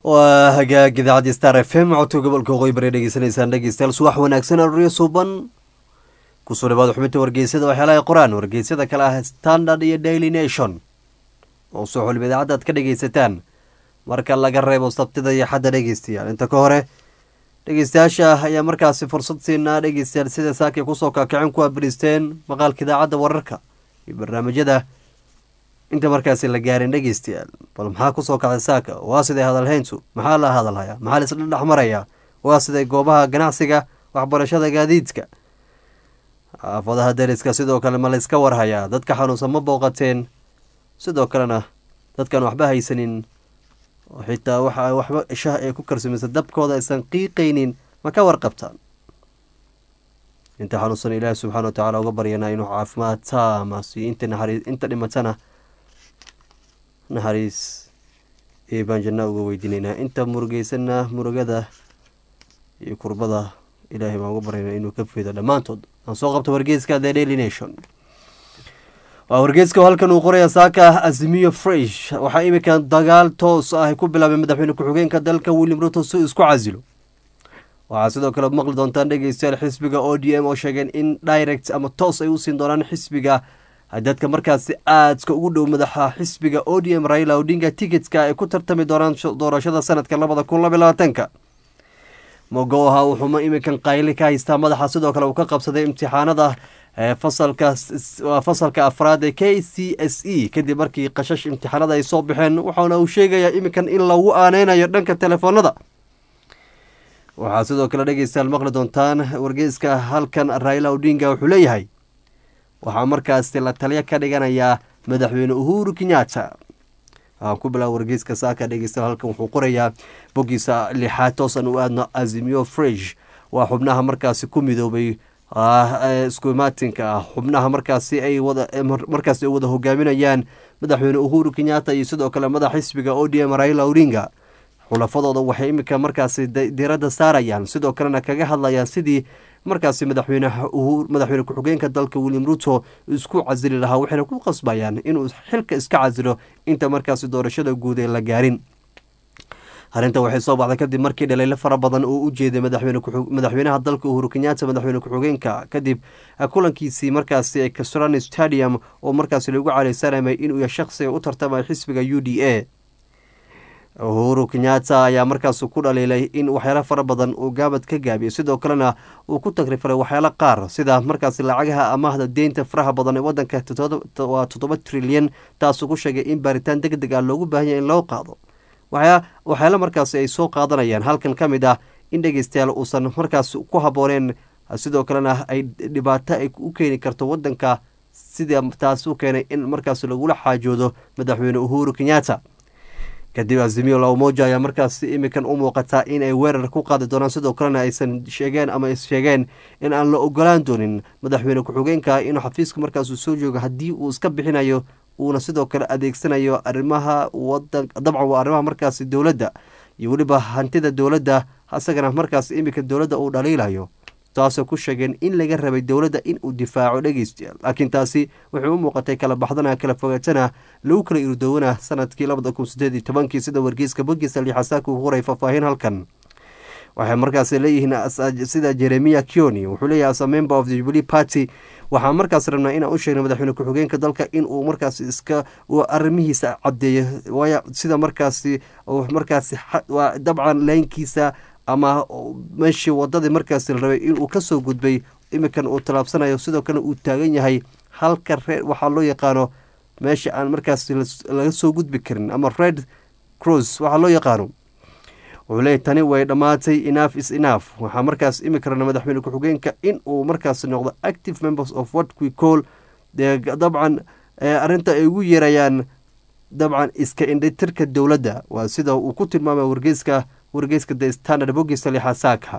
waa hagaag idaacadii star f m codka gobolka waqooyi bari dhegeysanaysaan dhegeystayaal subax wanaagsan aruriyo suuban kusoo dhawaada xubinta wargeysyada waxyaalaha qoraan wargeysyada kale ah standard iyo daily nation oo soo xulib idaacadda aad ka dhegeysataan marka laga reebo sabtida iyo xadda dhegeystayaal inta ka hore dhegeystayaasha ayaa markaasi fursad siinaa dhegeystayaal sida saakay kusoo kaakicin ku abristeen maqaalka idaacadda wararka iyo barnaamijyada inta markaasi la gaarin dhegeystayaal bal maxaa kusoo kacday saaka waa siday hadalhayntu maxaa la hadalhayaa maxaa laisla dhex marayaa waa siday goobaha ganacsiga waxbarashada gaadiidka xaafadaha dariska sidoo kale ma layska warhayaa dadka xanuunsan ma booqateen sidoo kalena dadkan waxba haysanin oo xitaa waxa waxba shah ee ku karsamaysa dabkooda aysan qiiqaynin ma ka warqabtaan inta xanuunsan ilaahi subxaana wa tacaala uga baryanaa inuu caafimaad taama siiyo inta naxariis inta dhimatana naxariis iyo baan janna uga weydiinaynaa inta murugeysana murugada iyo kurbada ilaahay baan uga baryaynaa inuu ka fido dhammaantood aan soo qabto wargeeska the daily nation waa wargeeska halkan uu qoraya saaka azimiyo fresh waxaa iminkan dagaal toos ah ku bilaabay madaxweyne ku-xigeenka dalka william ruto si isku casilo waxaa sidoo kale maqli doontaan dhegeystayaal xisbiga o d m oo sheegeen in direct ama toos ay u siin doonaan xisbiga dadka markaasi aadka ugu dhow madaxa xisbiga o d m raila odinga ticketka ay ku tartami doonaan doorashada sanadka labada kun laba labaatanka mogoha wuxuuma iminkan qayli ka haystaa madaxa sidoo kale uu ka qabsaday imtixaanada fasalka fasalka afraad ee k c s e kadib markii qashash imtixaanada ay soo baxeen waxaana uu sheegayaa iminkan in lagu aaneynayo dhanka telefoonada waxaa sidoo kale dhegeystayaal maqli doontaan wargeyska halkan raila odinga wuxuu leeyahay waxaa markaasi la taliyo ka dhiganayaa madaxweyne uhuru kenyatta waxaan ku bilaaba wargeyska saaka dhegeystayaal halkan wuxuu qorayaa boggiisa lixaad toosan u aadno azimiyo fresh waa xubnaha markaasi ku midoobay isku imaatinka ah xubnaha markaasi ay wada markaasi ay wada hogaaminayaan madaxweyne uhuru kenyatta iyo sidoo kale madax xisbiga o d m raila odinga xulafadooda waxay iminka markaasi diradda saarayaan sidoo kalena kaga hadlayaan sidii markaasi madaxweyneha madaxweyne ku-xigeenka dalka william ruto isku casili lahaa waxayna ku qasbayaan inuu xilka iska casilo inta markaasi doorashada guud ee la gaarin arrinta waxay soo baxday kadib markii dhaliilo fara badan uu u jeeday madaxweynaha dalka uhuru kenyatta madaxweyne ku-xigeenka kadib kulankiisii markaasi ee kasrani stadium oo markaasi lagu caleysanamay inuu ya shaqsiga u tartamay xisbiga u d a uhuru kenyatta ayaa markaas ku dhaliilay in waxyaalo fara badan uu gaabad ka gaabiyo sidoo kalena uu ku tagrifalay waxyaalo qaar sida markaasi lacagaha amaahda deynta faraha badan ee wadanka waa toddoba trilyan taasuu ku sheegay in baaritaan deg deg ah loogu baahanya in loo qaado waxyaalo markaasi ay soo qaadanayaan halkan ka mid ah in dhegeystayaal uusan markaas ku habooneen sidoo kalena ay dhibaato ay u keeni karto wadanka sida taas u keenay in markaas lagula xaajoodo madaxweyne uhuru kenyatta kadib azimiyo lamoja ayaa markaas imikan u muuqataa in ay weerar ku qaadi doonaan sidoo kalena aysan sheegeen ama sheegeen in aan la ogolaan doonin madaxweyne ku-xigeenka inuu xafiiska markaasuu soo joogo haddii uu iska bixinayo uuna sidoo kale adeegsanayo arrimaha wadan dabcan waa arrimaha markaasi dowladda iyo weliba hantida dowladda isagana markaas iminka dowladda uu dhaliilayo taasoo ku sheegeen in laga rabay dowladda in uu difaaco dhegeystayaal laakiin taasi waxay u muuqatay kala baxdana kala fogaatana lagu kala irdowana sanadkii labada kun sideed iyo tobankii sida wargeyska bogiisa lixasaaka uu qoray faahfaahin halkan waxay markaas leeyihiin sida jeremiya kioni wuxuu leeyahay as a member of the jubilee party waxaa markaas rabnaa inaan u sheegna madaxweyne ku-xigeenka dalka in uu markaas iska arrimihiisa caddeeyo waayo sida markaasi markaasi waa dabcan laynkiisa ama meeshii wadadii markaasi la rabay inuu kasoo gudbay iminkan uu tallaabsanayo sidoo kale uu taagan yahay halka reer waxaa loo yaqaano meesha aan markaas laga soo gudbi karin ama red cross waxaa loo yaqaano wuxuu leeyahy tani way dhammaatay enough is enough waxaa markaas imika rabna madaxweyne ku-xigeenka in uu markaas noqdo active members of what we call dabcan arrinta ay ugu yeerayaan dabcan iska indhitirka dowladda waa sida uu ku tilmaamay wargeyska wargeyska the standard bogiisa lixasaaka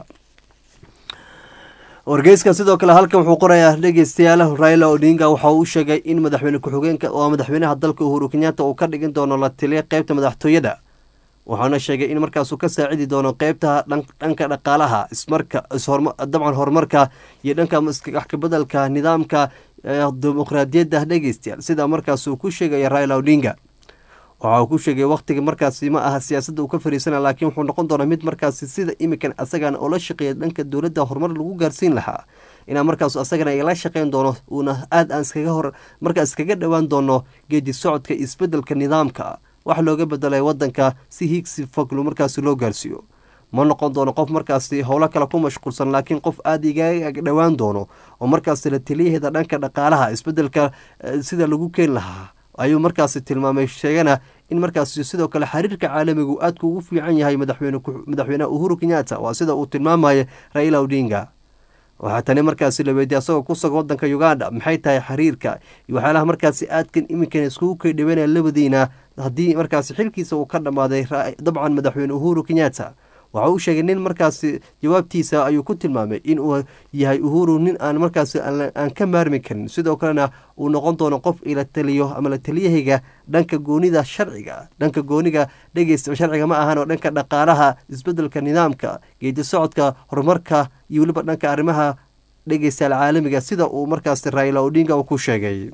wargeyska sidoo kale halkan wuxuu qorayaa dhegeystayaal raila odinga waxa uu sheegay in madaxweyne ku-xigeenka oo madaxweynaha dalka uhuru kenyatta uu ka dhigin doono la taliya qeybta madaxtooyada waxaana sheegay in markaasuu ka saacidi doono qeybta dhanka dhaqaalaha ismarka dabcan horumarka iyo dhanka waxkabedelka nidaamka dimuqraadiyadda dhegeystayaal sida markaasuu ku sheegaya raila odinga waxa uu ku sheegay wakhtiga markaasi ma aha siyaasadda uu ka fariisana laakiin wuxuu noqon doonaa mid markaasi sida imikan asagana oo la shaqeeya dhanka dowladda horumar lagu gaarsiin lahaa inaa markaas asagana igala shaqeyn doono uuna aad aan iskaga hor markaas iskaga dhowaan doono geedi socodka isbeddelka nidaamka wax looga bedelay wadanka si hiigsi foglu markaasi loo gaarsiiyo ma noqon doono qof markaasi howlo kale ku mashquulsan laakiin qof aada igaga dhowaan doono oo markaasi la taliyaheeda dhanka dhaqaalaha isbeddelka sida lagu keeni lahaa ayuu markaasi tilmaamay sheegana in markaasi sidoo kale xiriirka caalamigu aadku ugu fiican yahay madaxweyneha uhuru kenyatta waa sida uu tilmaamaya raila odinga waxaa tani markaasi la weydiiyay asagoo ku sugan wadanka uganda maxay tahay xiriirka iyo waxyaalaha markaasi aadkan iminkan iskugu keydhaweynaya labadiina haddii markaasi xilkiisa uu ka dhammaaday dabcan madaxweyne uhuru kenyatta waxa uu sheegay nin markaasi jawaabtiisa ayuu ku tilmaamay in uu yahay uhuru nin aan markaasi aan ka maarmi karin sidoo kalena uu noqon doono qof ila taliyo ama la taliyahayga dhanka goonida sharciga dhanka gooniga dhegeysta sharciga ma ahan oo dhanka dhaqaalaha isbedelka nidaamka geedi socodka horumarka iyo weliba dhanka arrimaha dhegeystayaal caalamiga sida uu markaasi raila odinga uu ku sheegay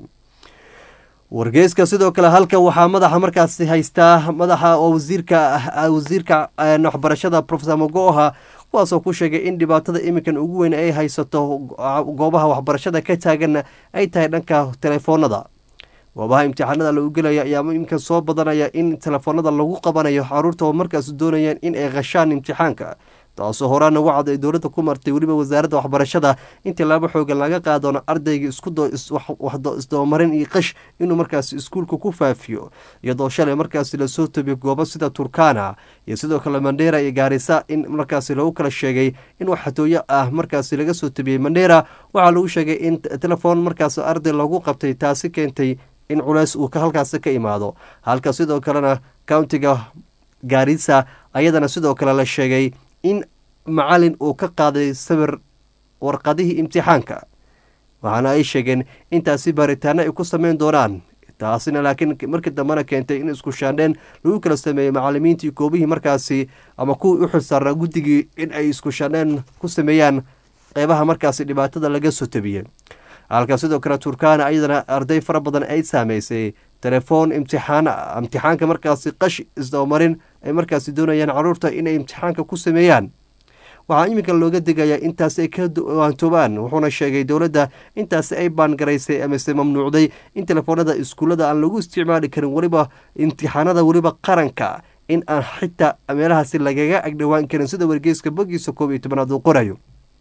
wargeyska sidoo kale halkan waxaa madaxa markaasi haystaa madaxa oo wasiirka wasiirka waxbarashada profesor mogoha kuwaasoo ku sheegay in dhibaatada iminkan ugu weyn ay haysato goobaha waxbarashada ka taagan ay tahay dhanka telefoonada goobaha imtixaanada lagu gelaya ayaa iminkan soo badanaya in telefoonada lagu qabanayo caruurta oo markaas doonayaan in ay qashaan imtixaanka taasoo horaan ugu cad ay dowladda ku martay weliba wasaaradda waxbarashada in tilaabo xoogan laga qaadoono ardayga isdabamarin iyo qash inuu markaasi iskuulka ku faafiyo iyadoo shalay markaasi lasoo tobiyo goobo sida turkana iyo sidoo kale mandheera iyo gaarisa in markaasi lagu kala sheegay in wax xatooyo ah markaasi laga soo tobiyey mandheera waxaa lagu sheegay in telefoon markaas arday lagu qabtay taasi keentay in culeys uu halkaasi ka imaado halka sidoo kalena countiga gaarisa ayadana sidoo kale la sheegay in macalin uu ka qaaday sawir warqadihii imtixaanka waxaana ay sheegeen intaasi baaritaano ay ku sameyn doonaan taasina laakiin markii dambena keentay in isku shaandheen lagu kala sameeyey macalimiintii koobihii markaasi ama kuwii u xilsaarnaa guddigii in ay isku shaandheen ku sameeyaan qeybaha markaasi dhibaatada laga soo tabiyey halka sidoo kale turkana ayadana arday fara badan ay saameysay telefoon imtixaan imtixaanka markaasi qash isdabamarin ay markaasi doonayaan caruurta inay imtixaanka ku sameeyaan waxaa iminka looga degayaa intaasi ay ka waantoobaan wuxuuna sheegay dowladda intaasi ay baangaraysay amase mamnuucday in telefoonada iskuullada aan lagu isticmaali karin weliba imtixaanada weliba qaranka in aan xitaa meelahaasi lagaga agdhowaan karin sida wargeyska bogiisa koob iyo tobanaad uu qorayo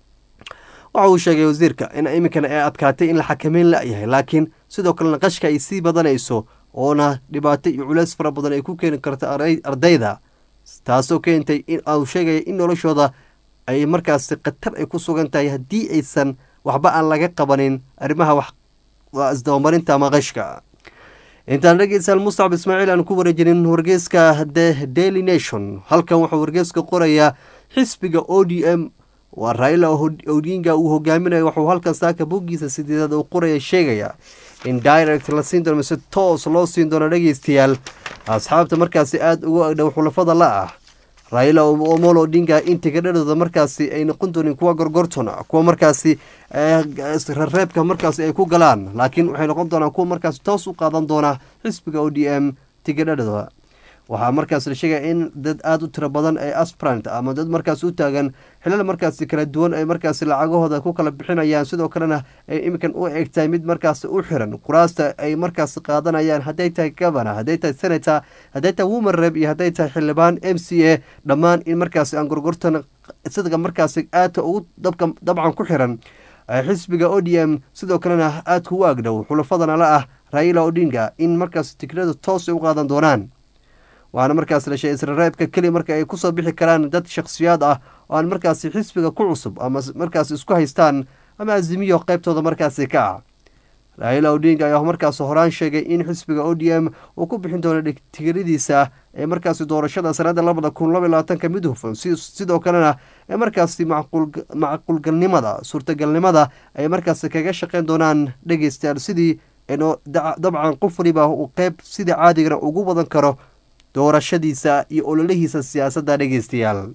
waxa uu sheegay wasiirka in iminkana ay adkaatay in la xakameyn la-yahay laakiin sidoo kalena qashka ay sii badanayso oona dhibaato iyo culeys fara badan ay ku keeni karto ardayda taasoo keentay in uu sheegaya in noloshooda ay markaasi khatar ay ku sugan tahay haddii aysan waxba aan laga qabanin arrimaha wax isdabamarinta ama qashka intaan dhegeystayaal mustacab ismaaciil aan ku wareejinin wargeyska the daily nation halkan wuxuu wargeyska qorayaa xisbiga o d m waa raila odinga uu hogaaminayo waxuu halkan saaka boggiisa sideedaad uu qoraya sheegaya in direct la siin doono mise toos loo siin doono dhegeystayaal asxaabta markaasi aada ugu agdhow xulafada la ah raila omolo odinga in tigadhadooda markaasi ay noqon doonin kuwa gorgorton kuwa markaasi reebka markaasi ay ku galaan laakiin waxay noqon doonaan kuwa markaasi toos u qaadan doona xisbiga o d m tigadhadooda waxaa markaas la sheegaya in dad aada u tiro badan ee asprant ama dad markaas u taagan xilal markaasi kala duwan ay markaasi lacagahooda ku kala bixinayaan sidoo kalena ay iminkan u egtahay mid markaasi u xiran kuraasta ay markaasi qaadanayaan hadday tahay governor hadday tahay senator hadday tahay woman reb iyo hadday tahay xildhibaan m c a dhammaan in markaasi aan gorgortan sidga markaasi aadka ugu dabka dabcan ku xiran xisbiga o d m sidoo kalena aadka u agdhow xulafadana la ah raila odinga in markaasi tigrada toos ay u qaadan doonaan waxaana markaas la sheegay israreebka keli marka ay kusoo bixi karaan dad shakhsiyaad ah oo aan markaasi xisbiga ku cusub ama markaas isku haystaan ama azimiyo qeybtooda markaasi ka ah raila odinga ayaa markaas horaan sheegay in xisbiga o d m uu ku bixin doono tigiradiisa ee markaasi doorashada sanada labada kun laba labaatanka mid hufan sidoo kalena ee markaasi macquulgalnimada suurtagalnimada ay markaasi kaga shaqeyn doonaan dhegeystayaal sidii dabcan qof waliba uu qeyb sidii caadigana ugu wadan karo doorashadiisa iyo ololihiisa siyaasadda dhegeystayaal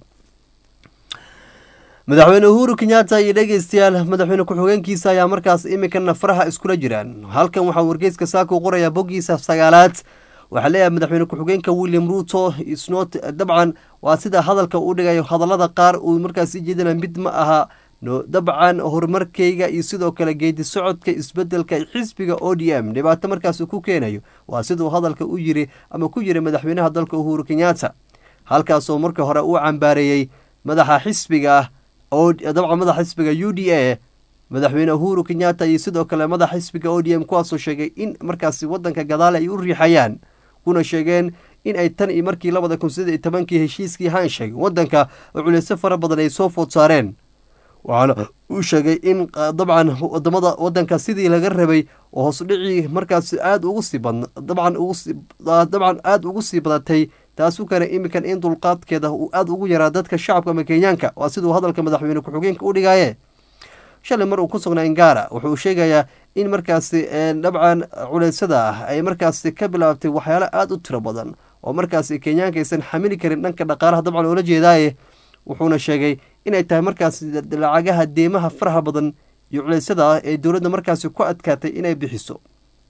madaxweyne uhuru kenyatta iyo dhegeystayaal madaxweyne ku-xigeenkiisa ayaa markaas iminkana faraha iskula jiraan halkan waxaa wargeyska saakuu qorayaa boggiisa sagaalaad waxaa leeyahay madaxweyne ku-xigeenka william ruto isnot dabcan waa sida hadalka uu dhigayo hadallada qaar uu markaas i jeedina mid ma aha no dabcan horumarkeyga iyo sidoo kale geedi socodka isbedelka xisbiga o d m dhibaato markaas ku keenayo waa siduu hadalka u yiri ama ku yiri madaxweynaha dalka uhuru kenyatta halkaasoo markii hore uu cambaareeyey madaxa xisbiga dabcan madaxa xisbiga u d a madaxweyne uhuru kenyatta iyo sidoo kale madaxa xisbiga o d m kuwaasoo sheegay in markaasi wadanka gadaale ay u riixayaan kuna sheegeen in ay tan iyo markii labada kun sideed iyo tobankii heshiiskii hansheeg wadanka oo culeysyo fara badan ay soo food saareen waxaana uu sheegay in dabcan wadamada wadanka sidii laga rabay oo hoosudhicii markaas aada ugu sii badn dabcan ugusii dabcan aada ugu sii badatay taasu keenay iminkan in dulqaadkeeda uu aada ugu yaraa dadka shacabka ama kenyaanka waa siduu hadalka madaxweyne ku-xigeenka u dhigaaye shalay mar uu ku sugnaa ingara wuxuu sheegayaa in markaasi dabcan culeysyada ah ay markaasi ka bilaabtay waxyaalo aada u tiro badan oo markaasi kenyaanka aysan xamili karin dhanka dhaqaalaha dabcan oola jeedaaye wuxuuna sheegay inay tahay markaasi lacagaha deemaha faraha badan iyo culeysyada ah ee dowladda markaasi ku adkaatay inay bixiso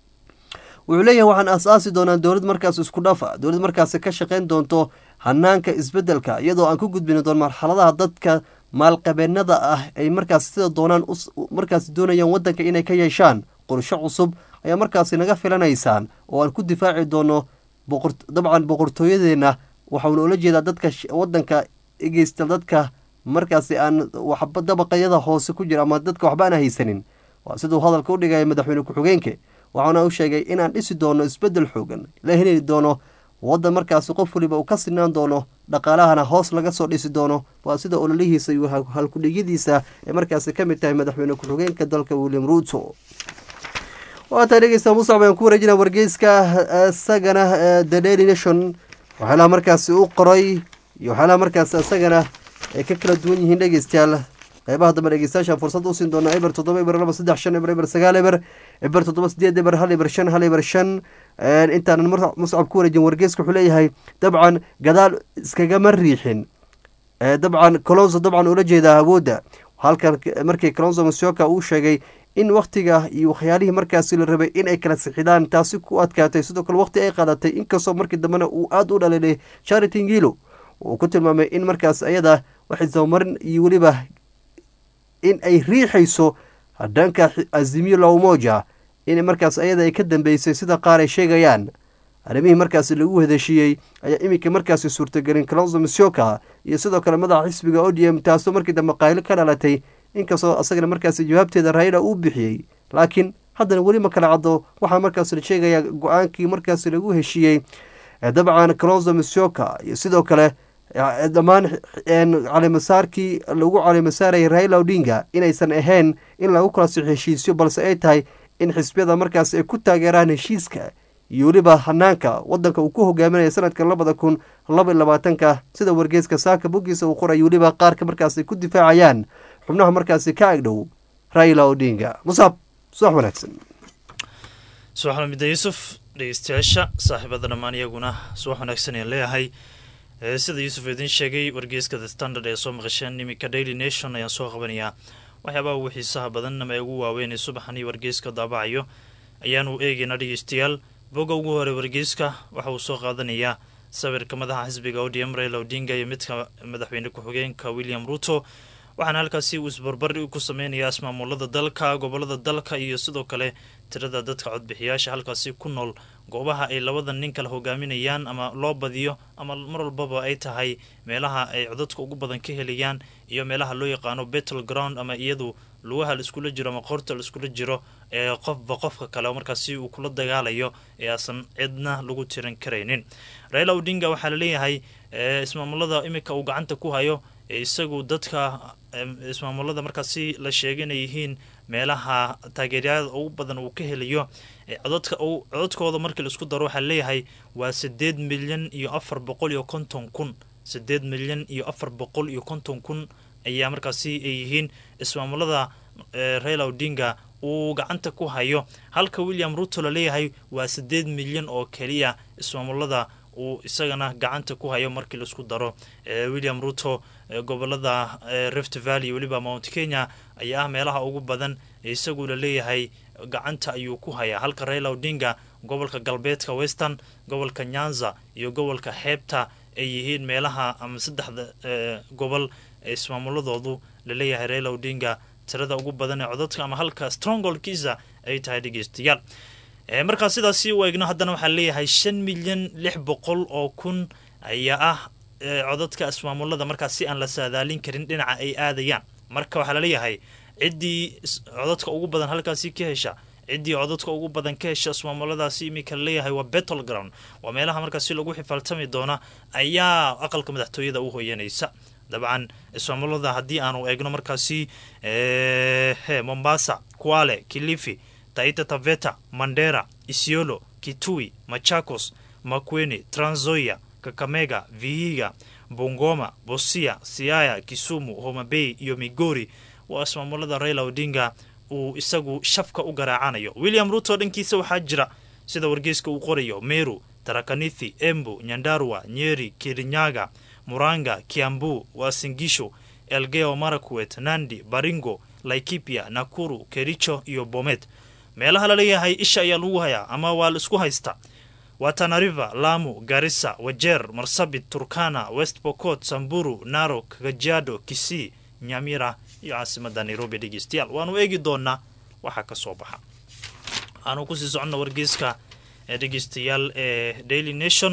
wuxuu leeyahay waxaan aas-aasi doonaa dowlad markaas isku dhafa dowlad markaasi ka shaqeyn doonto hanaanka isbedelka iyadoo aan ku gudbini doon marxaladaha dadka maalqabeenada ah ay markaas sida doonaan markaas doonayaan wadanka inay ka yeeshaan qorsho cusub ayaa markaasi naga filanaysaan oo aan ku difaaci doono dabcan boqortooyadeena waxauna ula jeedaa dadka wadanka egeysta dadka markaasi aan waxba dabaqayada hoose ku jira ama dadka waxba aan haysanin waa siduu hadalka u dhigaya madaxweyne ku-xigeenke waxaana u sheegay inaan dhisi doono isbedel xoogan la heli doono wadan markaasi qof waliba uu ka sinaan doono dhaqaalahana hoos laga soo dhisi doono waa sida ololihiisa iyo halkudhigyadiisa ee markaasi ka mid tahay madaxweyne ku-xigeenka dalka william ruto waataa dhegeysta musacb ayaan ku wareejina wargeyska isagana the daily nation waxyaalaha markaasi u qoray iyo waxyaalaha markaasi isagana ay ka kala duwan yihiin dhegeystayaal qeybaha dambe dhegeystayaasha fursad u siin doona eber toddoba eber laba saddex shan eber eber sagaal eber eber toddoba sideed eber hal eber shan hal eber shan intaanan muscab ku wareejin wargeeska wuxuu leeyahay dabcan gadaal iskagama riixin dabcan colonso dabcan ula jeedaa awoodda halkan markii colonso masioka uu sheegay in wakhtiga iyo waxyaalihii markaasi la rabay in ay kala sixidaan taasi ku adkaatay sidoo kale waqti ay qaadatay inkastoo markii dambena uu aada u dhaliilay charity ngilo uu ku tilmaamay in markaas ayada waxay sabamarin iyo weliba in ay riixayso dhanka azimiyo lawmoja in markaas ayada ay ka dambeysay sida qaar ay sheegayaan arrimihii markaasi lagu hedeshiiyey ayaa iminka markaasi suurtagelin colonso masioka iyo sidoo kale madaxa xisbiga o d m taasoo markii dambe qaylo ka dhalatay inkastoo asagana markaasi jawaabteeda raila uu bixiyey laakiin haddana weli ma kala caddo waxaa markaas la sheegayaa go-aankii markaasi lagu heshiiyey dabcan colonso masioka iyo sidoo kale dhammaan calimasaarkii lagu calimasaarayay raila odinga inaysan ahayn in lagu kala six heshiisyo balse ay tahay in xisbiyada markaas ay ku taageeraan heshiiska iyo weliba hanaanka wadanka uu ku hogaaminaya sanadka labada kun laba iyo labaatanka sida wargeeska saaka boggiisa uu qoray weliba qaarka markaasi ku difaacayaan xubnaha markaasi ka agdhow raila odinga musaab subax wanaagsan subax lamida yuusuf dhegeystayaasha saaxiibada dhammaan iyaguna subax wanaagsan ayaan leeyahay sida yuusuf idiin sheegay wargeeska the standard ee soo maqasheen iminka daily nation ayaan soo qabanayaa waxyaabaha ugu xiisaha badan ama ee ugu waaweyn ee subaxanii wargeeska daabacayo ayaanu eegaynaa dhegeystayaal bogga ugu hore wargeyska waxa uu soo qaadanayaa sawirka madaxa xisbiga o d m raila odinga iyo midka madaxweyne ku-xigeenka william ruto waxaana halkaasi uu isbarbari ku sameynayaa ismaamulada dalka gobolada dalka iyo sidoo kale tirada dadka codbixiyaasha halkaasi ku nool goobaha ay labada nin kala hogaaminayaan ama loo badiyo ama mar walbaba ay tahay meelaha ay codadka ugu badan ka helayaan iyo meelaha loo yaqaano battle ground ama iyadu lugaha la iskula jiro ama qoorta la iskula jiro ee qofba qofka kale markaasi uu kula dagaalayo ee aasan cidna lagu tiran karaynin raila odinga waxaa laleeyahay ismaamulada iminka uu gacanta ku hayo isagu dadka ismaamulada markaasi la sheegay inay yihiin meelaha taageeryada ugu badan uu ka helayo codadka codadkooda markii laisku daro waxaa leeyahay waa sideed milyan iyo afar boqol iyo konton kun sideed milyan iyo afar boqol iyo konton kun ayaa markaasi ay yihiin ismaamulada raila odinga uu gacanta ku hayo halka william ruto laleeyahay waa sideed milyan oo keliya ismaamulada uu isagana gacanta ku hayo markii laisku daro william ruto gobolada rift valley weliba mount kenya ayaa ah meelaha ugu badan isagu laleeyahay gacanta ayuu ku hayaa halka raila odinga gobolka galbeedka western gobolka nyanza iyo gobolka xeebta ay yihiin meelaha ama saddexda gobol ee ismaamuladoodu laleeyahay raila odinga tirada ugu badan ee codadka ama halka strongolkiisa ay tahay dhegeystayaal markaa sidaasi u eegno haddana waxaa leeyahay shan milyan lix boqol oo kun ayaa ah codadka ismaamulada markaas si aan la saadaalin karin dhinaca ay aadayaan marka waxaa laleeyahay ciddii codadka ugu badan halkaasi ka hesha ciddii codadka ugu badan ka hesha ismaamuladaasi iminka laleeyahay waa battle ground waa meelaha markaasi lagu xifaaltami doona ayaa aqalka madaxtooyada u hoyanaysa dabcan ismaamulada haddii aanu eegno markaasi he mombasa kuale kilifi taita taveta mandera isiolo kitui machakos makwene tranzoya kakamega vihiga bungoma bosia siaya kisumu homabey iyo migori waa ismaamulada raila odinga uu isagu shafka u garaacanayo william ruto dhankiisa waxaa jira sida wargeyska uu qorayo meru tarakanithi embu nyandarua nyeri kirinyaga muranga kiambu wasingisho elgeo marakwet nandi baringo laikipia nakuru kericho iyo bomet meelaha laleeyahay isha ayaa lagu hayaa ama waa la isku haysta waa tanariva lamu garissa wajeer marsabit turkana west bocot samburu narok kajiado kisii nyamira iyo caasimada nairobi dhegeystayaal waanu eegi doonaa waxaa ka soo baxa aanu kusii soconno wargeyska ee dhegeystayaal ee daily nation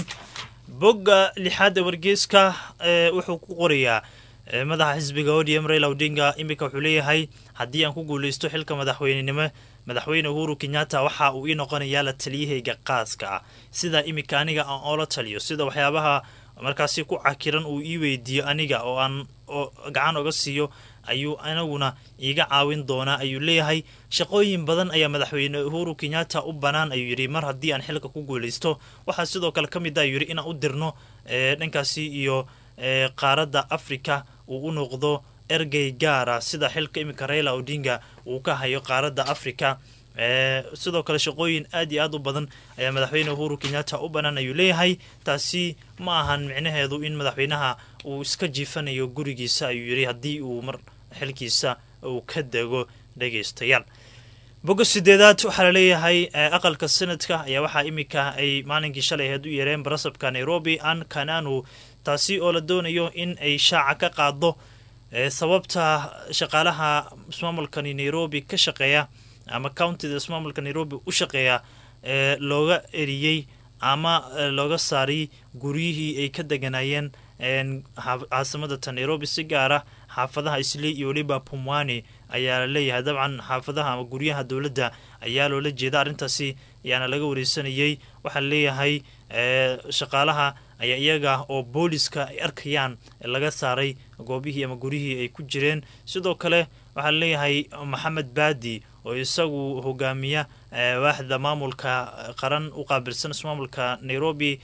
bogga lixaad ee wargeyska wuxuu ku qorayaa madaxa xisbiga odm raila odinga iminka wuxuu leeyahay haddii aan ku guuleysto xilka madaxweynenimo madaxweyne uhuru kenyatta waxa uu ii noqonayaa la taliyahayga qaaska ah sida iminka aniga aan oola taliyo sida waxyaabaha markaasi ku cakiran uu ii weydiiyo aniga oo aan gacan oga siiyo ayuu anaguna iiga caawin doonaa ayuu leeyahay shaqooyin badan ayaa madaxweyne uhuru kenyatta u bannaan ayuu yidhi mar haddii aan xilka ku guuleysto waxaa sidoo kale ka mid ah ayuu yidhi inaan u dirno dhankaasi iyo qaaradda africa uu u noqdo ergey gaara sida xilka iminka raila odinga uu ka hayo qaaradda africa sidoo kale shaqooyin aad iyo aad u badan ayaa madaxweyne uhuru kenyatta u bannaan ayuu leeyahay taasi ma ahan micnaheedu in madaxweynaha uu iska jiifanayo gurigiisa ayuu yidhi haddii uu mar xilkiisa uu ka dego dhegaystayaal bogga sideedaad waxaa laleeyahay aqalka sanadka ayaa waxaa iminka ay maalinkii shalay aheed u yeereen barasabka nairobi an kananu taasi oo la doonayo in ay shaaca ka qaado sababta shaqaalaha ismaamulkani nairobi ka shaqeeya ama countida ismaamulka nairobi u shaqeeya looga eriyey ama looga saaray guryihii ay ka deganayeen caasimadata nairobi si gaara xaafadaha islii iyo weliba pumwani ayaa la leeyahay dabcan xaafadaha ama guryaha dowladda ayaa loola jeeda arrintaasi ayaana laga wareysanayey waxaa laleeyahay shaqaalaha ayaa iyaga oo booliska ay arkayaan laga saaray goobihii ama guryihii ay ku jireen sidoo kale waxaa laleeyahay maxamed baadi oo isagu hogaamiya waaxda maamulka qaran u qaabilsan ismaamulka nairobi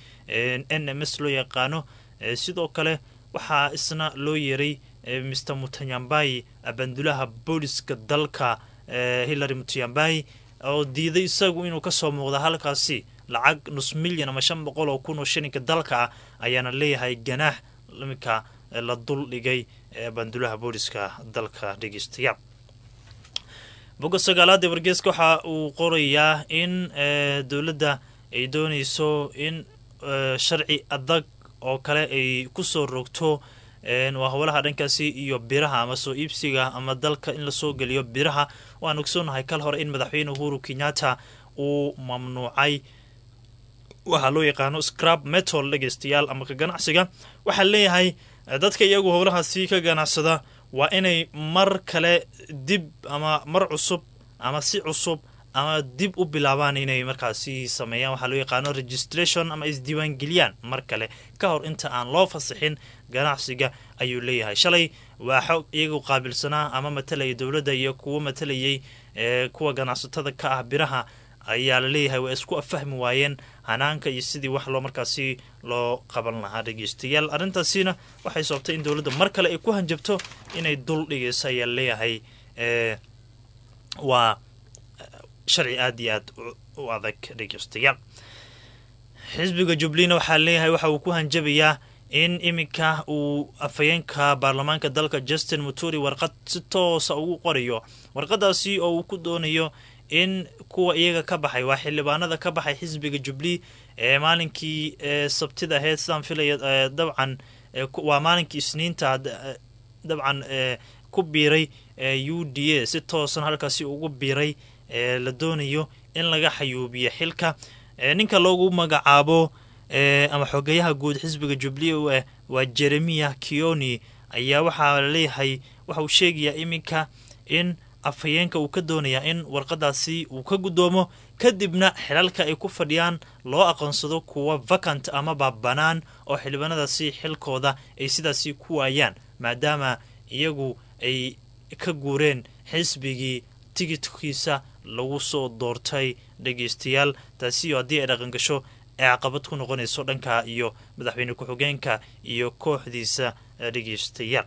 n m s loo yaqaano sidoo kale waxaa isna loo yeeray mr mutanyambai abandulaha booliska dalka hillary mutanyambai oo diiday isagu inuu kasoo muuqda halkaasi lacag nus milyan ama shan boqol oo kun oo shilinka dalka ah ayaana leeyahay ganaax iminka la dul dhigay bandulaha booliska dalka dhegeystayaal bogga sagaalaad ee wargeeska waxa uu qorayaa in dowladda ay dooneyso in sharci adag oo kale ay kusoo rogto waa howlaha dhankaasi iyo biraha ama soo iibsiga ama dalka in lasoo geliyo biraha waan ogsoonahay kal hore in madaxweyne uhuru kenyatta uu mamnuucay waxaa loo yaqaano scrab metal dhegeystayaal ama ka ganacsiga waxaa leeyahay dadka iyagu howlahaasi ka ganacsada waa inay mar kale dib ama mar cusub ama si cusub ama dib u bilaabaan inay markaasi sameeyaan waxaa loo yaqaano registration ama isdiiwaangeliyaan mar kale ka hor inta aan loo fasixin ganacsiga ayuu leeyahay shalay waa xog iyagu qaabilsanaa ama matalayay dowladda iyo kuwo matalayay kuwa ganacsatada ka ah biraha ayaa la leeyahay waa isku afahmi waayeen hanaanka iyo sidii wax loo markaasi loo qaban lahaa dhegeystayaal arrintaasina waxay sababtay in dowladda mar kale ay ku hanjabto inay dul dhigayso ayaa laleeyahay waa sharci aada iyo aad u adag dhegeystayaal xisbiga jubbaland waxaa leeyahay waxa uu ku hanjabayaa in iminka uu afhayeenka baarlamaanka dalka justin muturi warqad si toosa ugu qorayo warqadaasi oo uu ku doonayo in kuwa iyaga ka baxay waa xildhibaanada ka baxay xisbiga jubilee ee maalinkii sabtida aheyd sidaan filaya dabcan waa maalinkii isniinta dabcan ku biiray u d a si toosan halkaasi ugu biiray la doonayo in laga xayuubiyo xilka ninka loogu magacaabo ama xogeyaha guud xisbiga jubilee u ah waa jeremiya kioni ayaa waxaa laleeyahay waxa uu sheegayaa iminka in afhayeenka uu ka doonayaa in warqadaasi uu ka guddoomo kadibna xilalka ay ku fadhiyaan loo aqoonsado kuwa vacant amaba bannaan oo xildhibaanadaasi xilkooda ay sidaasi ku waayaan maadaama iyagu ay ka guureen xisbigii tigidkiisa lagu soo doortay dhegeystayaal taasi oo haddii ay dhaqangasho ee caqabad ku noqonayso dhanka iyo madaxweyne ku-xigeenka iyo kooxdiisa dhegeystayaal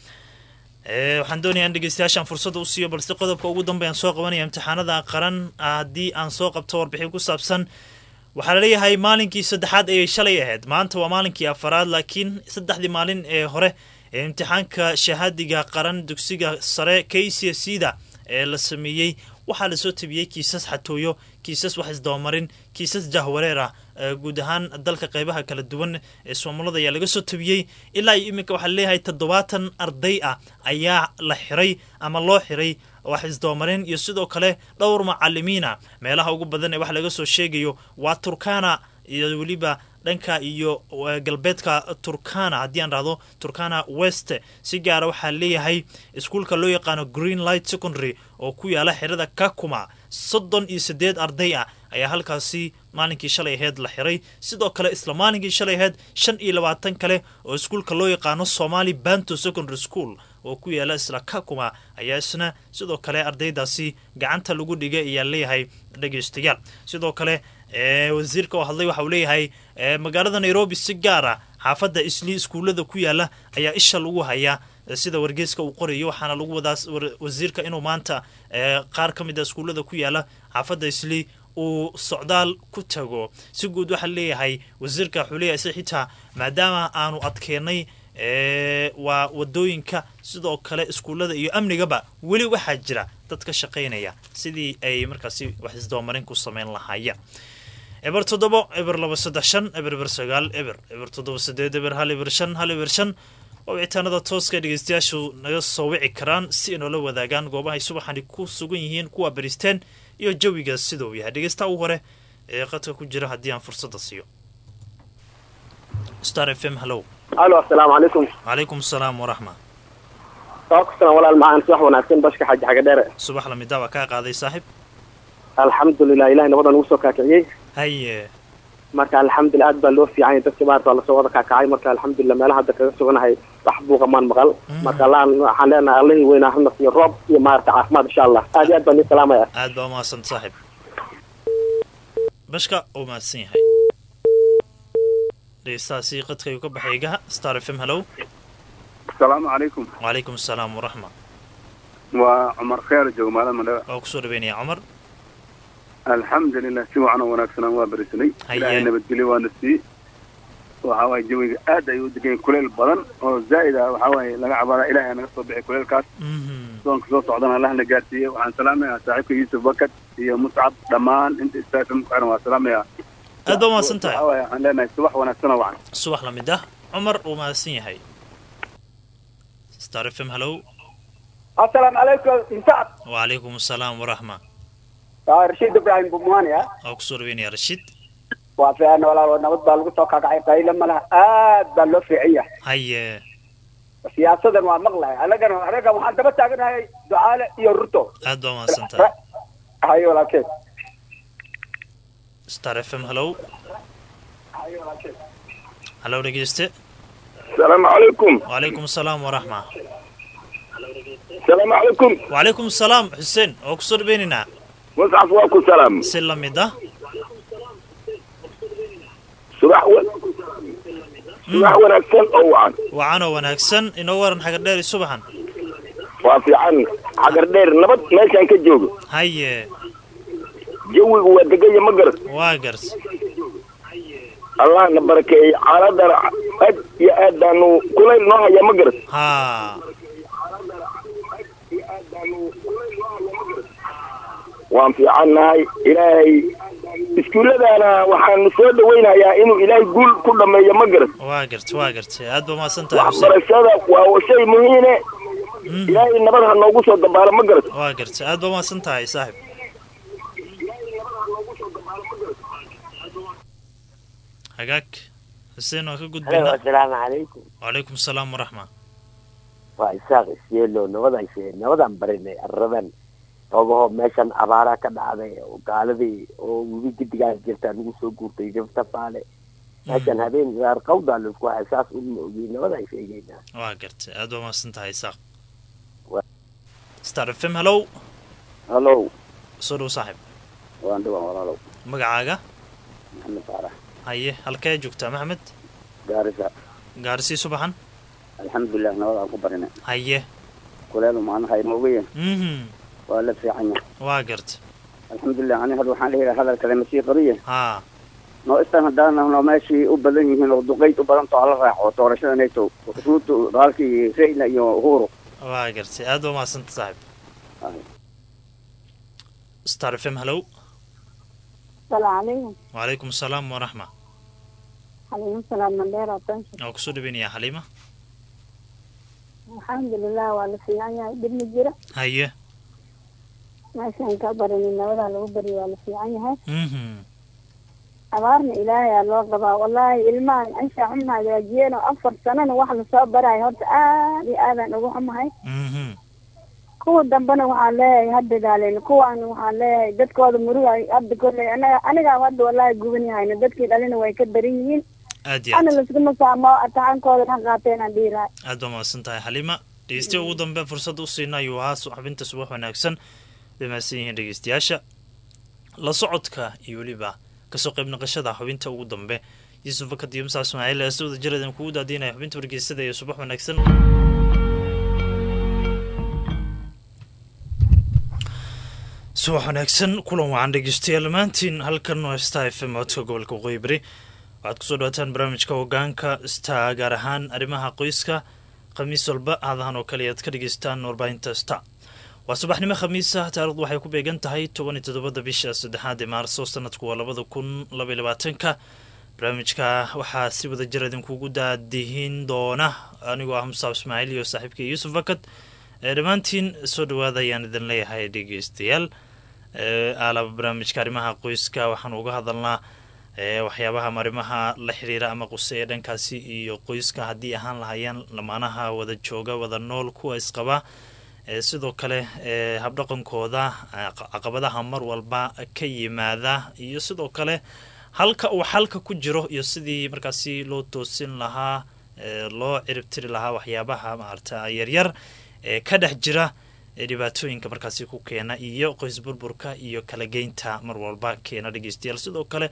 waxaan doonaya in dhegeystayaashaan fursadda u siiyo balse qodobka ugu dambeyan soo qabanaya imtixaanada qaran haddii aan soo qabto warbixin ku saabsan waxaa laleeyahay maalinkii saddexaad ayay shalay ahayd maanta waa maalinkii afaraad laakiin saddexdii maalin ee hore ee imtixaanka shahaadiga qaran dugsiga sare k c c da ee la sameeyey waxaa lasoo tabiyey kiisas xatooyo kiisas wax isdabamarin kiisas jahwareer ah guud ahaan dalka qeybaha kala duwan ee soomaalada ayaa laga soo tabiyey ilaa iyo iminka waxaa leeyahay toddobaatan arday ah ayaa la xiray ama loo xiray wax isdabamarin iyo sidoo kale dhowr macalimiina meelaha ugu badan ee wax laga soo sheegayo waa turkana iyo weliba dhanka iyo galbeedka turkana haddii aan dhahdo turkana west si gaara waxaa leeyahay iskuulka loo yaqaano green light secondary oo ku yaala xerada kakuma soddon iyo siddeed arday ah ayaa halkaasi maalinkii shalay aheyd la xiray sidoo kale isla maalinkii shalay aheyd shan iyo labaatan kale oo iskuulka loo yaqaano somali banto secondary school oo ku yaala isla kakuma ayaa isna sidoo kale ardaydaasi gacanta lagu dhigay ayaa leeyahay dhegeystayaal sidoo kale wasiirka oo hadlay waxa uu leeyahay magaalada nairobi si gaara xaafadda isli iskuullada ku yaala ayaa isha lagu hayaa sida wargeyska uu qorayo waxaana lagu wadaa wasiirka inuu maanta qaar ka mid a iskuullada ku yaala xaafadda isli uu socdaal ku tago si guud waxaa leeyahay wasiirka wuxuu leeyahay si xitaa maadaama aanu adkeenay waa wadooyinka sidoo kale iskuullada iyo amnigaba weli waxaa jira dad ka shaqaynaya sidii ay markaasi wax isdabamarin ku sameyn lahaayeen eber toddobo eber laba saddex shan eber eber sagaal eber eber toddoba sideed eber hal eber shan hal eber shan oo wicitaanada tooska dhegeystayaashu naga soo wici karaan si ay noola wadaagaan goobahay subaxani ku sugan yihiin kuwa baristeen iyo jawiga sida uu yahay dhegeysta u hore ee qadka ku jira haddii aan fursadda siiyo star f m hallow alo asalaamu calaykum calaykum asalaam waraxma waa ku salaan walaal macaan subax wanaagsan bashka xaaji xaga dheere subax lamida waa kaa qaaday saaxib alxamdulilah ilahay nabadan ugu soo kaakiciyey haye marka alxamdulilah aad baa loo fiicanya dadka maarata waa lasoo wada kaakacay marka alxamdulilah meelaha hadda kaga suganahay wax buuqa maan maqal marka allaan waxaan leenahay allihii weynaa hana siiyo roob iyo maarata caafimaad insha allah aad iyo aad baan ii salaamaya aad baa umahadsan saaxib bashka uu mahadsan yahay dhegeystahaasi qadka ayuu ka baxay egaha star f m hallow asalaamu calaykum wacalaykum asalaam waraxma waa cumar kheer jooga maalin mandhaba waa kusoo dhaweynaya cumar alxamdulilah si wacan oo wanaagsanaan waa berisanay Haye. ilaahay nabadgelyo waana sii waxa waaye jawiga aad ayuu u degan yahay kuleyl badan oo zaa'id ah waxaa waaye laga cabaada ilaahay naga soo bixi kuleylkaas Mhm. soonka soo socdana allahna gaarsiiye waxaan salaamayaa saaxiibka yuusuf bakad iyo muscab dhammaan inta istaafim ku xiran waa salaamayaa aad baa umahadsan tahay waxaa waaye waxaan leenahay subax wanaagsan oo wacan subax lamid ah cumar uu mahadsan yahay star f m hallow asalaamu calaykum insacad wacalaykum asalaam waraxma waa rashiid ibraahim bumuani ah waa kusoo dhaweynaya rashiid waa fiican walaal nabad baa lagu soo kakacay qaylo ma laha aad baa loo fiican yahay haye siyaasadan waa maqlahay anagana anaga waxaan daba taaganahay ducaale iyo ruto aad baa umahadsan tahay hayo walaalkeen star f m hallow hallow dhegeyste السلام عليكم wacalaykum asalaam waraxma السلام عليكم wacalaykum asalaam xuseen waa kusoo dhaweynaynaa مصعب واكو سلام si lamid ah صباح و... صباح ونكسن او عن wacanoo wanaagsan inoo waran xagar dheeri subaxan وافي عن حجر دير نبض ماشي كجوج haye جوي ودقية مقرس waa gars الله نبركي على در أد يا أدانو كل نوع يا مقرس haa waan fiicannahay ilaahay iskuulladaana waxaan soo dhawaynayaa inuu ilaahay guul ku dhammeeyo ma garat waa garta waa gartay aad ba mahadsan tahay xuseen waxbarashada waa shay muhiine ilaahay nabad ha noogu soo dabaalo ma garat waa gartay aad ba mahadsan tahay saaxib hagaag xuseen waan ka Hello, gudbaynaa assalaamu calaykum wacalaykum asalaam waraxma waa isaaq isyeelo nabadaan shee nabadaan barinay arraban ogaho meeshan abaaraa ka dhacday oo gaaladii oo webi gidigaas jirtaa nagu soo guurtay jabta faale meeshan habeen gaar qawdaa laisku hay saas uma ogi nabadaan sheegaynaa waa gartay aad ba mahadsan tahay isaaq Wa- star f m hallow hallow soo dhow saaxib waan dhawaan walaalow magacaaga maxamed faarax haye halkee joogtaa maxamed gaarisa gaarisii subaxan alxamdulilah nabad aan ku barinay haye kuleelu maalmaha inooga yahay mhm waa la fiican yahay waa garta alxamdulilah ani hadda waxaan dhihi lahaa hadal kale masii qariye haa noo istaan haddaan nahno meeshii u badan yihiin oo duqayd u badan too hala raaco doorashada nato ruuto halkii reyna iyo uhuru waa gartay aad ba mahadsanta saaxib star f m hallow السلام عليكم wacalaykum asalaam waraxma عليكم السلام منديرة تنشر waa kusoo dhaweynayaa xaliima الحمد لله ولا في عيا بن جرة haye ما شان كبرني نودا لو بري ولا في عيا mhm أبارنا إلهي الله قبا والله إلمان أنشا عمنا جاجينا أفر سنة واحد صاب براي هرت آدي آذان أبو عمها mhm kuwa dambana waxaan leeyahay hadda daaleen kuwaan waxaan leeyahay dadkooda murug ay hadda kolley anaga anigaa hadda wallaahi guban yahayna dadkii dhalina way ka daran yihiin aad iyo ana aad laskuma saamo atacaankooda ha qaateen aan dhihi lahay aad baa mahadsan tahay xaliima dhegeystiya ugu dambe fursad u siina ayuu ahaa xubinta subax wanaagsan bay mahadsan yihiin dhegeystayaasha la socodka iyo weliba kasoo qayb naqashada xubinta ugu dambe yuusuf fakad iyo musaa ismaaciil ee si wada jiradan kugu daadiinaya xubinta wargeysada iyo subax wanaagsan subax wanaagsan kulan wacan dhegeystayaal maantiin halkan waa star f m codka gobolka waqooyi bari waxaad kusoo dhawaataan barnaamijka hogaanka star gaar ahaan arrimaha qoyska khamiis walba aadahan oo kale aad ka dhegeystaan warbaahinta star waa subaxnimo khamiisa taarikhdu waxay ku beegan tahay toban iyo toddobada bisha saddexaad ee maarso sanadku waa labada kun labaiyo labaatanka barnaamijka waxaa si wada jir idinkugu daadihin doona anigoo ah musaab ismaaciil iyo saaxiibkii yuusuf fakad ee dhammaantiin soo dhawaada ayaan idin leeyahay dhegeystayaal aalaba barnaamijka arrimaha qoyska waxaan uga hadalnaa waxyaabaha arrimaha la xiriira ama quse ee dhankaasi iyo qoyska haddii ahaan lahayeen lamaanaha wada jooga wada nool kuwa isqaba sidoo kale habdhaqankooda caqabadaha mar walba ka yimaada iyo sidoo kale halka uu xalka ku jiro iyo sidii markaasi loo toosin lahaa loo ciribtiri lahaa waxyaabaha maarata yaryar ee ka dhex jira ee dhibaatooyinka markaasi ku keena iyo qoys burburka iyo kala geynta mar walba keena dhegeystayaal sidoo kale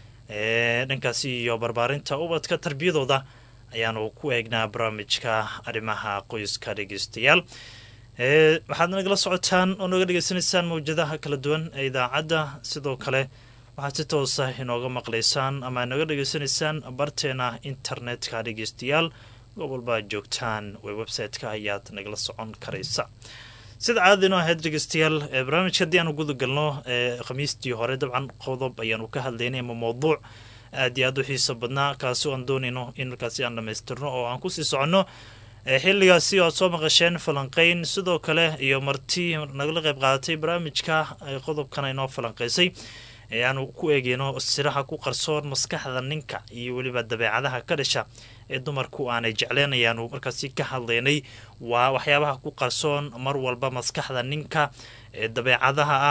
dhankaasi iyo barbaarinta ubadka tarbiyadooda ayaanu ku eegnaa barnaamijka arrimaha qoyska dhegeystayaal waxaad nagala socotaan oo naga dhegeysanaysaan mawjadaha kala duwan ee idaacadda sidoo kale waxaad si toosa inooga maqlaysaan ama naga dhegeysanaysaan barteena internetka dhegeystayaal gobolba joogtaan w website-ka ayaad nagala socon karaysa sida caadadino ahayd dhegeystayaal barnaamijka haddii aanu guda galno khamiistii hore dabcan qodob ayaanu ka hadlaynay ama mowduuc aad iyo aad u xiiso badnaa kaasi aan doonayno in markaasi aan dhamaystirno oo aan kusii soconno xilligaasi oad soo maqasheen falanqeyn sidoo kale iyo marti nagala qayb qaadatay barnaamijka qodobkan inoo falanqeysay aanu ku eegeyno siraha ku qarsoon maskaxda ninka iyo weliba dabeecadaha ka dhasha ee dumarku aanay jecleen ayaanu markaasi ka hadlaynay waa waxyaabaha ku qarsoon mar walba maskaxda ninka ee dabeecadaha ah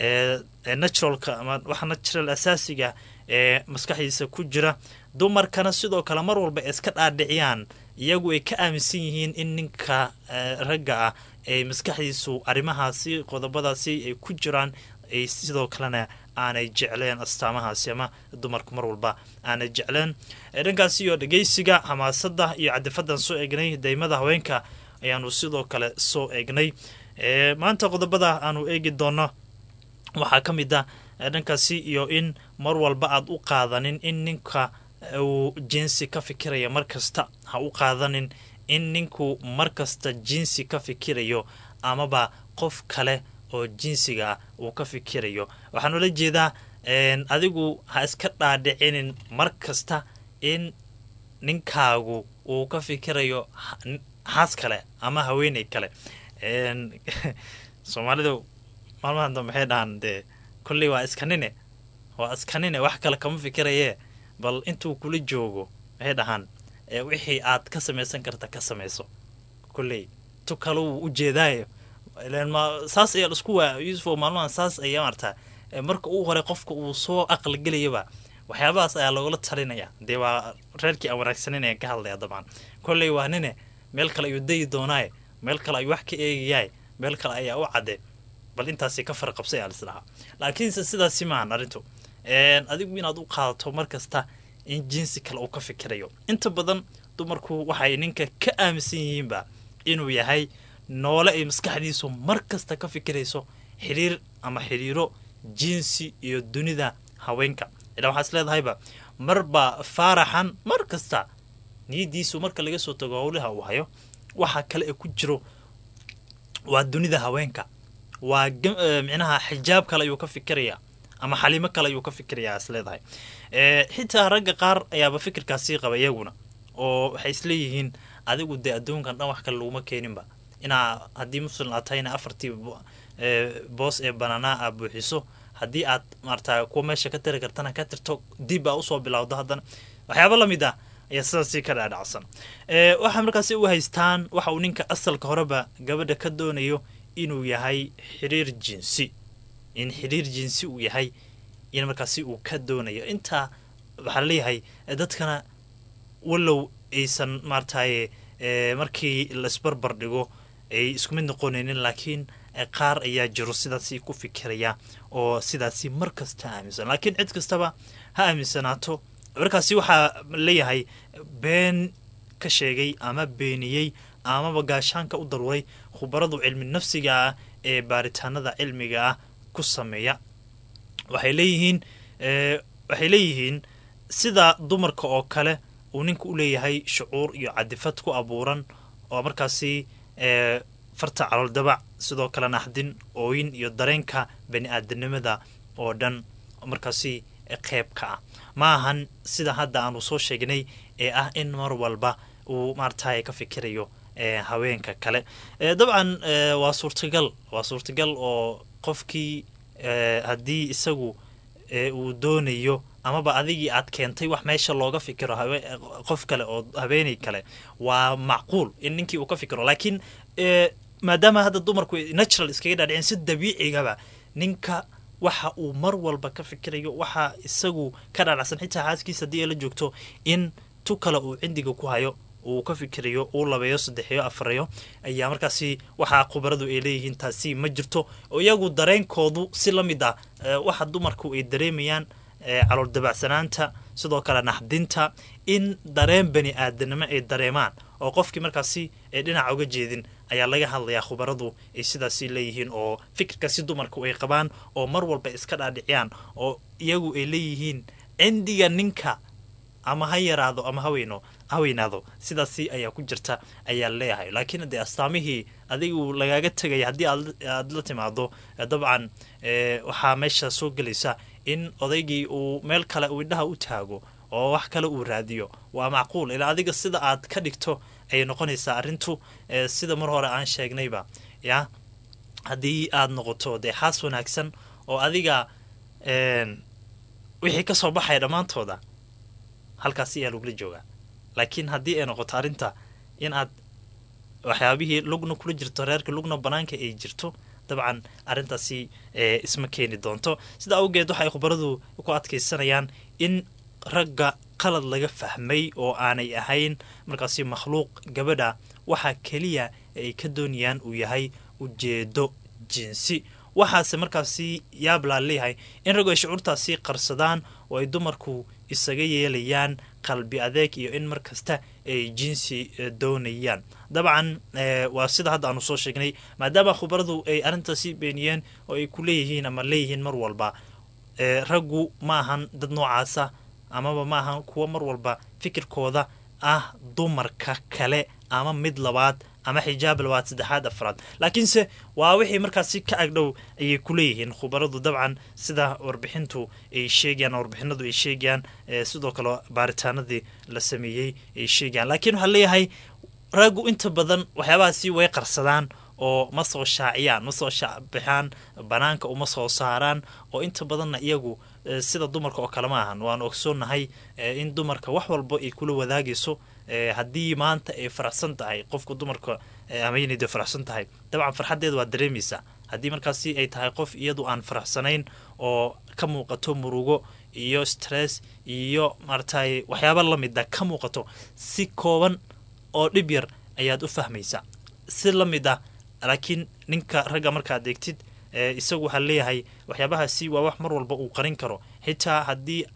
ee naturalka ama waxa natural asaasiga ee maskaxdiisa ku jira dumarkana sidoo kale mar walba ay iska dhaadhiciyaan iyagu ay ka aaminsan yihiin in ninka ragga ah ay maskaxdiisu arrimahaasi qodobadaasi ay ku jiraan ay sidoo kalena aanay jecleen astaamahaasi ama dumarku mar walba aanay jecleen dhankaasi iyo dhegeysiga xamaasada iyo cadifadan soo eegnay daymada haweenka ayaanu sidoo kale soo eegnay maanta qodobada aanu eegi doono waxaa ka mid ah dhankaasi iyo in mar walba aad u qaadanin in ninka uu jinsi ka fikiraya mar kasta ha u qaadanin in ninku mar kasta jinsi ka fikirayo amaba qof kale oo jinsiga ah uu ka fikirayo waxaan ula jeedaa adigu ha iska dhaadhicinin mar kasta in ninkaagu uu ka fikirayo xaas kale ama haweeney kale soomaalidu maalmahan dambe waxay dhahaan dee kolley waa iskanine waa iskanine wax kale kama fikirayee bal intuu kula joogo waxay dhahaan wixii aad ka samaysan karta ka samayso kolley tu kale uu u jeedaayo saas ayaa isku waa yuusufo maalmahan saas ayaa maartaa marka uu hore qofka uu soo aqligelayaba waxyaabahaas ayaa loogala talinaya dee waa reerkii aan wanaagsanin ayaan ka hadlaya dabcan kolley waa nine meel kale ayuu dayi doonaaye meel kale ayuu wax ka eegayaay meel kale ayaa u cadde bal intaasi ka farqabsay aa lisdhahaa laakiinse sidaasi maahan arrintu adigu inaad u qaadato mar kasta in jinsi kale uu ka fikirayo inta badan dumarku waxay ninka ka aaminsan yihiinba inuu yahay noole ay maskaxdiisu mar kasta ka fikirayso xiriir ama xiriiro jinsi iyo dunida haweenka ilaa waxaa is leedahayba marba faaraxan mar kasta niyadiisu marka laga soo tago howlaha uu hayo waxaa kale ee ku jiro waa dunida haweenka waa micnaha xijaab kale ayuu ka fikirayaa ama xaliimo kale ayuu ka fikirayaa is leedahay xitaa ragga qaar ayaaba fikirkaasii qaba iyaguna oo waxay isleeyihiin adigu dee adduunkan dhan wax kale laguma keeninba inaa haddii muslim aad tahayna afartii boos ee banaanaa aad buuxiso haddii aad maarata kuwa meesha ka tiri kartana ka tirto dib aa usoo bilowdo haddana waxyaaba lamid ah ayaa sidaasii ka dhaadhacsan waxaa markaasi u haystaan waxa uu ninka asalka horeba gabadha ka doonayo inuu yahay xiriir jinsi in xiriir jinsi uu yahay in markaasi uu ka doonayo intaa waxaa laleeyahay dadkana wallow aysan maarataye markii laisbarbar dhigo ay isku mid noqonaynin laakiin qaar ayaa jiro sidaasi ku fikiraya oo sidaasi mar kasta aaminsan laakiin cid kastaba ha aaminsanaato markaasi waxaa leeyahay been ka sheegay ama beeniyey amaba gaashaanka u daruuray khubaradu cilmi nafsiga ah ee baaritaanada cilmiga ah ku sameeya waxay leeyihiin waxay leeyihiin sida dumarka oo kale uu ninka u leeyahay shucuur iyo cadifad ku abuuran oo markaasi farta calool dabac sidoo kale naxdin ooyin iyo dareenka bani aadanimada oo dhan markaasi qeyb ka ah ma ahan sida hadda aanu soo sheegnay ee ah in mar walba uu maarataye ka fikirayo haweenka kale dabcan waa suurtagal waa suurtagal oo qofkii haddii isagu uu doonayo amaba adigii aad keentay wax meesha looga fikiro qof kale oo habeenay kale waa macquul in ninkii uu ka fikiro laakiin maadaama hadda dumarku natural iskaga dhaadhicin si dabiicigaba ninka waxa uu mar walba ka fikirayo waxa isagu ka dhaadhacsan xitaa xaaskiisa haddii ay la joogto in tu kale uu cindiga ku hayo uu ka fikirayo uu labeeyo saddexiyo afarayo ayaa markaasi waxaa khubaradu ay leeyihiin taasi ma jirto oo iyagu dareenkoodu si la mid ah waxa dumarku ay dareemayaan calool dabacsanaanta sidoo kale naxdinta in dareen bani aadanimo ay dareemaan oo qofkii markaasi ee dhinaca uga jeedin ayaa laga hadlayaa khubaradu ay sidaasi leeyihiin oo fikirkaasi dumarku ay qabaan oo mar walba iska dhaadhiciyaan oo iyagu ay leeyihiin cindiga ninka ama ha yaraado ama haweyno haweynaado sidaasi ayaa ku jirta ayaa leeyahay laakiin dee astaamihii adigu lagaaga tegaya haddii aad la timaado dabcan waxaa meesha soo gelaysa in odaygii uu meel kale uu indhaha u taago oo wax kale uu raadiyo waa macquul ilaa adiga sida aad ka dhigto ayay noqonaysaa arrintu sida mar hore aan sheegnayba ya haddii aad noqoto dee xaas wanaagsan oo adiga wixii kasoo baxaya dhammaantooda halkaasi ayaa lagula joogaa laakiin haddii ay noqoto arrinta in aad waxyaabihii lugna kula jirto reerka lugna banaanka ay jirto dabcan arrintaasi isma keeni doonto sida awgeed waxay khubaradu ku adkaysanayaan in ragga qalad laga fahmay oo aanay ahayn markaasi makhluuq gabadha waxaa keliya ay ka doonayaan uu yahay ujeedo jinsi waxaase markaasi yaablaa leeyahay in raggu ay shucuurtaasi qarsadaan oo ay dumarku isaga yeelayaan qalbi adeeg iyo in mar kasta ay jinsi doonayaan dabcan waa sida hadda aanu soo sheegnay maadaama khubaradu ay arrintaasi beeniyeen oo ay ku leeyihiin ama leeyihiin mar walba raggu ma ahan dad noocaasa amaba ma ahan kuwa mar walba fikirkooda ah dumarka kale ama mid labaad ama xijaab labaad saddexaad afraad laakiinse waa wixii markaasi ka agdhow ayay kuleeyihiin khubaradu dabcan sida warbixintu ay sheegayaan warbixinadu ay sheegayaan sidoo kale baaritaanadii la sameeyey ay sheegayaan laakiin waxaa leeyahay raggu inta badan waxyaabahaasi way qarsadaan oo ma soo shaaciyaan ma soo shaacbixaan banaanka uma soo saaraan oo inta badanna iyagu sida dumarka oo kale ma ahan waanu ogsoonnahay in dumarka wax walba ay kula wadaagayso haddii maanta ay faraxsan tahay qofka dumarka haweeneyda faraxsan tahay dabcan farxaddeeda waa dareemaysaa haddii markaasi ay tahay qof iyadu aan faraxsanayn oo ka muuqato murugo iyo stress iyo maaragtay waxyaaba lamida ka muuqato si kooban oo dhib yar ayaad u fahmaysaa si la mid ah laakiin ninka ragga markaad eegtid isagu waxaa leeyahay waxyaabahaasi waa wax mar walba uu qarin karo xitaa haddii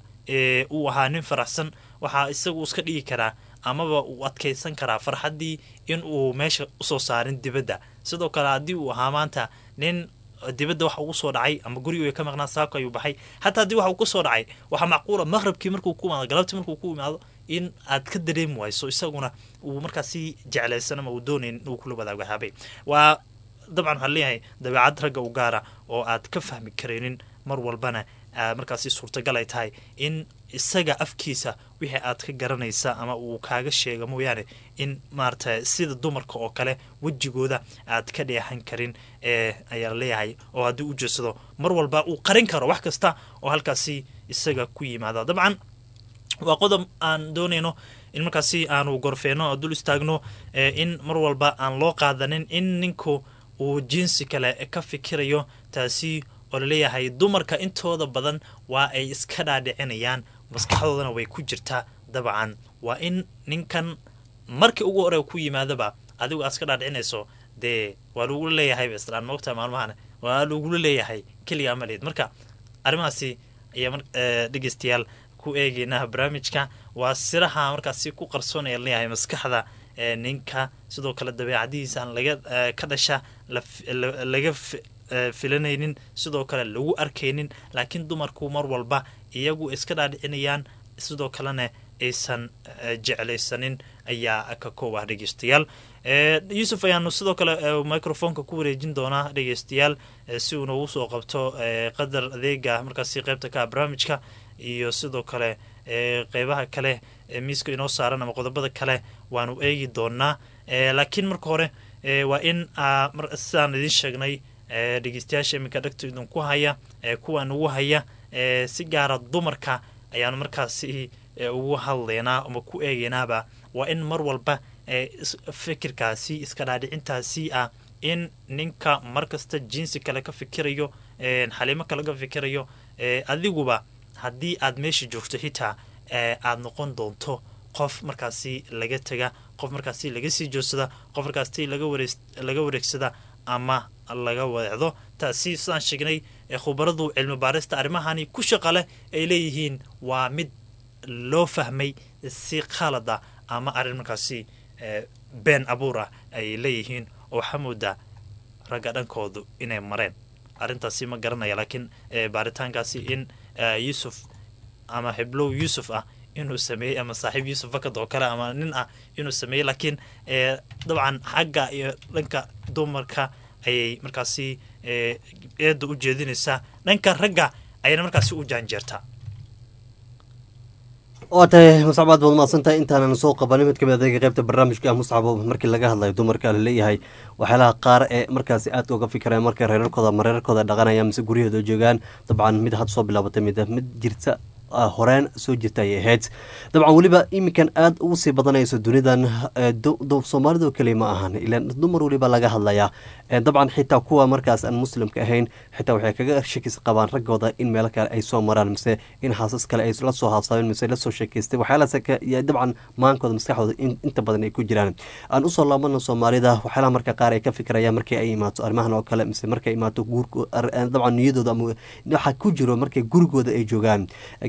uu ahaa nin faraxsan waxaa isagu iska dhigi karaa amaba uu adkaysan karaa farxaddii in uu meesha usoo saarin dibadda sidoo kale haddii uu ahaa maanta nin dibadda waxa ugu soo dhacay ama gurigu ay ka maqnaa saako ayuu baxay xataa haddii waxa uu ka soo dhacay waxaa macquula maqhrabkii markuu ku imaado galabtii markuu ku imaado in aad ka dareemi wayso isaguna uu markaasi jeclaysan ama uu doonayn inuu kula wadaago habay waa dabcan waxaa leeyahay dabeecad ragga u gaara oo aad ka fahmi karaynin mar walbana markaasi suurtagal ay tahay in isaga afkiisa wixii aad ka garanaysa ama uu kaaga sheega mooyaane in maarata sida dumarka oo kale wejigooda aad ka dheexan karin ee ayaa leeyahay oo haddii u jeedsado mar walba uu qarin karo wax kasta oo halkaasi isaga ku yimaada dabcan waa qodob aan doonayno in markaasi aanu gorfeeno oo dul istaagno in mar walba aan loo qaadanin in ninku uu jinsi kale ka fikirayo taasi oo laleeyahay dumarka intooda badan waa ay iska dhaadhicinayaan maskaxdoodana way ku jirtaa dabcan waa in ninkan markii ugu hore ku yimaadaba adigu aad iska dhaadhicinayso dee waa lagula leeyahay islaan moogta maalmahan waa lagula leeyahay keligaa maleed marka arrimahaasi ayaa dhegeystayaal ku eegeynaa barnaamijka waa siraha markaasi ku qarsoonaya leeyahay maskaxda ninka sidoo kale dabeecadihiisa aan laga ka dhasha laga filanaynin sidoo kale lagu arkaynin laakiin dumarku mar walba iyagu iska dhaadhicinayaan sidoo kalena aysan jeclaysanin ayaa ka koob ah dhegeystayaal yuusuf ayaanu sidoo kale microfonka ku wareejin doonaa dhegeystayaal si uu noogu soo qabto qadar adeega markaasi qeybta ka barnaamijka iyo sidoo kale qeybaha kale miiska inoo saaran ama qodobada kale waanu eegi doonaa laakiin marka hore waa in sidaan idiin sheegnay dhegeystayaasha iminka dhegta idinku haya kuwa nugu haya si gaara dumarka ayaanu markaasi ugu hadlaynaa ama ku eegaynaaba waa in mar walba fikirkaasi iska dhaadhicintaasi ah in ninka markasta jinsi kale ka fikirayo xaliimo kale ka fikirayo adiguba haddii aad meesha joogto xitaa aad noqon doonto qof markaasi laga tega qof markaasi laga sii joodsada qof markaasi laga wareegsada ama laga wadeecdo taasi sidaan sheegnay khubaradu cilmi baarista arrimahani ku shaqa leh ay leeyihiin waa mid loo fahmay si khalada ama arrin markaasi been abuur ah ay leeyihiin oo waxaa moodaa ragga dhankoodu inay mareen arrintaasi ma garanaya laakiin baaritaankaasi in yuusuf ama heblow yuusuf ah inuu sameeyey ama saaxiib yuusuf fakad oo kale ama nin ah inuu sameeyey laakiin dabcan xagga iyo dhanka dumarka ayay markaasi eedda u jeedinaysaa dhanka ragga ayayna markaasi u jaanjeertaa waa tahay muscabaad baad mahadsantahay intaanan soo qabanin mid kamid adeega qeybta barnaamijka muscabo markii laga hadlayo dumarka laleeyahay waxyaalaha qaar ee markaasi aadka uga fikiraya markay reerarkooda ama reerarkooda dhaqanaya mise guryahooda joogaan dabcan mid had soo bilaabatay mid mid jirta horeen soo jirta ayay ahayd dabcan weliba iminkan aada ugu sii badanayso dunidan soomaalida keliya ma ahan ilan dumar weliba laga hadlayaa dabcan xitaa kuwa markaas aan muslimka ahayn xitaa waxay kaga shakis qabaan raggooda in meelo kale ay soo maraan mise in haasas kale ay la soo haabsaabeen mise lasoo sheekeystay waxyaalahaas dabcan maankooda maskaxdooda inta badan ay ku jiraan aan usoo laabano soomaalida waxyaalaha marka qaar ay ka fikirayaan markii ay imaato arrimahan oo kale mise markay imaato guurko dabcan niyadooda ama waxa ku jiro markay gurigooda ay joogaan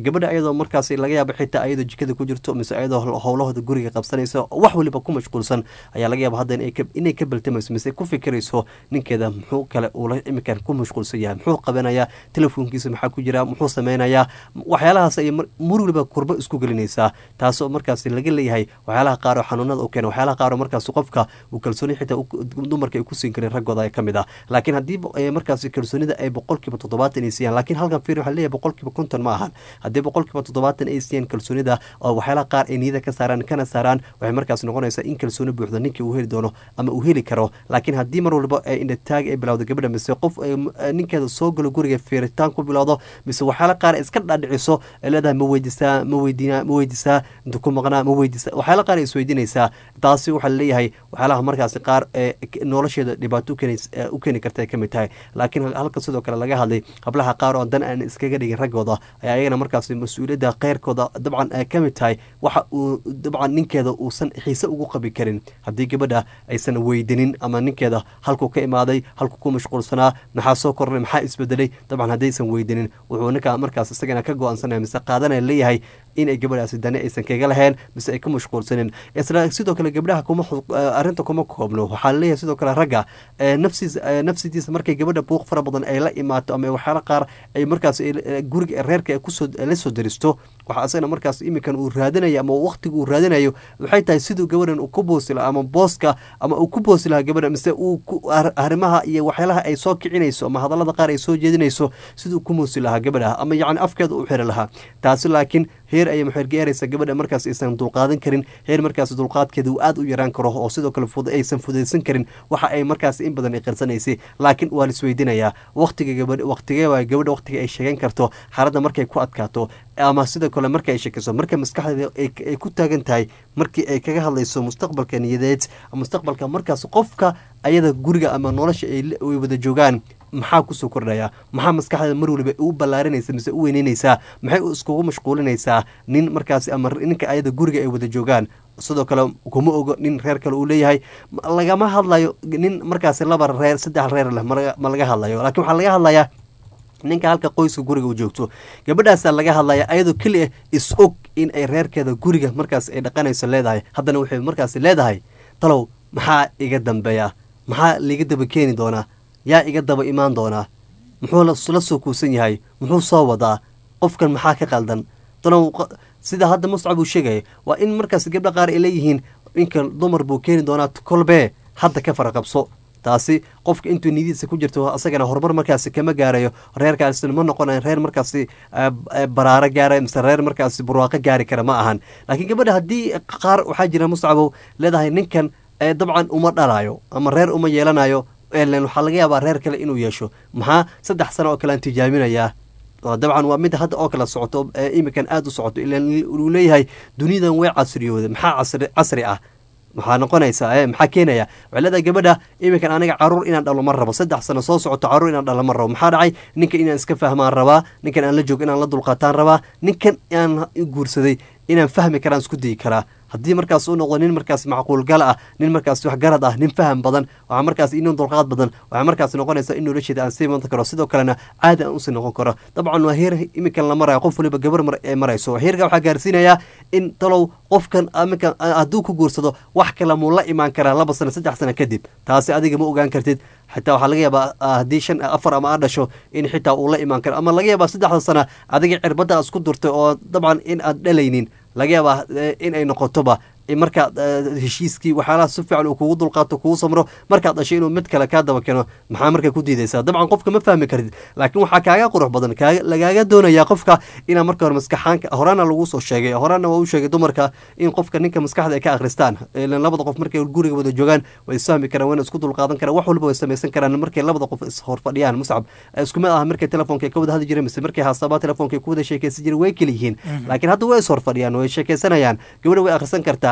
gabadha ayadoo markaasi laga yaaba xitaa ayadoo jikada ku jirto mise ayadoo howlahooda guriga qabsanaysa wax waliba ku mashquulsan ayaa laga yaaba hadda inay ka baltamayso mise ku fikirayso ninkeeda muxuu kale uula iminkan ku mashquulsan yahay muxuu qabanayaa telefoonkiisa maxaa ku jira muxuu sameynayaa waxyaalahaas ayay mur waliba kurbo isku gelinaysaa taasoo markaasi laga leeyahay waxyaalaha qaar oo xanuunada u keena waxyaalaha qaar oo markaasi qofka uu kalsooni xitaa dumarka ay ku siin karin raggooda ay ka mid ah laakiin haddii markaasi kalsoonida ay boqolkiiba toddobaatan ay siiyaan laakiin halkan fiir waxaa leeyahay boqolkiiba konton ma ahan haddii boqolkiiba toddobaatan ay siiyaan kalsoonida oo waxyaalaha qaar ay niyada ka saaraan kana saaraan waxay markaasi noqonaysaa in kalsooni buuxda ninkii uu heli doono ama uu heli karo laakiin haddii mar walba indhataag ay bilowdo gabadha mise qof ninkeeda soo galo guriga fiiritaan ku bilowdo mise waxyaala qaar iska dhaadhiciso ay leedahay ma weydisaa ma weydiina ma weydisaa inta ku maqnaa ma weydisa waxyaala qaar ay isweydiinaysaa taasi waxaa laleeyahay waxyaalaha markaasi qaar ee nolosheeda dhibaato u keeni karta ay ka mid tahay laakiin halka sidoo kale laga hadlay hablaha qaar oo dan aan iskaga dhigin raggooda ayaa ayagana markaasi mas-uuliyadda kheyrkooda dabcan ay ka mid tahay waxa uu dabcan ninkeeda uusan xiise ugu qabi karin haddii gabadha aysan weydinin ama ninkeeda halkuu ka imaaday halkuu ku mashquulsanaa maxaa soo kornay maxaa isbedelay dabcan haddaysan weydinin wuxuu ninka markaas isagana ka go-aansanaya mise qaadanaya leeyahay inay gabadhaasi dani aysan kaga lahayn mise ay ka mashquulsanin isla sidoo kale gabdhaha kuma arrinta kuma koobno waxaa leeyahay sidoo kale ragga nafsiis nafsidiisa markay gabadha buuq fara badan ay la imaato ama waxyaala qaar ay markaas guriga reerka ay kusoo la soo daristo waxaa isagana markaas iminkan uu raadinayo ama waqtiga uu raadinayo waxay tahay siduu gabadhan uu ku boosi lahaa ama booska ama uu ku boosi lahaa gabadha mise uu arrimaha iyo waxyaalaha ay soo kicinayso ama hadallada qaar ay soo jeedinayso siduu ku moosi lahaa gabadha ama yacni afkeeda u xiri lahaa taasi laakiin heer ayay maxergeeraysa gabadha markaas aysan dulqaadan karin heer markaas dulqaadkeeda uu aada u yaraan karo oo sidoo kale aysan fudaysan karin waxa ay markaas in badan ay qarsanaysay laakiin waa laisweydiinayaa waqtiga gabadh waqtigee waay gabadha waqtiga ay sheegan karto xaaladda markay ku adkaato ama sidoo kale marka ay sheekayso marka maskaxdeeda ay ku taagan tahay markii ay kaga hadlayso mustaqbalka niyadeed mustaqbalka markaas qofka ayada guriga ama nolosha ay wada joogaan maxaa kusoo kordhaya maxaa maskaxdeeda mar waliba u ballaarinaysa mise u weyneynaysaa maxay iskugu mashquulinaysaa nin markaasi ama ninka ayada guriga ay wada joogaan sidoo kale kuma ogo nin reer kale uu leeyahay lagama hadlayo nin markaasi laba reer saddex reer leh ma laga hadlayo laakiin waxaa laga hadlayaa ninka halka qoyska guriga u joogto gabadhaasaa laga hadlaya ayadoo keli ah is og in ay reerkeeda guriga markaas ay dhaqanayso leedahay haddana waxay markaasi leedahay talow maxaa iga dambeeya maxaa liiga daba keeni doonaa yaa iga daba imaan doonaa muxuu la soo kuusan yahay muxuu soo wadaa qofkan maxaa ka qaldan talow sida hadda muscab uu sheegaya waa in markaas gabdha qaar ay leeyihiin ninka dumar buu keeni doonaa kolbee hadda ka faraqabso taasi qofka intuu nidiisa ku jirto asagana horumar markaasi kama gaarayo reerkaasina ma noqonayo reer markaasi baraaro gaara mise reer markaasi barwaaqo gaari kara ma ahan laakiin gabadha haddii qaar waxaa jira muscabow leedahay ninkan dabcan uma dhalayo ama reer uma yeelanayo waxaa laga yaabaa reer kale inuu yeesho maxaa saddex sano oo kale aan tijaaminayaa dabcan waa mid hadda oo kale socoto iminkan aada u socoto ila uu leeyahay duniyadan way casriyooda maxaa casri casri ah maxaa noqonaysaa e maxaa keenaya waxay leedahay gabadha iminkan aniga caruur inaan dhalo ma rabo saddex sano soo socoto caruur inaan dhalo ma rabo maxaa dhacay ninkan inaan iska fahmaan rabaa ninkan aan la joogo inaan la dulqaataan rabaa ninkan aan guursaday inaan fahmi karaan isku dayi karaa haddii markaas u noqdo nin markaas macquulgal ah nin markaas waxgarad ah nin faham badan waxaa markaas inin dulqaad badan waxaa markaas noqonaysa in nolosheeda aan sii madan karo sidoo kalena caadi aan usii noqon karo dabcan waa heer iminkan la marayo qof waliba gabar ee marayso heerka waxaa gaarsiinayaa in talow qofkan iminkan hadduu ku guursado wax kale muu la imaan karaa laba sano saddex sano kadib taasi adiga ma ogaan kartid xitaa waxaa laga yaabaa haddii shan afar ama aad dhasho in xitaa uu la imaan karo ama laga yaabaa saddexda sana adiga cirbadda aad isku durtay oo dabcan in aad dhalaynin laga yaabaa in ay noqotoba markaad heshiiskii waxyaalaha si fiican uu kugu dulqaato kugu samro markaad dhashay inuu mid kale kaa daba keeno maxaa markaa ku diidaysaa dabcan qofka ma fahmi kartid laakiin waxaa kaaga qurux badan lagaaga doonayaa qofka inaa marka hore maskaxaanka horaana lagu soo sheegay horaana waa u sheegay dumarka in qofka ninka maskaxda ay ka akhristaan ilan labada qof markay guriga wada joogaan way isfahmi karaan wayna isku dulqaadan karaan wax walba way samaysan karaan markay labada qof ishor fadhiyaan muscab isku mid ah markay telefoonka ay ka wada hadli jireen mise markay haasabaa telefoonka ay ku wada sheekaysan jireen way kala yihiin laakiin hadda way ishor fadhiyaan way sheekaysanayaan gabadha way akhrisan kartaa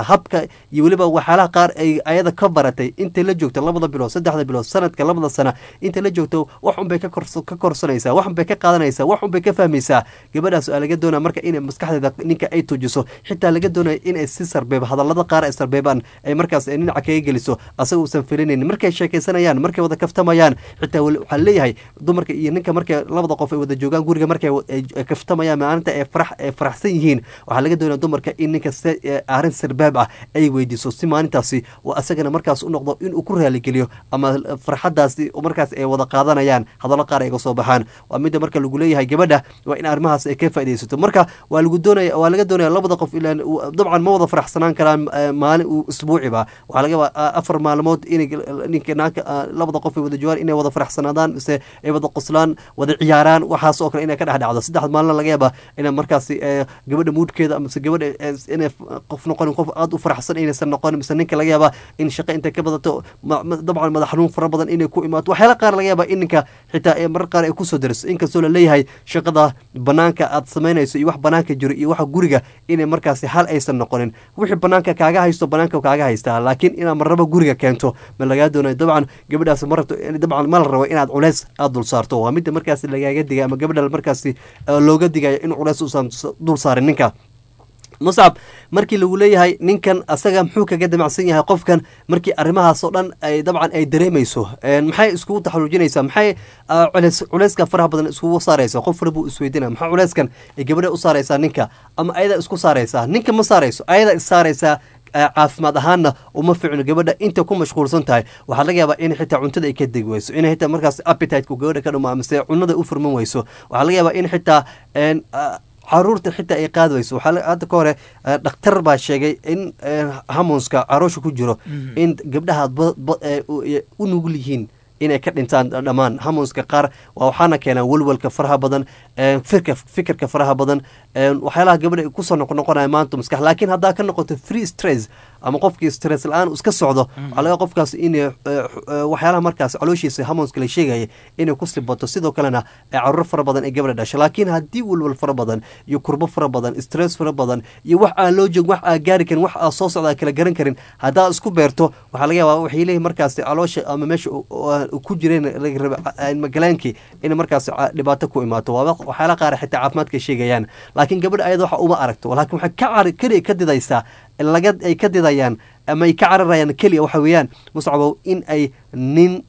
habka iyo weliba waxyaalaha qaar ay ayada ka baratay intay la joogto labada bilood saddexda bilood sanadka labada sana intay la joogto wax unbay ka kors- ka korsanaysaa wax unbay ka qaadanaysaa wax unbay ka fahmaysaa gabadhaas aa laga doonaya marka inay maskaxdeeda ninka ay tujiso xitaa laga doonaya inay si sarbeeb hadallada qaar ay sarbeebaan ay markaas ay dhinaca kaga geliso asaga uusan filinaynin markay sheekaysanayaan markay wada kaftamayaan xitaa wali- waxaa leeyahay dumarka iyo ninka markay labada qof ay wada joogaan guriga markay wa- ay ay kaftamayaan maalinta ay farax ay faraxsan yihiin waxaa laga doonaya dumarka in ninka se- ee arrin sirbaab ah ay weydiiso si maalintaasi oo asagana markaas u noqdo inuu ku raaligeliyo ama farxadaasi markaas ay wada qaadanayaan hadallo qaar ay ga soo baxaan waa midda marka lagu leeyahay gabadha waa in arrimahaas ay ka faaidaysato marka waa lagu doonaya waa laga doonaya labada qof ilaan dabcan ma wada faraxsanaan karaan eh, maalin uu isbuuciba waxaa laga yaabaa afar maalmood inay ninka naagka ah, labada qof ay wada joogaan inay wada faraxsanaadaan mise ay wada qoslaan wada ciyaaraan waxaas oo kale inay ka dhex dhacdo saddex maalin laga yaabaa ina markaasi eh, gabadha muudkeeda mise gabadha eh, inay qof noqonin qof aada u faraxsan inaysan noqonin mise ninka laga yaabaa in shaqo intay ka badato ma- ma- dabcan madax xanuun fara badan inay ku imaato waxyaala qaar laga yaabaa in ninka xitaa ee marar qaar ay kusoo dariso inkastoo la leeyahay shaqada banaanka aad samaynayso iyo wax banaanka jiro iyo waxa guriga inay markaasi hal aysan noqonin wixii banaanka kaaga haysto banaanka kaaga haystaa laakiin inaad marraba guriga keento ma lagaa doonayo dabcan gabadhaas ma rabto dabcan ma la rabo inaad culeys aada dul saarto waa midda markaasi lagaaga digay ama gabadha markaasi eh, looga digayo in culeys uusan s- dul saarin ninka muscab markii lagu leeyahay ninkan asaga muxuu kaga damacsan yahay qofkan markii arrimahaas oo dhan ay dabcan ay dareemayso Een, maxay iskugu taxaluujinaysaa maxay ah, culeys culeyska faraha badan iskugu saaraysa qof walba uu isweydinaya maxaa culeyskan ay gabadha u saaraysaa ninka ama ayada isku saaraysaa ninka ma saarayso ayada is saaraysaa ah, caafimaad ahaanna uma ficno gabadha inta ku mashquulsan tahay waxaa laga yaabaa in xitaa cuntada ay ka degi weyso in xitaa markaas appetite-ku gabadha ka dhumo mise cunada u furman weyso waxaa laga yaabaa in xitaa een, ah, caruurta xitaa ay qaadi weyso waxaa la- hadda ka hore eh, dhakhtar baa sheegay in eh, hamonska caroosha ku jiro in gabdhaha ba- ba- eh, u eh, u nugul yihiin inay ka dhintaan dhammaan hamonska qaar waa waxaana keenaa welwelka faraha badan eh, firka fikirka faraha badan eh, waxyaalaha gabadha ay kusoo noqonoqonaya maanta maskax laakiin haddaa ka noqoto free stress ama qofkii stress la-aan iska socdo waxaa laga qofkaas in waxyaalaha markaas calooshiisa hamonska la sheegaya inay ku sibato sidoo kalena ay caruur fara badan ay gabadha dhasho laakiin haddii welwel fara badan iyo kurbo fara badan stress fara badan iyo wax aan loo joogin wax aan gaari karin wax aan soo socda aan kala garan karin haddaa isku beerto waxaa laga yaabaa waxay leeyihin markaasi caloosha ama meesha u- u- ku jireen laga raba a- magalaankii in markaasi ca- dhibaato ku imaato waa wax- waxyaala qaar xitaa caafimaadka sheegayaan laakiin gabadha ayada waxa uma aragto laakiin waxay ka cari keliya ka didaysaa laga ay ka didayaan ama ay ka cararayaan keliya waxa weeyaan muscabow in ay nin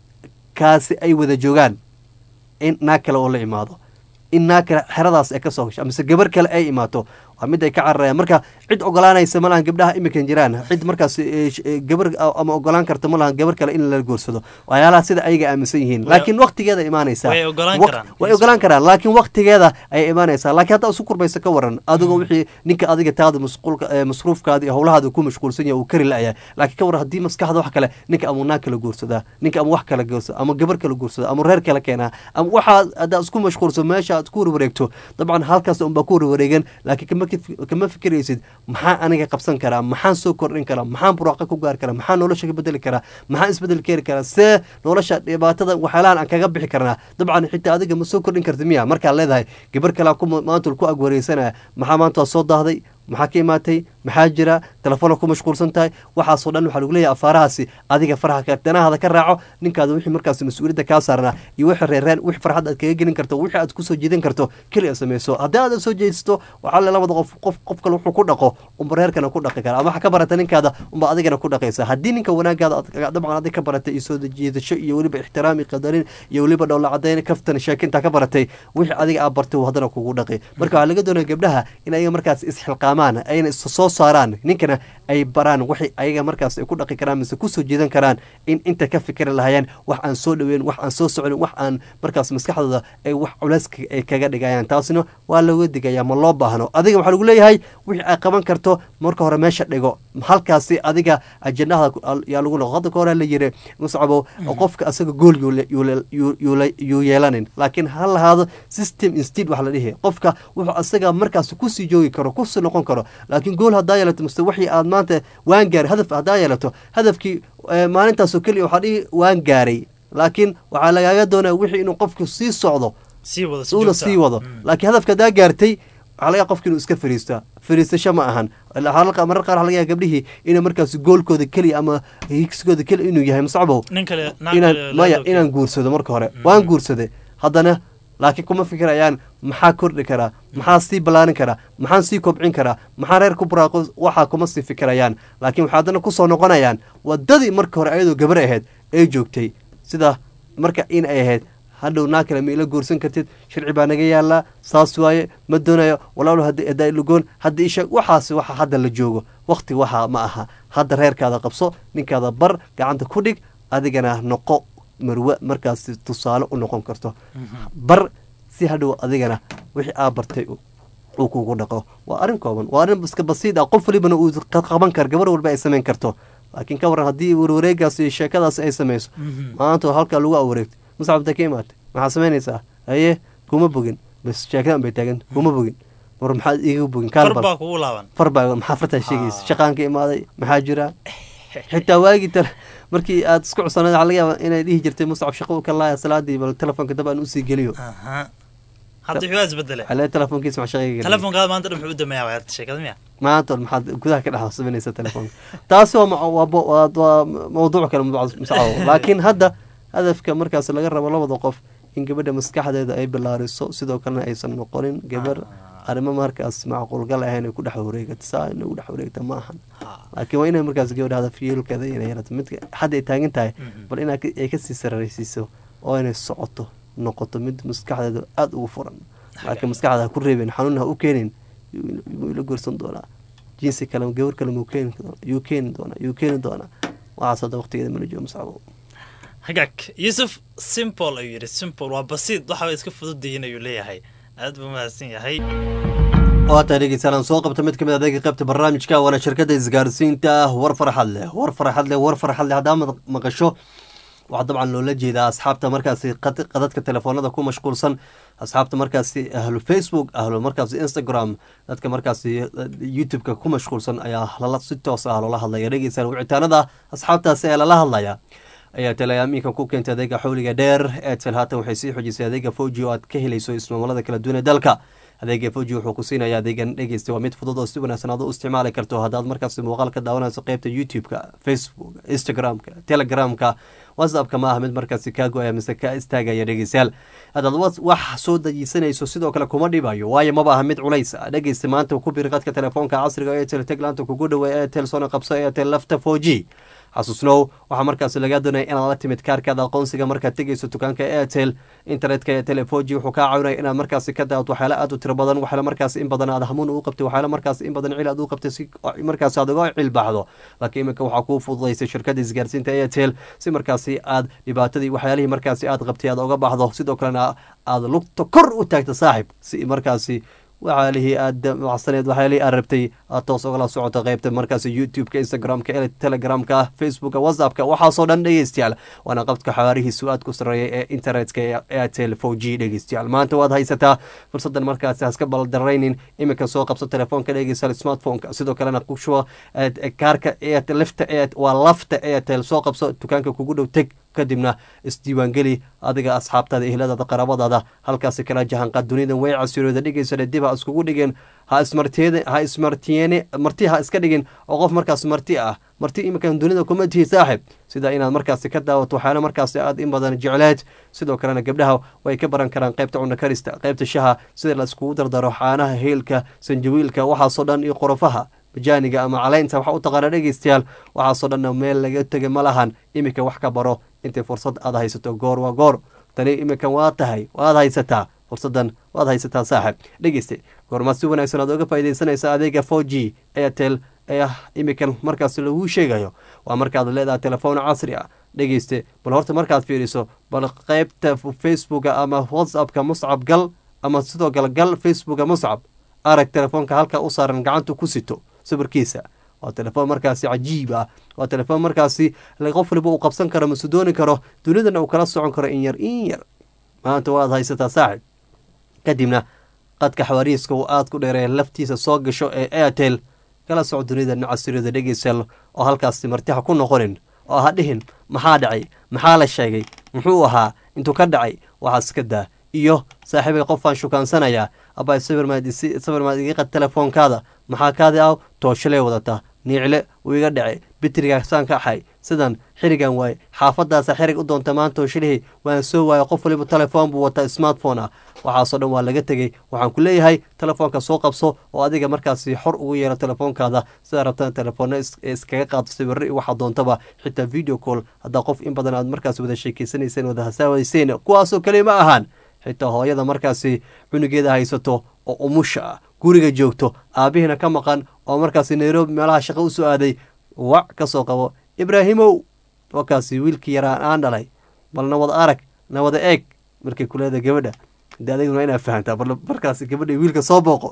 kaasi ay wada joogaan in naag kale oo la imaado in naag kale xeradaas ay ka soo gasho mise gabar kale ay imaato waa mid ay ka cararayaan marka cid ogolaanaysa ma lahan gabdhaha iminkan jiraan cid markaas eh, sh- eh, gabar ah, ama ogolaan karta ma lahan gabar kale in la goorsado waxyaalaha sida ayaga aaminsan yihiin Way- laakiin waqtigeeda imaanaysaa way ogolaan Waq- karaan. way ogolaan karaan laakiin waqtigeeda ayay imaanaysaa laakiin haddaa isu kurbaysa ka waran adigoo wixii ninka adiga taada masquulka eh, masruufkaada iyo howlahaada ku mashquulsan yahay uu kari la'yahay laakiin ka waran haddii maskaxda wax kale ninka ama naag kala guursadaa ninka ama wax kala guursada ama gabar kala guursada ama reer kala keenaa ama waxaa haddaa isku mashquulsan meesha aad ku warwareegto dabcan halkaas unbaa ku warwareegan laakiin kama kif- kama fikiraysid maxaa aniga qabsan karaa maxaan soo kordhin karaa maxaan buraaqa ku gaari karaa maxaan nolosha ka bedeli karaa maxaan isbedel keeni karaa see nolosha dhibaatada waxyaalahan aan kaga bixi karnaa dabcan xitaa adiga ma soo kordhin karta miya markaad leedahay gabar kalea ku maanta ku agwareysanaya maxaa maanta waa soo daahday maxaa ka imaatay maxaa jira telefoona ku mashquulsan tahay waxaasoo dhan waxaa lagu leeyahay afaarahaasi adiga faraha ka danahaada ka raaco ninkaada wixii markaas mas-uuliyadda kaa saarnaa iyo wixii reereen wixii farxad aad kaga gelin karto wixii aad kusoo jiidan karto keliya sameyso haddii aadan soo jeedisto waxaa le labada qof qof qof kale wuxuu ku dhaqo unba reerkana ku dhaqi kara ama waxa ka barata ninkaada unba adigana ku dhaqaysa haddii ninka wanaagaada aad- dabcan adig ka baratay iyo soo jiidasho iyo weliba ixtiraam iyo qadarin iyo weliba dhowla cadayn kaftan sheekintaa ka baratay wixii adiga aa bartay uu haddana kugu dhaqi marka waxaa laga doonaya gabdhaha in ayaga markaas isxilqaamaan ayna is soo saaraan ninkana ay baraan waxay ayaga markaas ay ku dhaqi karaan mise kusoo jeedan karaan in inta ka fikri lahayeen wax aan soo dhaweyn wax aan soo socnin wax aan markaas maskaxdooda ay wax culays ka- ay kaga dhigayaan taasina waa looga digaya ma loo baahno adiga waxaa lagu leeyahay wixii ay qaban karto marka hore meesha dhigo halkaasi adiga ajendaha yaa lagu noqo hadda ka hore la yiri muscabo qofka asaga gool yuu le- yuu le- yuu- yuu le- yuu yeelanin laakiin ha lahaado system instead wax la dhihi qofka wuxuu asaga markaas kusii joogi karo kusii noqon karo laakiin gool haddaa yeelato mase wixii aad maanta waan gaaray hadaf haddaa yeelato hadafkii eh, maalintaasoo keliya waxaa dhihi waan gaaray laakiin waxaa lagaaga doonaya wixii inuu qofku sii socdo sii wada si uuna joogto sii ah. wado laakiin hadafka haddaa gaartay waxaa laga yaaba qofki inuu iska fariisto fariistasho ma ahan halka marar qaar waxaa laga yaaba gabdhihii inay markaas goolkooda keliya ama higsigooda keliya inuu yahay masacbow nin kale naag inaan kale maya laado inaan guursado marka hore waan guursaday haddana laakiin kuma fikirayaan maxaa kordhi karaa maxaa sii ballaarin karaa maxaan sii kobcin karaa maxaa reer ku buraaqo waxaa kuma sii fikirayaan laakiin waxay haddana kusoo noqonayaan wadadii marka hore ayadoo gabar ahayd ee joogtay sida marka in ay ahayd hadhow naa kale ma ila guursan kartid sharci baa naga yaalaa saas waaye ma doonayo walaalo hadda lugoon hadda isha waxaas waxa hadda la joogo wakti waxaa ma aha hadda reerkaada qabso ninkaada bar gacanta ku dhig adigana noqo marwe markaas tusaale u noqon karto bar si hadhow adigana wixii aa bartay uu kugu dhaqo waa arrin kooban waa arrin iska basiid ah qof walibana uu qaban karo gabar walba ay samayn karto laakiin ka waran haddii warwareegaas iyo sheekadaas ay samayso maanta halkaa lagu awareegto muscabta ka imaatay maxaa samaynaysaa haye kuma bogin bas sheekadan bay taagan kuma bogin war maxaad iiga bogin far baa kugu laaban far baa maxaa fartaa sheegaysa shaqaan ka imaaday maxaa jira xitaa waagii tale markii aad isku cusanayd waxaa laga yaaba inay dhihi jirtay muscab shaqo ka laaya salaadii bal telefoonka dab aan usii geliyo hadda wuxuu isbedele xalee telefoonkiisa maxaa shaqayga telefoonkaada maanta dhan muxuu u dameeyaa waa sheekada miya maanta maxaad gudaha ka dhex sameynaysa telefoonka taasi waa waa mawduuc kale muscawo laakiin hadda hadafka markaas laga rabo labada qof in gabadha maskaxdeeda ay bilaariso sidoo kalena aysan noqonin gabar arrimo markaas macquulgal ahayn ay ku dhex wareegata saa inay ugu dhex wareegta ma ahan laakiin waa inay markaas gabadha hadaf yeelkeeda inay yarato midka hadda ay taagan tahay bal in ay kasii sararaysiiso oo inay socoto noqoto mid maskaxdeeda aada ugu furan laakiin maskaxda ha ku reebin xanuun ha u keenin yuu ila guursan doonaa jinsi kale gabar kale muu keeni yuu keeni doonaa yuu keeni doonaa waxaas hadda waqtigeeda mana joogo mascabo hagaag yuusuf simple ayuu yidhi simple waa basiid waxaa iska fududayin ayuu leeyahay aad buu mahadsan yahay waataa dhegeystayaal soo qabta mid kamid adeega qaybta barnaamijka waana shirkadda isgaarsiinta war farxad leh war farxad leh war farxad leh haddaa maqasho waxaa dabcan loola jeedaa asxaabta markaasi qadadka telefoonada ku mashquulsan asxaabta markaasi ahlu facebook ahlu markaasi instagram dadka markaasi youtube-ka ku mashquulsan ayaa lala si toos ah loola hadlaya dhegeystayaal wicitaanada asxaabtaasi ee lala hadlaya ayaa teleyaamiinka ku keentay adeega xawliga dheer eetel haatan waxay sii xojisay adeega foji oo aad ka helayso ismaamalada kala duwan ee dalka adeega foji wuxuu ku siinaya adeegan dhegeysta waa mid fudud oo si wanaagsan aad u isticmaali karto haddaad markaasi muuqaal ka daawanayso qeybta youtube-ka facebook instagram-ka telegramka whatsappka ma aha mid markaasi kaa go-aya mise kaa istaagaya dhegeystayaal haddaad wax soo dajiisanayso sidoo kale kuma dhibayo waayo maba aha mid culays ah dhegeysta maanta ku biri qadka telefoonka casriga eetel teglaanta kugu dhowe eetel sona qabso eetel lafta foji xasuusnow waxaa markaasi lagaa doonaya inaad la timid kaarkaada aqoonsiga markaad tegayso dukaanka airtel internetka ee telefoji wuxuu kaa caawinaya inaad markaasi ka daawad waxyaala aad u tiro badan waxyaala markaasi in badan aad hamuun ugu qabtay waxyaala markaasi in badan cil aad u qabtay si markaasi aad uga cilbaxdo laakiin iminka waxaa kuu fududaysay shirkadda isgaarsiinta airtel si markaasi aad dhibaatadii waxyaalihii markaasi aad qabtay aad uga baxdo sidoo kalena aad lugta kor u taagta saaxib si markaasi waxyaalihii aad macsaneed waxyaalihii aad rabtay aad toos ogala socoto qeybta markaasi youtube-ka instagram-ka telegramka facebooka whatsappka waxaasoo dhan dhegeystayaal waana qabdka xawaarihiisu aad ku sareeya ee internetka ee airtel four g dhegeystayaal maanta waad haysataa fursadan markaasi haska baldaraynin iminka soo qabso telefoonka dhegeystayaal smartphoneka sidoo kalena kushuba kaarka lifta waa lafta airtel soo qabso dukaanka kugu dhow teg kadibna isdiiwaangeli adiga asxaabtaada ehladaada qaraabadaada halkaasi kala jahanqaad dunidan way casirooda dhigaysana dib ha iskugu dhigeen ha ismartiyeen ha ismartiyeene marti ha iska dhigin oo qof markaas marti ah marti iminkan dunida kuma tihi saaxib sida inaad markaasi ka daawato waxyaala markaasi aad in badan jecleed sidoo kalena gabdhaha way ka baran karaan qaybta cunno karista qaybta shaha sida la iskugu dardaro xaanaha heelka sanjawiilka waxaasoo dhan iyo qorofaha bajaaniga ama caleynta waxa u taqaana dhegeystayaal waxaasoo dhanna meel laga tegay ma lahan iminka wax ka baro intay fursad aad haysato goor waa goor tani iminkan waa tahay waad haysataa fursadan waad haysataa saaxib dhegeyste goormaa si wanaagsan aad oga faaideysanaysa adeega four g airtel ee iminkan markaas laguu sheegayo waa markaad leedahay telefoon casri ah dhegeyste bal horta markaad fiiriso bal qeybta facebooka ama whatsappka muscab gal ama sidoo kale gal facebooka muscab arag telefoonka halka u saaran gacanta ku sito sawirkiisa waa telefoon markaasi cajiib ah waa telefoon markaasi qof waliba uu qabsan karo mase dooni karo dunidana uu kala socon karo in yar in yar maanta waad haysataa saaxib kadibna qadka xawaariiska uu aada ku dheereeya laftiisa soo gasho ee airtel kala soco dunida casiriyada dhegeysal oo halkaasi martiha ku noqonin oo ha dhihin maxaa dhacay maxaa la sheegay muxuu ahaa intuu ka dhacay waxaas ka daa iyo saaxiibay qofaan shukaansanayaa abaa sawirmaad iga qad telefoonkaada maxaa kaadi aw tooshaley wadataa niicle uu iga dhacay bitrigaa saan ka axay sidan xirigan waaye xaafadaasa xirig u doonta maanta tooshalihii waan soo waayay qof waliba telefoon buu wataa smartphone ah waxaasoo dhan waa laga tegey waxaan ku leeyahay telefoonka soo qabso oo adiga markaasi xor ugu yeelo telefoonkaada sidaa rabtaan telefoona iskaga qaado sawirro iyo waxaa doontaba xitaa video call haddaa qof in badan aad markaasi wada sheekeysanayseen wada hasaawayseen kuwaasoo kale ma ahaan xitaa hooyada markaasi cunugeeda haysato oo umusha ah guriga joogto aabihiina ka maqan oo markaasi nairobi meelaha shaqo u soo aaday wac ka soo qabo ibraahimow wakaasi wiilkii yaraa aan dhalay bal nawad arag nawada eeg markay kuleeda gabadha de adiguna inaa fahantaa bal markaasi gabadha wiilka soo booqo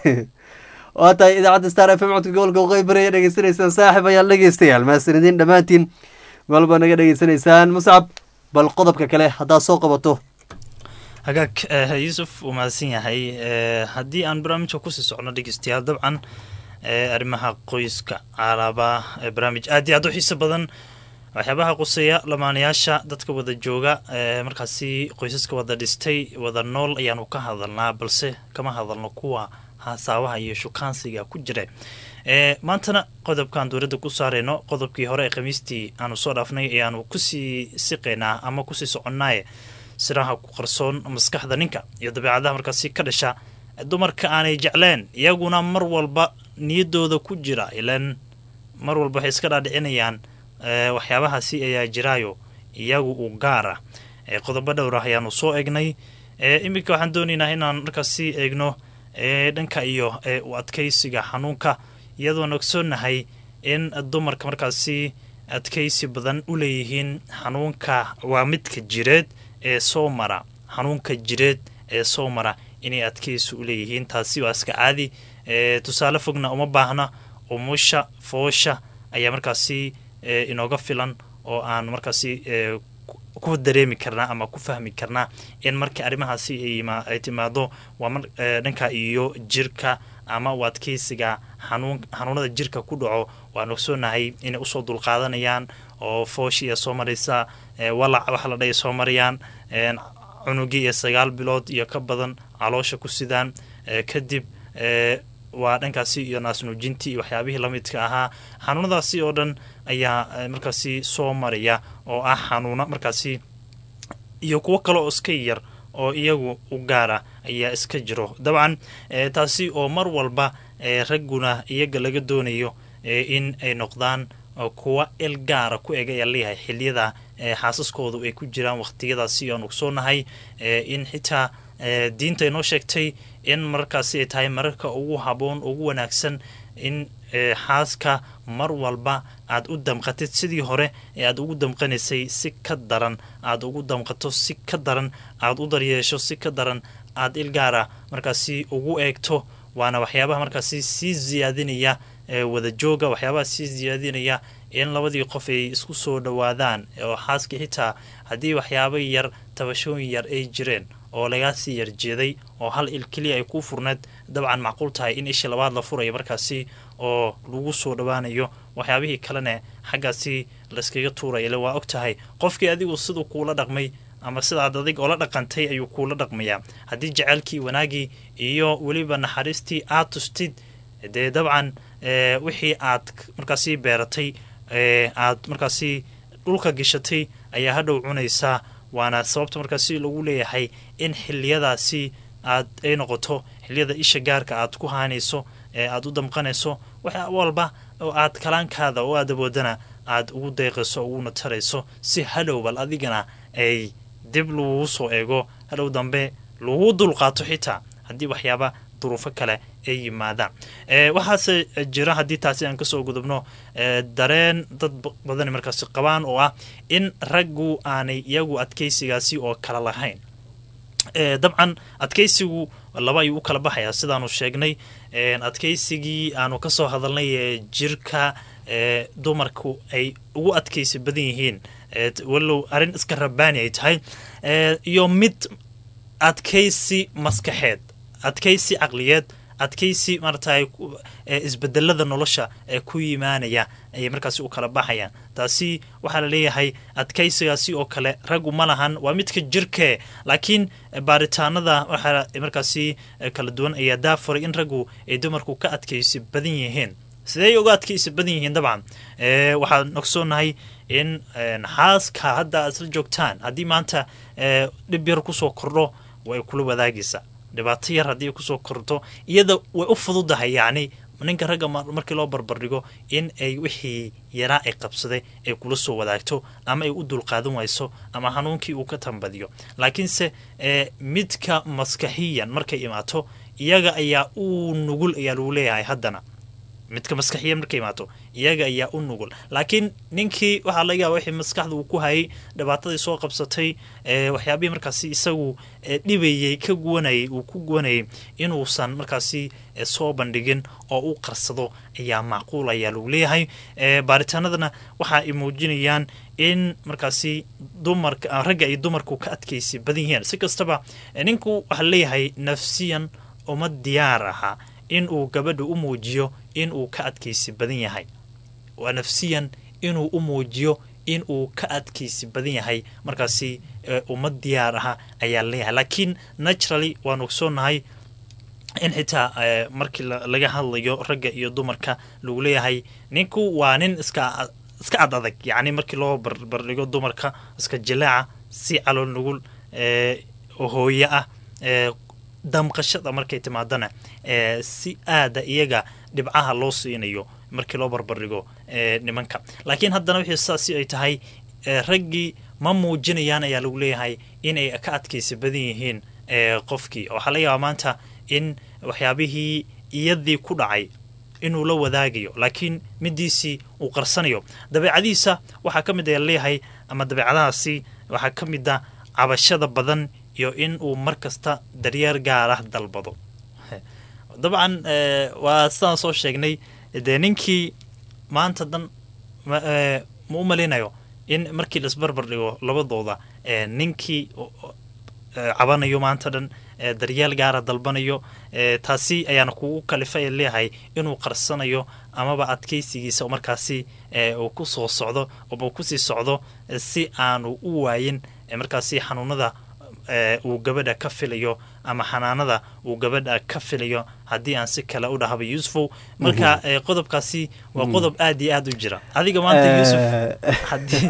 waa tahay idaacadda star f m codka gobolka waqooyi bari ayaa dhegeysanaysaan saaxib ayaal dhegeystayaal mahadsanidin dhammaantiin meelbaa naga dhegeysanaysaan muscab bal qodobka kale haddaad soo qabato hagaag yuusuf uu mahadsan yahay haddii aan barnaamijka kusii socno dhegeystayaal dabcan arrimaha qoyska alaaba barnaamij aad iyo aad u xiiso badan waxyaabaha quseeya lamaanayaasha dadka wada jooga markaasi qoysaska wada dhistay wada nool ayaanu ka hadalnaa balse kama hadalno kuwa hasaabaha iyo shukaansiga ku jira maantana qodobkaan dowladda ku saarayno qodobkii hore ee khamiistii aanu soo dhaafnay ayaanu kusii siqaynaa ama kusii soconnaaye siraha ku qarsoon maskaxda ninka iyo dabeecadaha markaasi ka dhasha dumarka aanay jecleen iyaguna mar walba niyadooda ku jira ilaan mar walba waxay iska dhaadhicinayaan waxyaabahaasi ayaa jiraayo iyagu u gaar ah qodobo dhowr ah ayaanu soo egnay iminka waxaan doonaynaa inaan markaasi eegno dhanka iyo u adkaysiga xanuunka iyadoon ogsoonahay in dumarka markaasi adkaysi badan u leeyihiin xanuunka waa midka jireed ee soo mara xanuunka jireed ee soo mara inay adkaysi u leeyihiin taasi waa iska caadi tusaale fogna uma baahna umusha foosha ayaa markaasi inooga filan oo aan markaasi ku dareemi karnaa ama ku fahmi karnaa in markii arrimahaasi ay timaado waa dhanka iyo jirka ama u adkaysiga xanuunada jirka ku dhaco waan ogsoonahay inay usoo dulqaadanayaan oo fooshi iyo soo maraysa walac waxa la dhahay soo marayaan cunugii iyo sagaal bilood iyo ka badan caloosha ku sidaan kadib waa dhankaasi iyo naasnuujintii iyo waxyaabihii lamidka ahaa xanuunadaasi oo dhan ayaa markaasi soo maraya oo ah xanuuno markaasi iyo kuwo kale oo iska yar oo iyagu u gaara ayaa iska jiro dabcan taasi oo mar walba ragguna iyaga laga doonayo in ay noqdaan kuwa il gaara ku eg ayaa leeyahay xiliyada xaasaskoodu ay ku jiraan waqtiyadaasi aan ogsoonahay in xitaa diinta inoo sheegtay in markaasi ay tahay mararka ugu haboon ugu wanaagsan in xaaska mar walba aad u damqatid sidii hore ee aad ugu damqanaysay si ka daran aad ugu damqato si ka daran aad u daryeesho si ka daran aad ilgaara markaasi ugu eegto waana waxyaabaha markaasi sii siyaadinaya wada jooga waxyaabaha sii siyaadinaya in labadii qof ay isku soo dhowaadaan oo xaaskii xitaa haddii waxyaaba yar tabashooyin yar ay jireen oo lagaasii yarjeeday oo hal il keliya ay kuu furneed dabcan macquul tahay in ishii labaad la furayo markaasi oo lagu soo dhowaanayo waxyaabihii kalena xaggaasi layskaga tuuraya ile waa og tahay qofkii adigu siduu kuula dhaqmay ama sidaad adig oola dhaqantay ayuu kuula dhaqmayaa haddii jaceylkii wanaagii iyo weliba naxariistii aad tustid dee dabcan wixii aad markaasi beeratay aad markaasi dhulka gashatay ayaa hadhow cunaysaa waana sababta markaasi lagu leeyahay in xiliyadaasi aad ay noqoto xiliyada isha gaarka aad ku haanayso ee aad u damqanayso wax walba oo aad kalaankaada oo aad awoodana aad ugu deeqayso uguna tarayso si hadhow bal adigana ay dib lagugu soo eego hadhow dambe lagu dulqaato xitaa haddii waxyaaba duruufo kale ay yimaadaan waxaase jira haddii taasi aan kasoo gudubno dareen dad badan markaasi qabaan oo ah in raggu aanay iyagu adkaysigaasi oo kala lahayn dabcan adkaysigu laba ayuu u kala baxayaa sidaanu sheegnay adkaysigii aanu kasoo hadalnay ee jirka dumarku ay ugu adkaysi badan yihiin walow arrin iska rabaani ay tahay iyo mid adkaysi maskaxeed adkaysi caqliyeed adkaysi maaragtay ku- ee isbedelada nolosha ee ku yimaanaya ayay markaasi u kala baxayaan taasi waxaa la leeyahay adkaysigaasi oo kale raggu ma lahan waa midka jirke laakiin baaritaanada waxaa markaasi eh, kala duwan ayaa daafuray in raggu ay dumarku ka adkaysi badan yihiin sidee uga adkaysi badan yihiin dabcan Eh, waxaan ogsoonahay in een, xaaska hadda aad isla joogtaan haddii maanta eh, dhib yar kusoo kordho way kula wadaagaysaa dhibaato yar haddii ay kusoo kordho iyada way u fududahay yacni ninka ragga mar- markii loo barbardhigo in ay wixii yaraa ay qabsaday ay kula soo wadaagto ama ay u dulqaadan wayso ama hanuunkii uu ka tambadiyo laakiinse eh, midka maskaxiyan markay imaato iyaga ayaa u nugul ayaa lagu leeyahay haddana midka maskaxiya markay imaato iyaga ayaa u nugul laakiin ninkii waxaa laga yaaba wixii maskaxda uu ku hayay dhibaatadii soo qabsatay ee waxyaabihii markaasi isagu ee, dhibayey ka guwanayay uu ku guwanayay inuusan markaasi ee, soo bandhigin oo u qarsado ayaa macquul ayaa lagu leeyahay ee, baaritaanadana waxa ay muujinayaan in markaasi dumarka ah, ragga iyo dumarku ka adkaysi badan yihiin si kastaba ee, ninku waxaa leeyahay nafsiyan uma diyaar aha in uu gabadha u muujiyo in uu ka adkaysi badan yahay waa nafsiyan inuu u muujiyo in uu ka adkaysi badan yahay markaasi eh, uma diyaar aha ayaa leeyahay laakiin naturally waan ogsoonahay in xitaa eh, markii la- laga hadlayo ragga iyo dumarka lagu leeyahay ninku waa nin iska iska ad adag yacni markii loo barbardhigo dumarka iska jilaaca si calool nugul eh, oo hooye ah eh, damqashada markay timaadana eh, si aada iyaga dhibcaha loo siinayo markii loo barbardhigo eh, nimanka laakiin haddana wixii saasi ay tahay eh, raggii ma muujinayaan ayaa lagu leeyahay inay ka adkaysi badan yihiin eh, qofkii waxaa laga yaabaa maanta in waxyaabihii iyadii ku dhacay inuu la wadaagayo laakiin midiisii uu qarsanayo dabeecadiisa waxaa ka mid a leeyahay ama dabeecadahaasi waxaa ka mid a cabashada badan iyo in uu mar kasta daryeer gaar ah dalbado dabcan eh, waa sidaan soo sheegnay dee ninkii maanta dan ma eh, ma u malinayo in markii laisbarbar dhigo labadooda eh, ninkii o- o- eh, cabanayo maanta dhan eh, daryeel gaara dalbanayo eh, taasi ayaana kugu kalifa ee leeyahay inuu qarsanayo amaba adkaysigiisa oo markaasi eh, uu ku soo socdo ama uu kusii socdo eh, si aanu u waayin eh, markaasi xanuunada eh, uu gabadha ka filayo ama xanaanada uu gabadha ka filayo haddii aan si kale u dhahaba yuusufow marka eh, qodobkaasi waa Mhm. qodob aad iyo aad u jira adiga maanta yuusuf haddii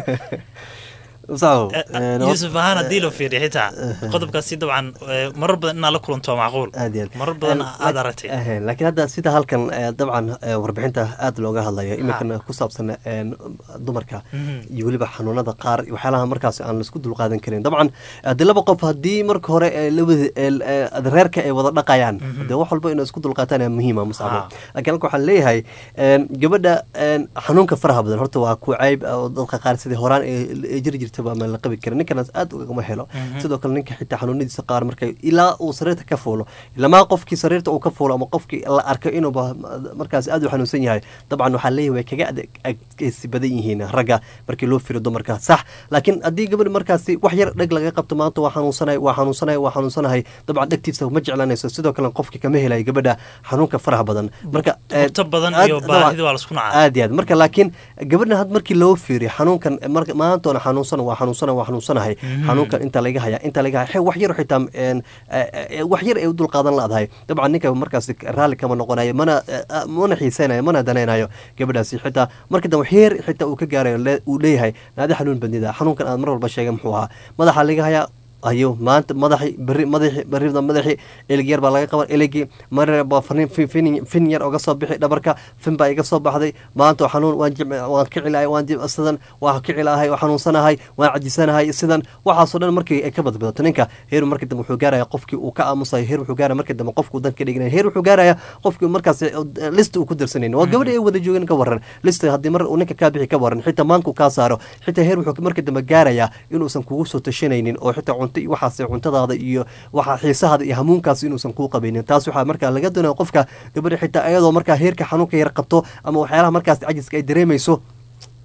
Saw, Eh, eh, yuusuf ahaan haddii la fiiriyo xitaa qodobkaasi dabcan eh, marar badan inaad la kulanto waa macquul aad iyo aad. marar badan Eh, aad lak- aragtay eh, laakiin hadda sida halkan eh, dabcan eh, warbixinta aad looga hadlayo iminkana ku saabsan eh, dumarka Mhm. iyo weliba xanuunada qaar iyo waxyaalaha markaas aan laisku dulqaadan karin dabcan haddii laba qof haddii marka hore eh, labada eh, eh, reerka ay wada dhaqayaan Mhm. dee wax walba inay isku dulqaataan ayaa muhiima muscabo Ha. laakiin halka waxaan leeyahay eh, gabadha eh, xanuunka faraha badan horta waa ku cayb oo dadka qaar sidii horaan ee ee jiri jirtaba ama la qabi karin ninkanaas aad ugama helo Mhm. sidoo kale ninka xitaa xanuunadiisa qaar markay ilaa uu sariirta ka fuulo ilamaa qofkii sariirta uu ka fuulo ama qofkii la arko inuuba markaas aad u xanuunsan yahay dabcan waxaa leeyahay way kaga ade- adkaysi badan yihiin ragga markii loo firo dumarka sax laakiin haddii gabadh markaasi wax yar dheg laga qabto maanta waa xanuunsanay waa xanuunsanay waa xanuunsanahay dabcan dhegtiisa ma jeclanayso sidoo kale qofkii kama helayo gabadha xanuunka faraha badan marka eh, Bugto badan aad- iyo dabcan- baahida waa laisku nacaa. aad iyo aad marka laakiin gabadhan had markii loo fiiriyo xanuunkan marka maantoona xanuunsan waa xanuunsan waa xanuunsanahay Mhm. xanuunkan inta laga haya inta laga haya wax yar xitaa een, eh, eh, wax yar ay u dulqaadan laadahay dabcan ninka markaas raalli kama noqonayo mana eh, eh, mana xiiseynayo mana danaynayo gabadhaasi xitaa marka dambe wax yar xitaa uu ka gaarayo le- uu leeyahay naadi xanuun badnida xanuunkan aad mar walba sheegay muxuu ahaa madaxa laga hayaa ayo maanta madaxi beri madaxi berida madaxi elig yar baa laga qaban eligii marar baa fanin fin fin- fin yar oga soo bixi dhabarka fin baa iga soo baxday maanta xanuun waan jim waan kici lahay waan jim sidan waan kici lahay waan xanuunsanahay waan cajisanahay sidan waxaasoo dhan markii ay ka badbadato ninka heer markii dambe wuxuu gaaraya qofkii uu ka aamusayo heer wuxuu gaaraya markii dambe qofkuu dan ka dhiganaya heer wuxuu gaaraya qofkii markaas list uu ku dirsanaynin waa gabadha ay wada joogeen ka waran list haddii mar uu ninka kaa bixi ka waran xitaa maanku kaa saaro xitaa heer wuxuu markii dambe gaaraya inuusan kugu soo tashanaynin oo xitaa cunto iyo waxaas cuntadaada iyo waxa xiisahaada iyo hamuunkaas inuusan kuu qabaynin taas waxaa markaa laga doonaya qofka gabadha xitaa ayadoo markaa heerka xanuunka yar qabto ama waxyaalaha markaas cajiska ay dareemayso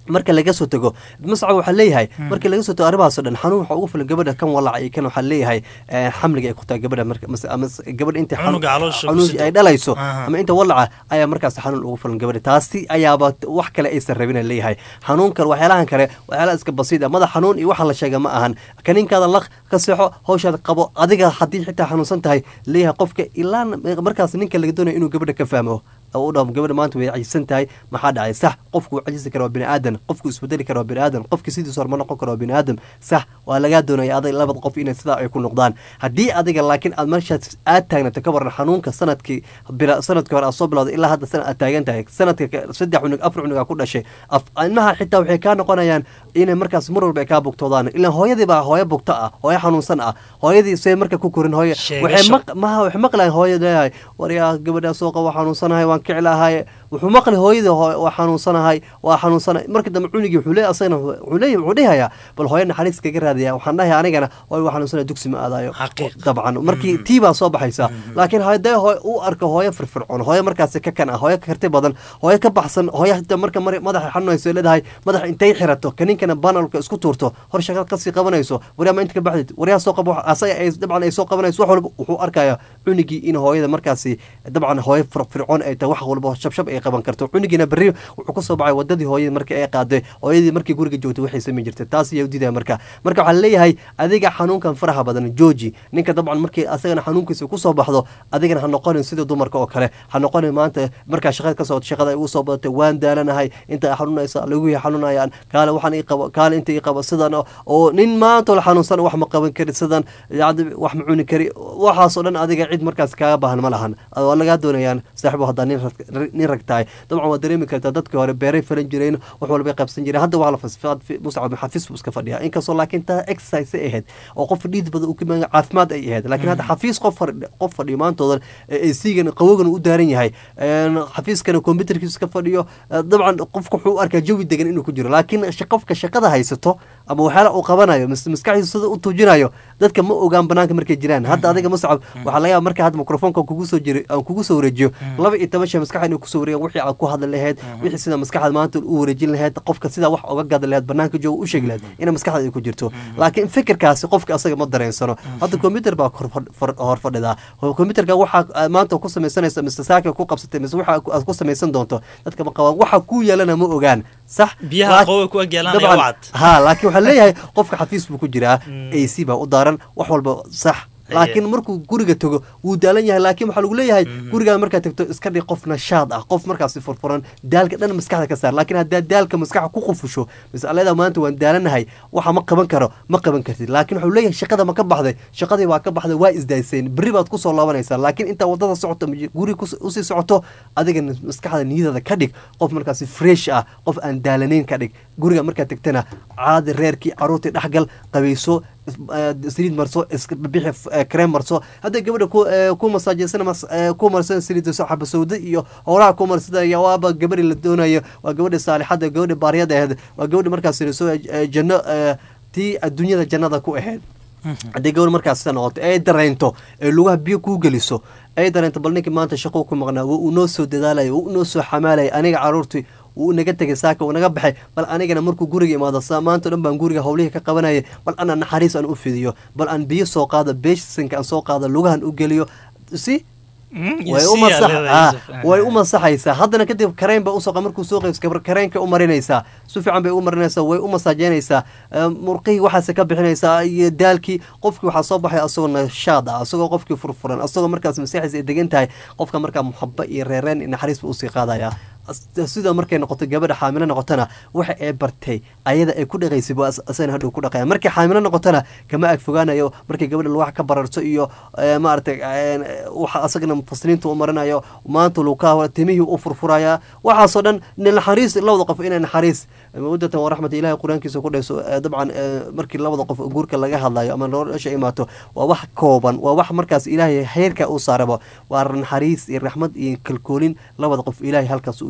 marka laga soo tago muscab waxaa leeyahay marka laga soo tago arrimahaasoo dhan xanuun waxaa ugu filan gabadha kan walaca iyo kan waxaa leeyahay eh, xamliga ay ku tahay gabadha marka mase ama s- gabadha inta xanu- Cunuga caloosha ku xanuun sito. ay dhalayso Aha. ama inta walaca ayaa markaas xanuun ugu filan gabadha taasi ayaaba t- wax kale aysan rabin leeyahay xanuunkan waxyaalahan kale waxyaalaha iska basiid ah madax xanuun iyo waxa la sheega ma ahan kaniinkaada laq ka seexo hawshaada qabo adiga haddii xitaa xanuunsan tahay leeyahay qofka ilaa markaas ninka laga doonayo inuu gabadha ka fahmo oo u dhaho gabadha maanta way cajisan tahay maxaa dhacay sax qofku wuu cajisi kara waa bini aadan qofku isbedeli kara waa bini aadan qofki sidiisa hore ma noqon kara waa bini aadam sax waa lagaa doonaya adag labada qof inay sidaa ay ku noqdaan haddii adiga laakiin aad meeshaas aad taagnato ka waran xanuunka sanadkii bila sanadkii hore aad soo bilowday ilaa hadda sanad aad taagan tahay sanadka ka- saddex cunug afar cunug aa ku dhashay af ilmaha xitaa waxay kaa noqonayaan inay markaas mar walba ay kaa bugtoodaan ilaan hooyadii baa hooyo bugto ah hooyo xanuunsan ah hooyadii say marka ku korin hooyo waxay Sheegasho. maq maha waxay maqlayan hooyo leeyahay waryaa gabadhaa soo qaba waa xanuunsanahay waan kici lahay wuxuu maqli hooyadii hooy waa xanuunsanahay waa xanuunsanahay markii dambe cunugii wuxuu leeyahay asagana wuxuu leeyahay wuxuu dhihayaa bal hooyo naxariis kaga raadaya waxaan dhahay anigana hooyo waa xanuunsanaya dugsi ma aadayo Xaqiiq. dabcan markii tii baa soo baxaysa laakiin haddee hooy u arko hooyo firfircoon hooyo markaasi ka kan ah hooyo ka karti badan hooyo ka baxsan hooyo hata marka mar- madaxa xanuunayso leedahay madaxa intay xirato kaninkana banalka isku tuurto hor shaqad kasii qabanayso waryaa ma inta ka baxdid waryaa soo qabo asaga ay dabcan ay soo qabanayso wax walba wuxuu arkayaa cunigii in hooyada markaasi dabcan hooyo firfircoon ay tahay wax walba shabshab ay qaban karto cunigiina berri wuxuu kasoo baxay wadadii hooyadii markii ay qaaday hooyadii markii guriga joogtay waxay samayn jirtay taas ayaa udidaya marka marka waxaa leeyahay adiga xanuunkan faraha badan jooji ninka dabcan markii asagana xanuunkiisa kusoo baxdo adigana ha noqonin sida dumarka oo kale ha noqonin maanta markaa shaqada ka socota shaqada ay ugu soo badatay waan daalanahay inta ay xanuunaysa lagu xanuunayaan kaale waxaan ii qabo kaale inta ii qabo sidan oo- oo nin maanta la xanuunsan wax ma qaban kari sidan yacni wax ma cuni kari waxaasoo dhan adiga cid markaas kaaga baahan ma lahan waa lagaa doonayaan saaxibo haddaa nin rag- nin rag tahay dabcan waad dareemi kartaa dadkii hore beeray falan jireen wax walbay qabsan jireen hadda waa la fasfaad muscab xafiis buu iska fadhiyaa inkastoo laakiin taa exercise ay ahayd oo qof dhiid badan uu ka imaan caafimaad ay ahayd laakiin hadda xafiis qof fadhi qof fadhiyo maantoodan ay siigan qawogan u daaran yahay een, xafiiskana computerkiisa iska fadhiyo eh, dabcan qofka wuxuu u arkaa jawi degan inuu ku jiro laakiin sh- qofka shaqada haysato ama waxyaala uu qabanayo mas- maskaxdiisa sida u tuujinayo dadka ma ogaan banaanka markay jiraan hadda adiga muscab waxaa laga yaaba marka hadda mikrofoonka kugu soo jiri aan kugu soo wareejiyo laba iyo toban shay maskaxda inuu kusoo wareegan wixii aad ku hadli lahayd wixii sida maskaxda maanta u wareejin lahayd qofka sidaa wax oga gadi lahayd banaanka jooga u sheegi lahayd inay maskaxda ay ku jirto laakiin fikirkaasi qofka asaga ma dareensano hadda computer baa hor fadh- far- hor fadhidaa computerka waxaa aad maanta ku samaysanaysa mise saaka ku qabsatay mise waxa aad ku samaysan doonto dadka ma qabaan waxa ku yeelana ma ogaan sax biyaha Laak- qoowa ku agyeelanaya dabcan, wacad ha laakiin waxaa leeyahay qofka xafiis buu ku jiraa ac baa u daaran wax walba sax laakiin markuu guriga tago wuu daalan yahay laakiin waxaa lagu leeyahay gurigaa markaad tagto iska dhig qof nashaad ah qof markaasi furfuran daalka dhan maskaxda ka saar laakiin haddaad daalka maskaxa ku qufusho mas'alada maanta waan daalanahay waxa ma qaban karo ma qaban kartid laakiin wuxuu leeyahay shaqada ma ka baxday shaqadii waa ka baxday waa isdayseen berri baad kusoo laabanaysaa laakiin intaa wadada socoto ama guri kus- usii socoto adiga maskaxda niyadada ka dhig qof markaasi fresh ah qof aan daalanayn ka dhig guriga markaad tagtana caadi reerkii caruurtii dhexgal qabayso eh, saliid marso iska bixi eh, krem marso hadday gabadha ku eh, ku masaajeysana mas- eh, ku marsan saliid xaba sawda iyo howlaha ku marsadaya waaba gabadhi la doonayo waa gabadhi saalixada gabadhi baariyada ahayd waa gabadhi markaas soo janno eh, tii adduunyada jannada ku ahayd haddii gabadh markaas sida noqoto ay dareento ee lugaha biyo kuu geliso ay dareento bal ninkii maanta shaqou ku maqnaa waa uu noo soo dadaalaya waa uu noo soo xamaalaya aniga caruurtii wuu naga tegay saaka uu naga baxay bal anigana markuu guriga imaado sa maanta o dhan baan guriga howlihii ka qabanayay bal ana naxariis aan u fidiyo bal aan biyo soo qaado beeshinka aan soo qaado lugahan u geliyo si way u masax ah, way u masaxaysaa haddana kadib kareen ba usoo qa- markuu soo qaybs gabar kareenka u marinaysaa si fiican bay u marinaysaa way u masaajeynaysaa eh, murqihii waxaase ka bixinaysaa iyo daalkii qofkii waxaa soo baxay asagoo nashaad ah asagoo qofkii furfuran asagoo markaas masaxiisa ay degan tahay qofka markaa muxaba iyo reereen iyo naxariis buu usii qaadaya As- sida markay noqoto gabadha xaamilo noqotona waxa ay bartay ayada ay ku dhaqaysay buu as- asagana hadhow ku dhaqaya markay xaamilo noqotona kama ag fogaanayo markay gabadha wax ka bararto iyo eh, maaragtay eh, waxa asagana mufasiriinta u marinayo maanta lukaa timihii u furfuraya waxaasoo dhan nin naxariis labada qof inay naxariis mawadatan waraxmat ilahi qur-aankiisa ku dhayso eh, dabcan eh, markii labada qof guurka laga hadlayo ama nolosha imaato waa wax kooban waa wax markaas ilaahay heerka u saaraba waa naxariis iyo raxmad iyo kalkoolin labada qof ilaahay halkaas u dhigay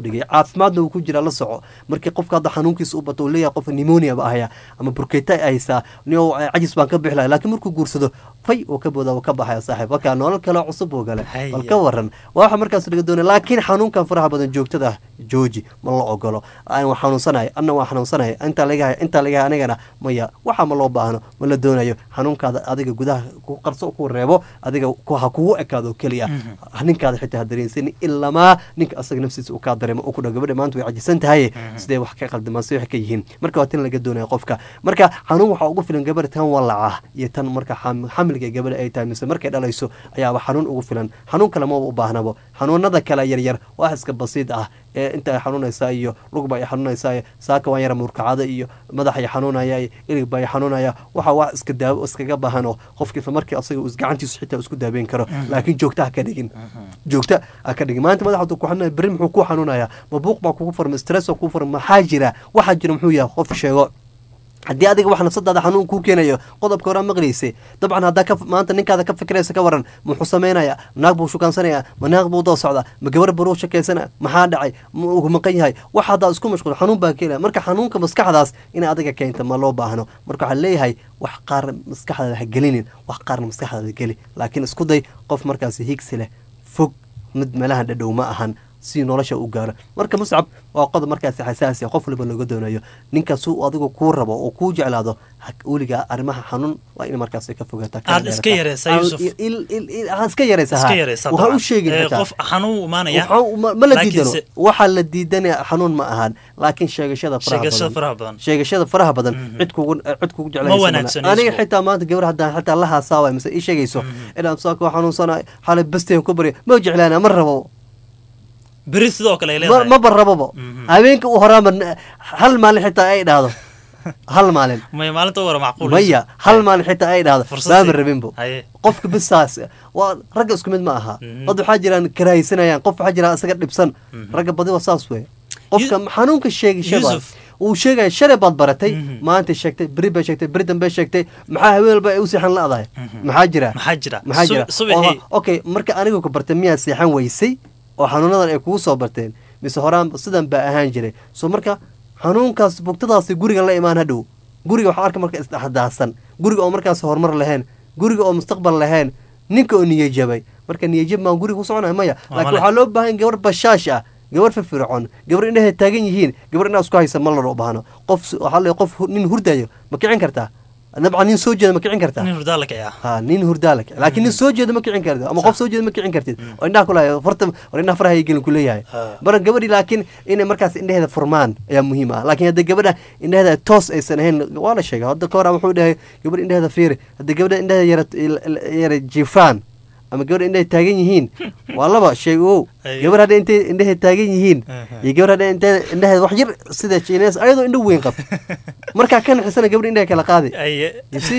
dhigay caafimaadna uu ku jira la soco markii qofka hadda xanuunkiisa u bato uu leeyahay qof pneumonia ba ahaya ama burketa ay haysaa nio cajis baan ka bixi lahay laakiin markuu guursado fay uu ka booda uu ka baxaya saaxiib markaa nolol kale cusub uu gale bal ka waran waa waxa markaas laga doonaya laakiin xanuunkan faraha badan joogtada ah jooji ma la ogolo aan waa xanuunsanahay anna waa xanuunsanahay intaa laga intaa laga anigana maya waxa ma loo baahno ma la doonayo xanuunkaada adiga gudaha ku qarso ku reebo adiga ha kugu ekaado keliya ninkaada xitaa ha dareensanin ilamaa ninka asaga nafsiisa uu kaa dareemo uu ku dhaw gabadha maanta way cajisan tahay sidee wax ka qaldamaan si wax ka yihiin marka waa tan laga doonaya qofka marka xanuun waxaa ugu filan gabadha tan walaca iyo tan marka xamilga gabadha ay tahay mise markay dhalayso ayaaba xanuun ugu filan xanuun kale maba u baahnabo xanuunada kale yaryar wax iska basiid ah ee inta ay xanuunaysaa iyo lugba ay xanuunaysaa saaka waan yara murkacada iyo madax ay xanuunaya iyo iligba ay xanuunaya waxa wax iska daawo iskaga baahan oo qofki isla markii asaga gacantiisu xitaa isku daabeyn karo laakiin joogta ha ka dhigin joogta ha ka dhigin maanta madaxa ku xanuunaya berri muxuu ku xanuunaya ma buuq baa kugu furan stress baa kugu furan maxaa jira waxaa jira muxuu yahay qof sheego haddii adiga wax nafsadaada xanuun kuu keenayo qodobka horaa maqlaysay dabcan haddaa ka maanta ninkaada ka fikiraysa ka waran muxuu samaynaya naag buu shukaansanaya ma naag buu doo socda ma gabar baruu shakeysana maxaa dhacay ma ugu maqan yahay wax haddaa isku mashquul xanuun baa keenaya marka xanuunka maskaxdaas inay adiga keenta ma loo baahno marka waxaa leeyahay wax qaar maskaxdaada ha gelinin wax qaarna maskaxdaada geli laakiin isku day qof markaasi higsi leh fog mid meelaha dhadhow ma ahan si nolosha u gaaro marka muscab waa qodob markaasi xasaasi qof waliba looga doonayo ninkaas uu adigu kuu rabo oo kuu jeclaado weligaa arrimaha xanuun waa in markaas ka fogaataa aad iska yareysaa yusuf iska yareysaa waxaa u sheegin qof xanuun imaanaya ma la diidano waxaa la diidanaya xanuun ma ahaan laakiin sheegashada faraha badan sheegashada faraha badan cid kugu cid kugu jeclaysa aniga xitaa maanta gabar haddaan xitaa la haasaaway mise ii sheegayso inaan saaka xanuunsanayo xalay basteen ku barya ma jeclaana ma rabo beri sidoo kale ay leedahay maba rababa habeenka u horaama hal maalin xitaa ay dhahdo hal maalin maya maalinta wara macquul maya hal maalin xitaa ay dhahdo maama rabinbo qofka bisaas waa ragga isku mid ma aha dad waxaa jiraan karahaysanayaan qof waxaa jira isaga dhibsan ragga badi waa saas wey qofka xanuunka sheegashada uu sheegaya shalay baad baratay maanta sheegtay beri bay sheegtay beri dambe sheegtay maxaa haween walba ay u seexan la-dahay maxaa jira maxaa jira maxaa jira okay marka aniga ku bartay miyaad seexan weysay oo xanuunadan ay kugu soo barteen mise horaan sidan baa ahaan jiray soo marka xanuunkaas bugtadaasi guriga la imaan hadhow guriga waxaa arka marka isdhexdaahsan guriga oo markaas horumar lahayn guriga oo mustaqbal lahayn ninka oo niyajabay marka niyajab maan guriga ku soconaya maya laakiin waxaa loo baahan gabar bashaash ah gabar firfircoon gabar indhahay taagan yihiin gabar inaa isku haysa ma loo baahno qof waxaa le qof nin hurdayo ma kicin kartaa dabcan nin soo jeeda ma kicin kartaa nin hurdaa la kiciya ha nin hurdaa la kici laakiin nin soo jeeda ma kicin kartid ama qof soo jeeda ma kicin kartid oo indhaha kulahay farta war indhaha faraha gelin ku leeyahay bara gabadhi laakiin inay markaas indhaheeda furmaan ayaa muhiim ah laakiin hadda gabadha indhaheeda toos aysan ahayn waa la sheegay hadda ka hor wuxuu dhahay gabadha indhaheeda fiiri hadda gabadha indhaheeda yara yara jifaan ama gabadha indhahay taagan yihiin waa laba shay ow gabar hadda intay indhahay taagan yihiin iyo gabar hadda intay indhaheeda wax yar sida jinees ayadoo indho weyn qab markaa ka naxisana gabadha indhaha kala qaadi ysi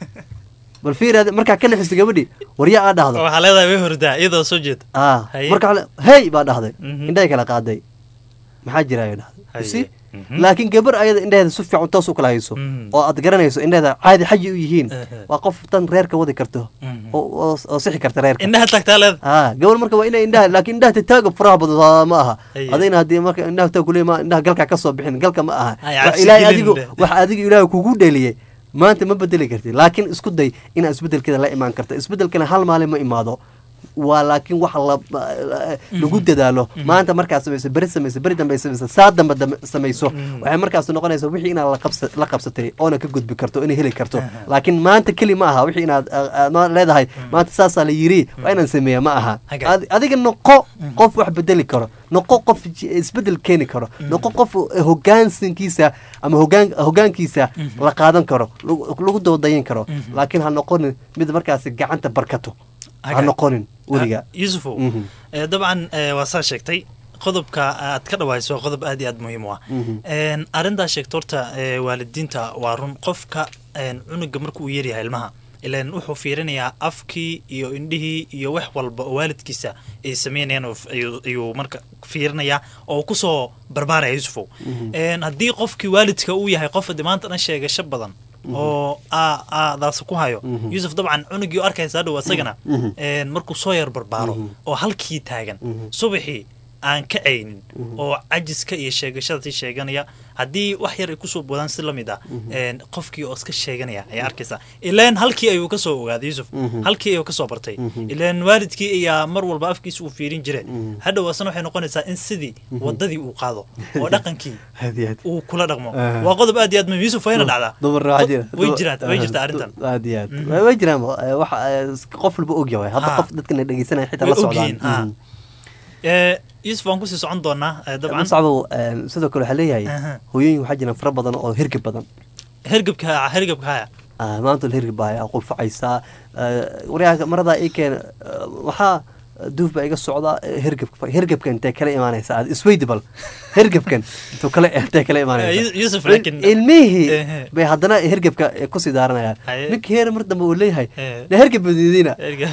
bal fiir markaa ka naxiso gabadhi warya aa dhahdo waxaa leedahay way hordaa iyadoo soo jeeda a marka hey baa dhahday indhahay kala qaaday maxaa jira ay dhahday ysi laakiin gabar ayada indhaheeda si fiican toos u kala hayso oo aad garanayso indhaheeda caadi xaji u yihiin waa qof tan reerka wadi karto oo sixi karta reerka indhaha tagtaa leeda a gabar marka waa inay indhaha laakiin indhaha tataaga faraha badan ma aha adayna haddii marka indhaha taag kuley ma indhaha galka ka soo bixin galka ma aha ilaahay adigu wax adiga ilaahay kugu dheliyey maanta ma bedeli kartid laakiin isku day inaad isbedelkeeda la imaan karta isbedelkana hal maalin ma imaado waa laakiin wax lagu dadaalo maanta markaad samayso beri samayso beri dambe samayso saa dambe samayso waxay markaas noqonaysa wixii inaad la qabsatay oona ka gudbi karto inay heli karto laakiin maanta keli ma aha wixii inaad leedahay maanta saasaa la yiri waa inaan sameeya ma aha adiga noqo qof wax bedeli karo noqo qof isbedel keeni karo noqo qof hogaansankiisa ama hogaan hogaankiisa la qaadan karo lagu dawadayin karo laakiin ha noqonin mid markaasi gacanta barkato ha noqonin weliga yusufow dabcan waa saa sheegtay qodobka aad ka dhawayso waa qodob aad iyo aad muhiim u ah arrintaa sheegta horta waalidiinta waa run qofka cunuga marka uu yaryahay ilmaha ilan wuxuu fiirinayaa afkii iyo indhihii iyo wax walba oo waalidkiisa ay sameynayaan ayuu marka fiirinayaa oo kusoo barbaaraya yusufow haddii qofkii waalidka uu yahay qof de maanta dhan sheegasho badan oo daas ku hayo yuusuf dabcan cunugii u arkaysa hadhow isagana markuu soo yar barbaaro oo halkii taagan subaxii aan ka caynin oo cajiska iyo sheegashada si sheeganaya haddii wax yar ay kusoo boodaan si lamid ah een, qofkii oo iska sheeganaya ayaa arkaysa ilaan halkii ayuu kasoo ogaaday yusuf Mhm. halkii ayuu kasoo bartay Mhm. ilaan waalidkii ayaa mar walba afkiisa uu fiirin jire hadhow asna waxay noqonaysaa in sidii Mhm. wadadii uu qaado oo dhaqankii aad iyo aad uu kula dhaqmo Ah. waa qodob aad iyo aad muhiim yusuf wayna dhacdaa dumarna waxaa jira way jiraan way jirtaa arrintan aad iyo aad Mhm. Way- way jiraan eh, waxa eh, qof walba og yahay hadda Ha. qof dadkana dhegeysanaya xitaa Way la socdaan ogyihiin, ha. Mhm. Eh, yusuf waan kusii socon doonaa eh, dabcan muscabo eh, sidoo kale waxaa leeyahay Aha. hooyooyin waxaa jiraan fara badan oo hirgib badan hergebka hergebka haya Ah, maanta la hirgib baa qulfacaysaa waryaha marada ii keen waxaa duuf baa iga socda hergebka hergebkan intee kala imaanaysa aad isweydi bal hergebkan intuu kala intee kala Eh, imaanaysa Yu- Yusuf laakiin ilmihii Ehe. bay haddana hergebka kusii daaranayaan Haye. ninkii heer mar dambe uu leeyahay Eh. na hergeb badiidina Hergeb.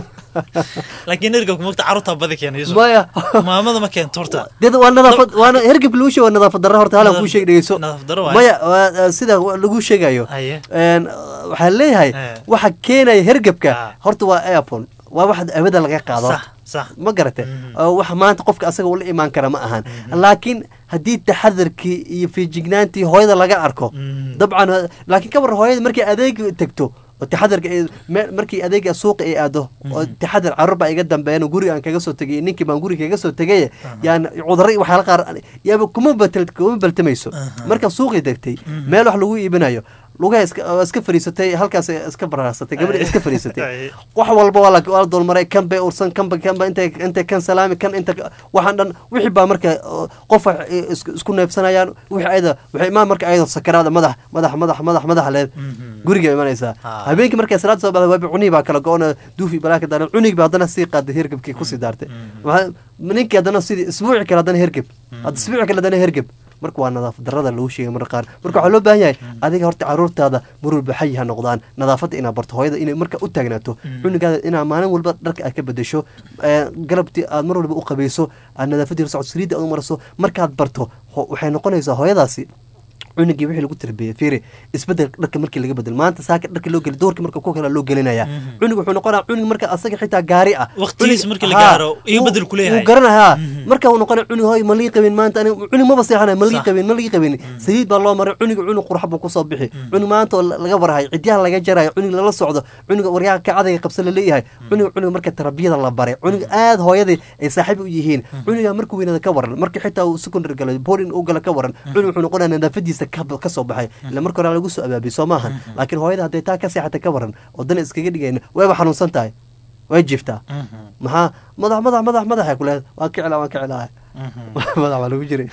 laakiin hergebka mogta carruurtaa badi keena yusuf maya maamada ma keento horta dad waa nadaafad waana hergeb lagu sheego waa nadaafad darro horta halan kuu sheeg dhegeyso nadaafad darro waaye. maya waa, sida lagu sheegayo Haye. Een, waxaa leeyahay Eh. waxa keenaya hergebka horta waa airphone waa wax abada laga qaado Sax, sax. ma garate Oo waxa maanta qofka asaga ula imaan kara ma ahan laakiin haddii taxadarkii iyo fiijignaantii hooyada laga arko dabcan laakiin ka war hooyada markay adeeg tagto oo taxadarka ay- me- markii adeega suuqa ay aado oo taxadar carruur baa iga dambeeyeen oo guriga aan kaga soo tegay ninkii baan guriga kaga soo tegay yaan cudurro iyo waxyaala qaar yaaba kuma batel kuma baltamayso marka suuqii degtay meel wax lagu iibinayo lugaha iska waa iska fariisatay halkaas iska baraarsatay gabadha iska fariisatay wax walba waa la waa la dulmaray kan bay ursan kan ba kan ba intay intay kan salaami kan inta waxaan dhan wixii baa marka oo, qof wax isku isku neefsanayaan wixii ayada waxay imaan marka ayada sakaraada madax madax madax madax madax leed guriga imanaysaa habeenkii markay salaad soo baxda waa cunii baa kala go-ona duufi balaaka daaran cunigi baa haddana sii qaaday hergebkii kusii daartay Waxaa- ninkii haddana sidii isbuuci kale haddana hergeb hadda isbuuci kale haddana hergeb marka waa nadaafad darrada lagu sheegay marka qaar marka waxaa loo baahan yahay adiga horta caruurtaada marwalba xayi ha noqdaan nadaafadda inaad barto hooyada inay marka u taagnaato cunugaada inaad maalin walba dharka aad ka bedesho ee, galabtii aad mar walba u qabayso aad nadaafadii socod saliidda aad u marso markaad barto ho- waxay noqonaysaa hooyadaasi cunugii wixii lagu tarbiyey fiiri isbedel dharka markii laga bedel maanta saaka dharka loo geli doorkii marka ku kala loo gelinaya cunug wuxuu noqonaya cunug marka asaga xitaa gaari ah Waqtigiisa Cunug- markii la haa, gaaro, iyo wuu- bedel ku leeyahay. wuu garanayaa marka uu noqonaya cunug hoy ma lii qabin maanta aniga cunug maba seexanay ma lii qabin ma lii qabin saliid baa loo maray cunug cunug qurux buu kusoo bixi cunug maanta oo la- laga warhayo cidyaha laga jarayo cunug lala socdo cunug waryaha kacadayga qabsa la leeyahay cunug cunug marka tarbiyada la baray cunug aad hooyadii ay saaxiib u yihiin cunuga markuu weynada ka waran marka xitaa uu secondary galo boarding uu gala ka waran cunug wuxuu noqonaya nadaafadiisa ka ka soo baxay ila marka hore lagu soo abaabiy soo maahan laakiin hooyada hadday taa ka seexata ka waran oo dan iskaga dhigayna wayba xanuunsan tahay way jiftaa maxaa madax madax madax madaxa ku leedahay waan ka celaa waan ka celaa madax baa lagu jiray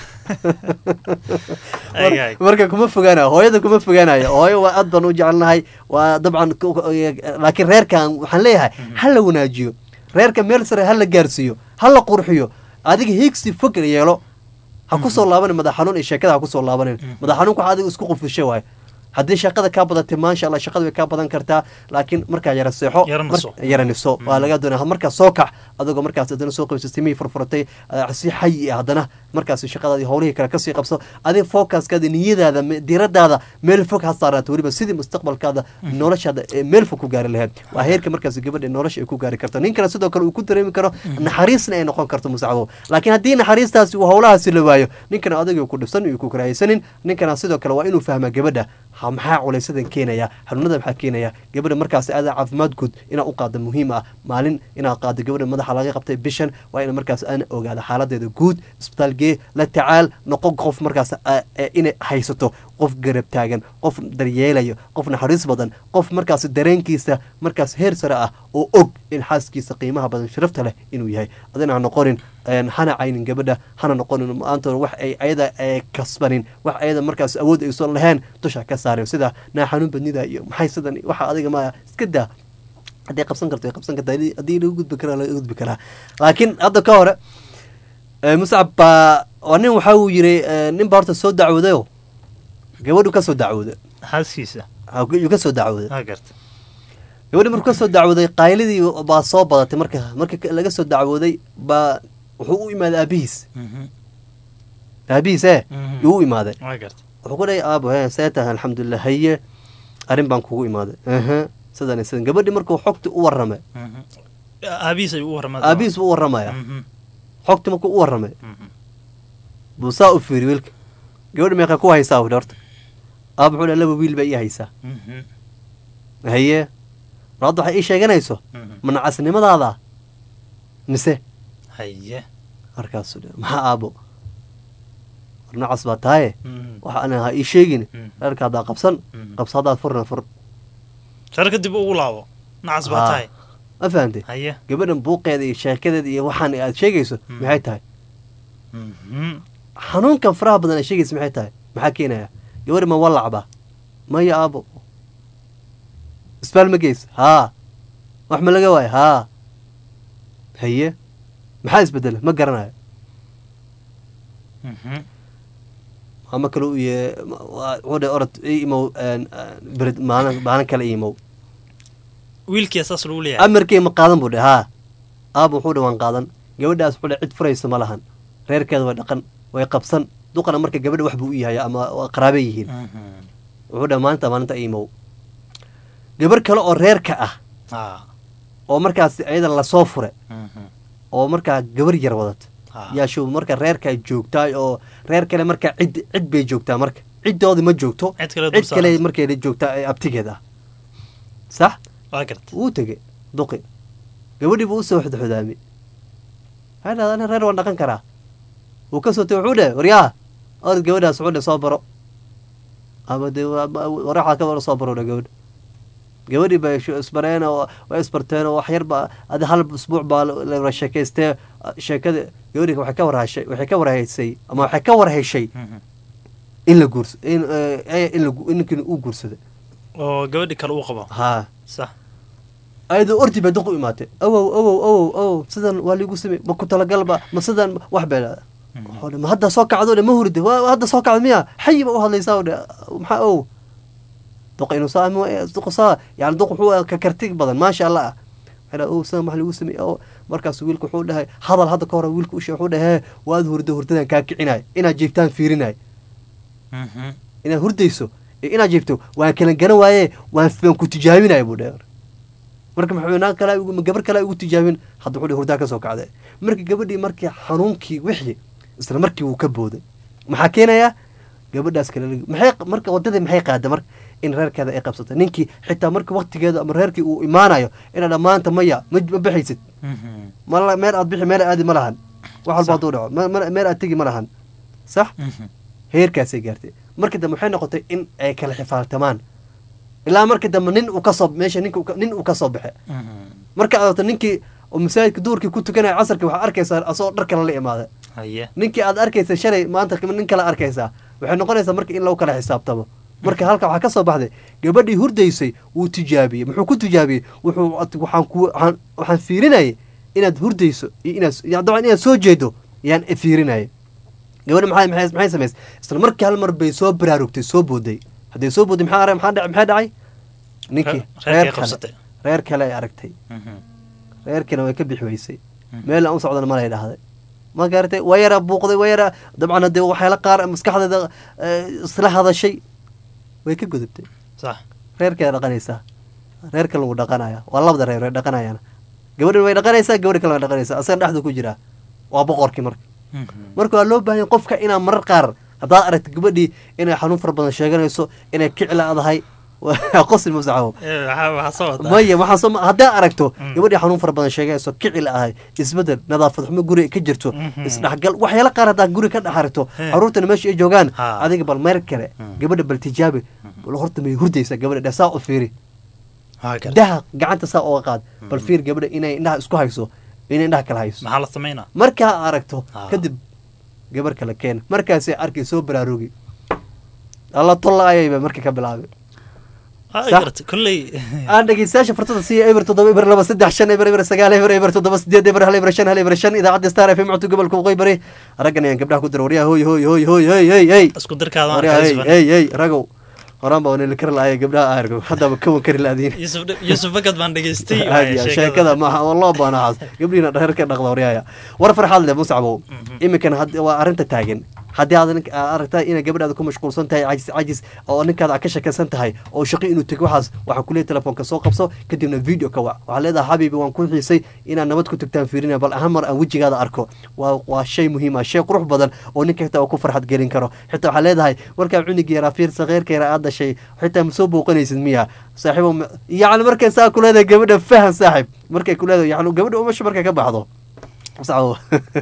Ay, ay. marka kuma fogaanayo hooyada kuma fogaanayo hooyo waa aad baan u jecelnahay waa dabcan ku- ku- laakiin reerkan waxaan leeyahay ha la wanaajiyo reerka meel sare ha la gaarsiiyo ha la qurxiyo adiga higsi fog yeelo ha ku soo laabanin madax xanuun iyo sheekada ha ku soo laabanin madax xanuunka waxa adiga isku qufisho waaye haddii shaqada kaa badatay maasha allah shaqada way kaa badan kartaa laakiin markaa yara seexo Yara naso. mar- yara niso waa laga doonaya markaa soo kax adagoo markaas haddana soo qabiso timihii furfuratay ah, si xayi ah haddana markaas shaqadaadii howlihii kale kasii qabso adiga focuskaada niyadaada me- diiradaada meel fog ha saaraato weliba sidii mustaqbalkaada noloshaada ee meel fog ku gaari lahayd waa heerka markaas gabadha nolosha ay ku gaari karto ninkana sidoo kale uu ku dareemi karo naxariisna ay noqon karto musacabo laakiin haddii naxariistaasi uu howlahaasi la waayo ninkana adagii ku dhibsan iyo ku karahaysanin ninkana sidoo kale waa inuu fahmaa gabadha ha maxaa culaysadan keenaya xanuunada maxaa keenaya gabadha markaas aada caafimaad guud inaad u qaado muhiim ah maalin inaad qaado gabadha madaxa laga qabtay bishan waa in markaas aan ogaado xaaladeeda guud isbitaal gee la tacaal noqo qof markaas ah, eh, inay haysato qof garab taagan qof daryeelayo qof naxariis badan qof markaas dareenkiisa markaas heer sare ah oo og in xaaskiisa qiimaha badan sharafta leh inuu yahay adina ha noqonin een, hana caynin gabadha hana noqonin maanta wax ay ayada ay kasbanin wax ayada markaas awood aysan lahayn dusha ka saarin sida naa xanuun badnida iyo maxay sidan waxa adiga ma iska daa hadday qabsan karto way qabsan kartaa haddii- haddii lagu gudbi karaa laga gudbi karaa laakiin hadda ka hore eh, muscab baa waa nin waxa uu yiri eh, nin baa horta soo dacwoodayo gabadhu ka soo dacwooday xaaskiisa yuu ka soo dacwooday aa garta gabadhi markuu ka soo dacwooday qaylidii baa soo badatay marka marka ka- laga soo dacwooday baa wuxuu u imaaday aabihiis aabihiis ee Mhm. yuu u imaaday waa garta wuxuu ku dhahay aabo he see tahay alxamdulilah haye arrin baan kugu imaaday aha sidan iyo sidan gabadhi markuu xogti u warramay aabihiis ayuu u warramay aabihiis buu u warramaya xogti markuu u warramay buu saa u fiiri wiilka gabadha meeqa ku haysaa wuhi horta aab wuxuu dhaha laba wiil baa ii haysaa haye mar hadda waxay ii sheeganayso manacasnimadaada mise haye markaasuu dhe maxaa aabo war nacas baa tahaye waxa ana ha ii sheegin reerka haddaa qabsan qabsa haddaad furna fur reer kadib ugu laabo nacas baa Haa. tahay ma fahantay haye gabadhan buuqeeda iyo sheekadeeda iyo waxaan aad sheegayso maxay tahay xanuunkan faraha badan aad sheegayso maxay tahay maxaa keenaya gabadha ma walacba maya aabo isbaal ma geys haa wax ma laga waayo haa haye maxaa isbedela ma garanayo ama kale u ye wuxuu dhe orod ii imow een, een, bered maalin maalin kale ii imow wiilkii saas lagu leeyahay amarkii ma qaadan buu dhe haa aaba wuxuu dhe waan qaadan gabadhaas wuxuu dhe cid furaysa ma lahan reerkeeda way dhaqan way qabsan duqana marka gabadha wax buu u yahay ama waa qaraabe yihiin wuxuu dhe maalinta maalinta imow gabar kale oo reerka ah haa oo markaas ayada lasoo fure oo markaa gabar yar wadata yaa show marka reerkaa joogtaa oo reer kale markaa cid cid bay joogtaa marka ciddoodi ma joogto Cid kale cid kale dulsaaran. markeeda joogtaa ee abtigeed ah sax waa garta wuu tege duqi gabadhii buu usoo xodxodaami waxay dhahdaa ana reer waan dhaqan karaa wuu ka soo tegey wuxuu dhe waryaa orad gabadhaas wuxuu dhe soo baro ama dee waa- ma- waraxaa ka wara soo baro dhe gabadha gabadhii bay shu- isbareen oo way isbarteen oo wax yar baa adi hal usbuuc baa la la wada sheekaystee sheekada gabadhii waxay ka warhashay waxay ka warhaysay ama waxay ka warheshay in la guurs in eh, in la gu- in ninkii uu guursada oo gabadhi kale uu qabo haa sax ayadoo ordi bay duq u imaatay awow awow awow awow sidan waa liigu samey ma ku talagalba ma sidan wax bay dhahda Wuxuu dhe, ma hadda soo kacdo dhe ma huride waa waa hadda soo kacdo miya xayi ba u hadlaysaa dhe maxaa ow duq inuu saa ama duq saa yani duq wuxuu ka karti badan maasha allah ah waxay dhaha, ow sidan wax liigu samey oo markaas wiilku wuxuu dhahay hadal hadda ka hore wiilku ushe wuxuu dhahe waad hurdo hurdadan kaa kicinay inaad jiiftaan fiirinay inaad hurdayso iyo inaad jiifto waan kala garan waaye waan waan ku tijaabinaya buu dhe marka maxaa kale ma gabar kale ugu tijaabin hadda wuxuu hurdaa ka soo kacday marka gabadhii markii xanuunkii wixii isla markii wuu ka booday maxaa keenayaa gabadhaas kale la- maxay marka wadadii maxay qaada marka in reerkeeda ay qabsato ninkii xitaa marka waqtigeeda ama reerkii uu imaanayo inaad dhammaanta maya ma ma bixaysid mala meel aad bixi meel aadi ma lahan wax walba hadduu dhaco ma- ma- meel aad tegi ma lahan sax heerkaasay gaartay markii dambe waxay noqotay in ay kala xifaaltamaan ilaa markii dambe nin uu kasoo meesha ninka uu ka- nin uu kasoo baxe marka aad aragto ninkii oo masaajidka duurkii ku tukanaya casarkii waxaa arkaysaa asagoo dhar kale la imaada haye ninkii aad arkaysa shalay maanta nin kale arkaysaa waxay noqonaysaa marka in lagu kala xisaabtamo marka halka waxaa ka soo baxday gabadhii hurdaysay wuu tijaabiyey muxuu ku tijaabiyey wuxuu at- waxaan ku waxaan waxaan fiirinayay inaad hurdayso iyo inaad ya- dabcan inaad soo jeedo yaan fiirinayay gabadhi maxay maxay maxay samaysay isla markii hal mar bay soo baraarugtay soo booday hadday soo booday maxaa arag maxaa dhacay maxaa dhacay ninkii Reer- reerkay reer kale qabsatay. reer kale ay aragtay reerkiina way ka bixi weysay meel aan u socdana malay dhahday ma garatay waa yaraa buuqday waa yaraa dabcan hadee waxyaala qaar maskaxdeeda eh, isla hadashay way ka gudubtay sax reerkeeda dhaqanaysaa reer kale wuu dhaqanaya waa labada reer way dhaqanayaan gabadhan way dhaqanaysaa gabadha kale way dhaqanaysaa asaga dhexdu ku jiraa waa boqorkii marka marka waa loo baahan yahay qofka inaa marar qaar haddaad aragta gabadhii inay xanuun fara badan sheeganayso inay kiclaadahay qosil masaxo Eh, waxaa waxaa soo wadaa maya waxaa soo haddaad aragto gabadhii xanuun fara badan sheegayso kici la ahay isbedel nadaafad xumo guri ka jirto isdhexgal waxyaala qaar haddaad guri ka dhex aragto He. caruurtana meesha ay joogaan Ha. adiga bal meer kale gabadha bal tijaabi bal horta may hurdaysaa gabadha dheh saa u fiiri waa garta daha gacanta saa uga qaad bal fiir gabadha inay indhaha isku hayso inay indhaha kala hayso maxaa la samaynaa markaa aragto Ha. kadib gabar kale keen markaasay arkay soo baraarugi alla tolla ayayba marka ka bilaabay waa Sax. garta kolley aan dhegeystayaasha furtada siiya eber toddoba eber laba saddex shan eber eber sagaal eber eber toddoba sideed eber hal eber shan hal eber shan idaacadda star f m codka gobolka waqooyi bari raggan ayaan gabdhaha ku dira waryaha hoy hoy hoy hoy hoy hey hey isku darkaada waan waryaha hey xasuufan hey hey ragow horaan baa waneli kari laaya gabdhaha aargo haddaba kawan kari laadiin yusuf yusuf fakad baan dhageystay hadiya sheekada maaha oo loo baanahaas gabdhihiina dherer ka dhaqda waryahaya war farxaad leh musacbow iminkan had waa arrinta taagan haddii aad nin- aad aragtaa inay gabadhaada ku mashquulsan tahay cajis cajis oo ninkaada aad ka shakisan tahay oo shaqo inuu tego waxaas waxaa kuleeyahay telefoonka soo qabso kadibna video ka wac waxaa leedahay xabiibi waan ku xiisay inaad nabad ku tagtaan fiirina bal ahaan mar aan wejigaada arko waa waa shay muhiim ah shay qurux badan oo ninka xitaa uu ku farxad gelin karo xitaa waxaa leedahay warkaa cunigi yaraa fiir sakeyrka yaraa aad dhashay xitaa ma soo booqanaysid miya saaxiibo ma- yacni markay saa ku leedahay gabadha fahan saaxib markay ku leedahay yacni gabadha umasha markay ka baxdo saxbo